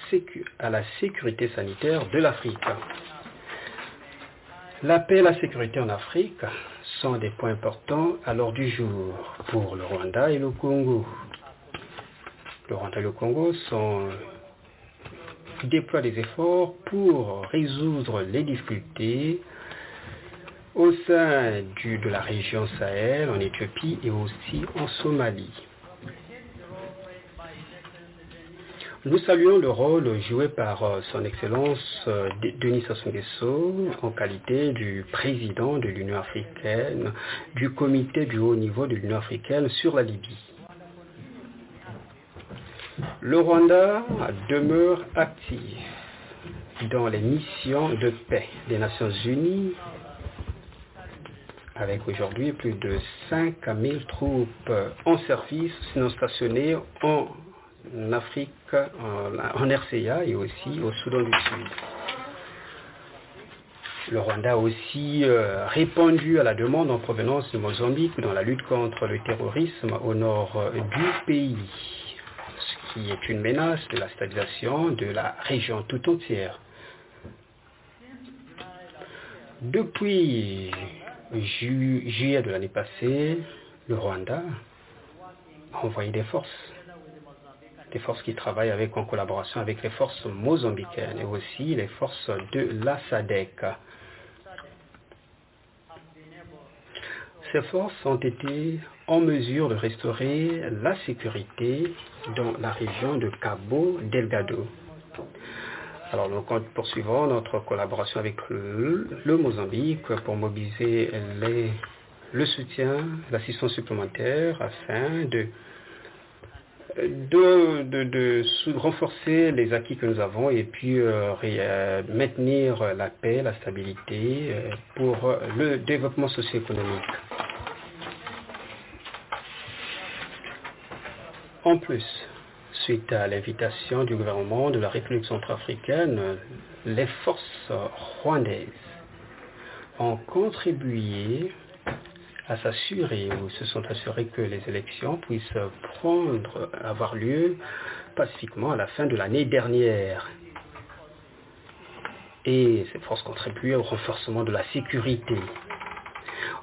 à la sécurité sanitaire de l'Afrique. La paix et la sécurité en Afrique sont des points importants à l'ordre du jour pour le Rwanda et le Congo. Le Rwanda et le Congo sont, déploient des efforts pour résoudre les difficultés au sein du, de la région Sahel, en Éthiopie et aussi en Somalie. Nous saluons le rôle joué par son Excellence Denis Sassou Nguesso en qualité du président de l'Union africaine, du comité du haut niveau de l'Union africaine sur la Libye. Le Rwanda demeure actif dans les missions de paix des Nations Unies avec aujourd'hui plus de 5000 troupes en service, sinon stationnées en en Afrique, en, en, RCA et aussi au Soudan du Sud. Le Rwanda a aussi euh, répondu à la demande en provenance de Mozambique dans la lutte contre le terrorisme au nord du pays, ce qui est une menace de la stabilisation de la région tout entière. Depuis ju- juillet de l'année passée, le Rwanda a envoyé des forces les forces qui travaillent avec, en collaboration avec les forces mozambicaines et aussi les forces de la SADEC. Ces forces ont été en mesure de restaurer la sécurité dans la région de Cabo Delgado. Alors nous poursuivons notre collaboration avec le, le Mozambique pour mobiliser les, le soutien, l'assistance supplémentaire afin de de, de, de sous- renforcer les acquis que nous avons et puis euh, ré- euh, maintenir la paix, la stabilité euh, pour le développement socio-économique. En plus, suite à l'invitation du gouvernement de la République centrafricaine, les forces rwandaises ont contribué à s'assurer ou se sont assurés que les élections puissent prendre, avoir lieu pacifiquement à la fin de l'année dernière. et ces forces contribuaient au renforcement de la sécurité.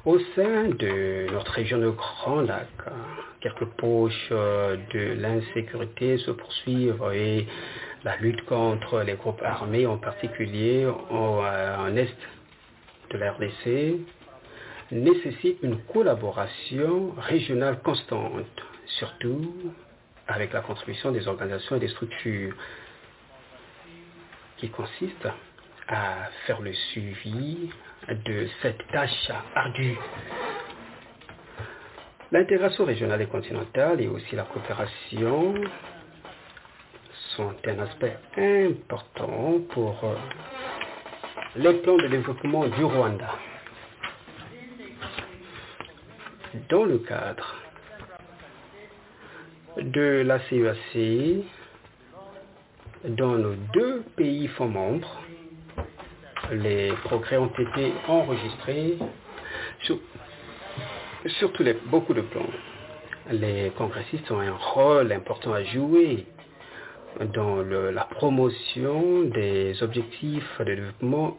Au sein de notre région de Grand Lac, hein, quelques poches euh, de l'insécurité se poursuivent et la lutte contre les groupes armés, en particulier en, euh, en Est de la RDC, nécessite une collaboration régionale constante, surtout avec la contribution des organisations et des structures qui consiste à faire le suivi de cette tâche ardue. L'intégration régionale et continentale et aussi la coopération sont un aspect important pour euh, les plans de développement du Rwanda. Dans le cadre de la CEAC, dans nos deux pays fonds membres, les progrès ont été enregistrés sur, sur tous les, beaucoup de plans. Les congressistes ont un rôle important à jouer dans le- la promotion des objectifs de développement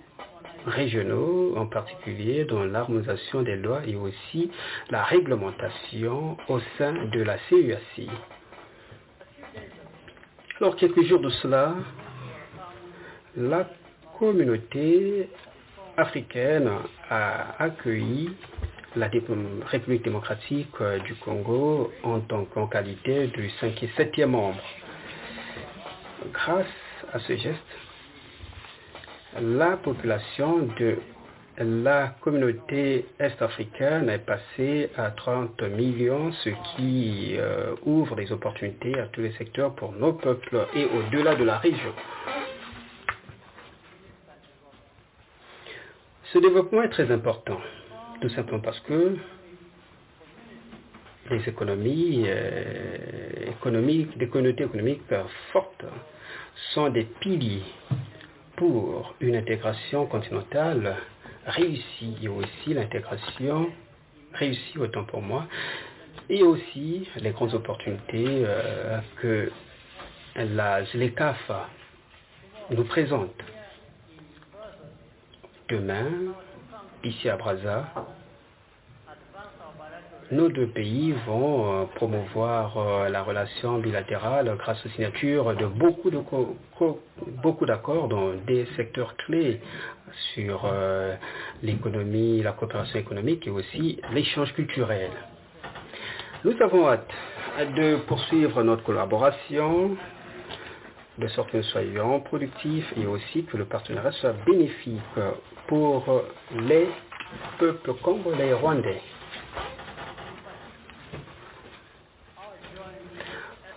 régionaux, en particulier dans l'harmonisation des lois et aussi la réglementation au sein de la CUAC. Alors, quelques jours de cela, la communauté africaine a accueilli la Dé- République démocratique euh, du Congo en tant qu'en qualité du 5 et 7e membre. Grâce à ce geste, la population de la communauté est-africaine est passée à 30 millions, ce qui euh, ouvre des opportunités à tous les secteurs pour nos peuples et au-delà de la région. Ce développement est très important, tout simplement parce que les économies, euh, économiques, des communautés économiques euh, fortes sont des piliers pour une intégration continentale réussie et aussi l'intégration réussie autant pour moi et aussi les grandes opportunités euh, que la ZLECAF nous présente. Demain, ici à Brazza, nos deux pays vont euh, promouvoir euh, la relation bilatérale grâce aux signatures de beaucoup de co- co- beaucoup d'accords dans des secteurs clés sur euh, l'économie, la coopération économique et aussi l'échange culturel. Nous avons hâte de poursuivre notre collaboration de sorte que nous soyons productifs et aussi que le partenariat soit bénéfique pour les peuples congolais et rwandais.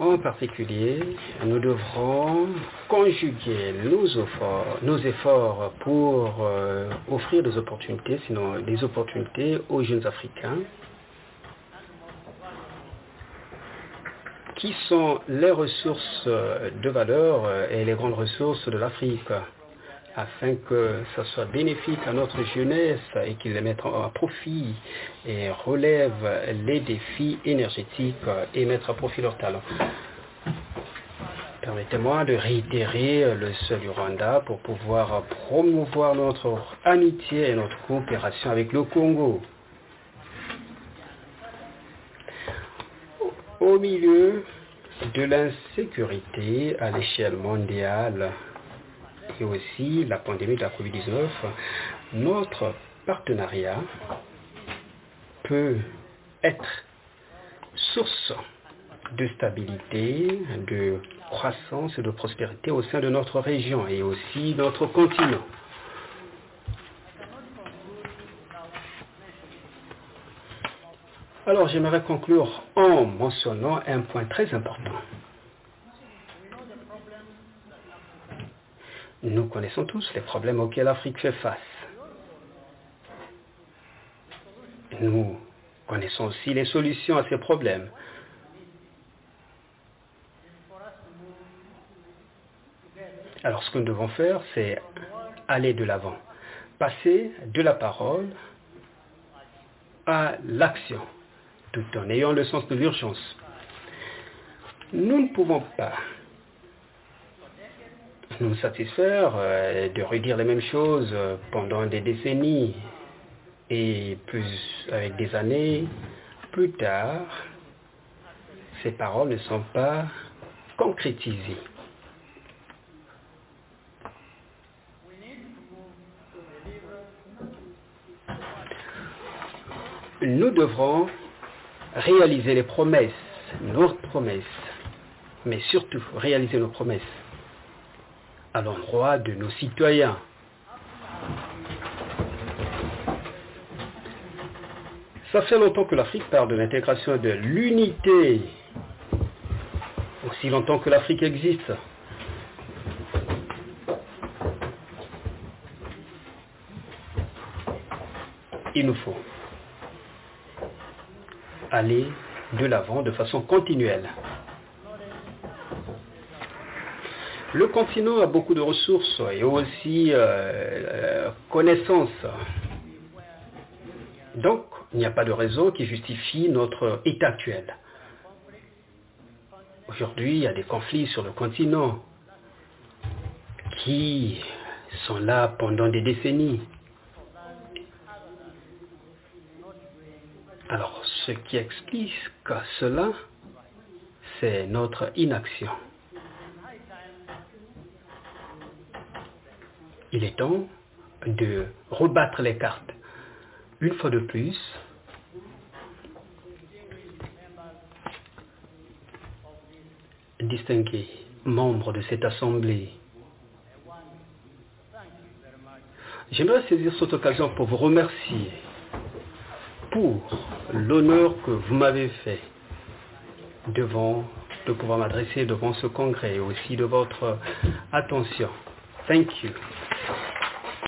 En particulier, nous devrons conjuguer nos efforts, nos efforts pour euh, offrir des opportunités, sinon des opportunités aux jeunes Africains qui sont les ressources euh, de valeur euh, et les grandes ressources de l'Afrique afin que ça soit bénéfique à notre jeunesse et qu'ils les mettent en- à profit et relèvent les défis énergétiques euh, et mettre à profit leurs talents. Permettez-moi de réitérer euh, le seul du Rwanda pour pouvoir euh, promouvoir notre amitié et notre coopération avec le Congo. au milieu de l'insécurité à l'échelle mondiale et aussi la pandémie de la COVID-19, notre partenariat peut être source de stabilité, de croissance et de prospérité au sein de notre région et aussi notre continent. Alors j'aimerais conclure en mentionnant un point très important. Nous connaissons tous les problèmes auxquels l'Afrique fait face. Nous connaissons aussi les solutions à ces problèmes. Alors ce que nous devons faire, c'est aller de l'avant, passer de la parole à l'action, tout en ayant le sens de l'urgence. Nous ne pouvons pas nous satisfaire euh, de redire les mêmes choses euh, pendant des décennies et plus avec des années plus tard, ces paroles ne sont pas concrétisées. Nous devrons réaliser les promesses, nos promesses, mais surtout réaliser nos promesses à l'endroit de nos citoyens. Ça fait longtemps que l'Afrique part de l'intégration de l'unité, aussi longtemps que l'Afrique existe. Il nous faut aller de l'avant de façon continuelle. Le continent a beaucoup de ressources et aussi euh, connaissances. Donc, il n'y a pas de raison qui justifie notre état actuel. Aujourd'hui, il y a des conflits sur le continent qui sont là pendant des décennies. Alors, ce qui explique cela, c'est notre inaction. Il est temps de rebattre les cartes. Une fois de plus, distingués membres de cette assemblée, j'aimerais saisir cette occasion pour vous remercier pour l'honneur que vous m'avez fait devant de pouvoir m'adresser devant ce congrès et aussi de votre attention. Thank you.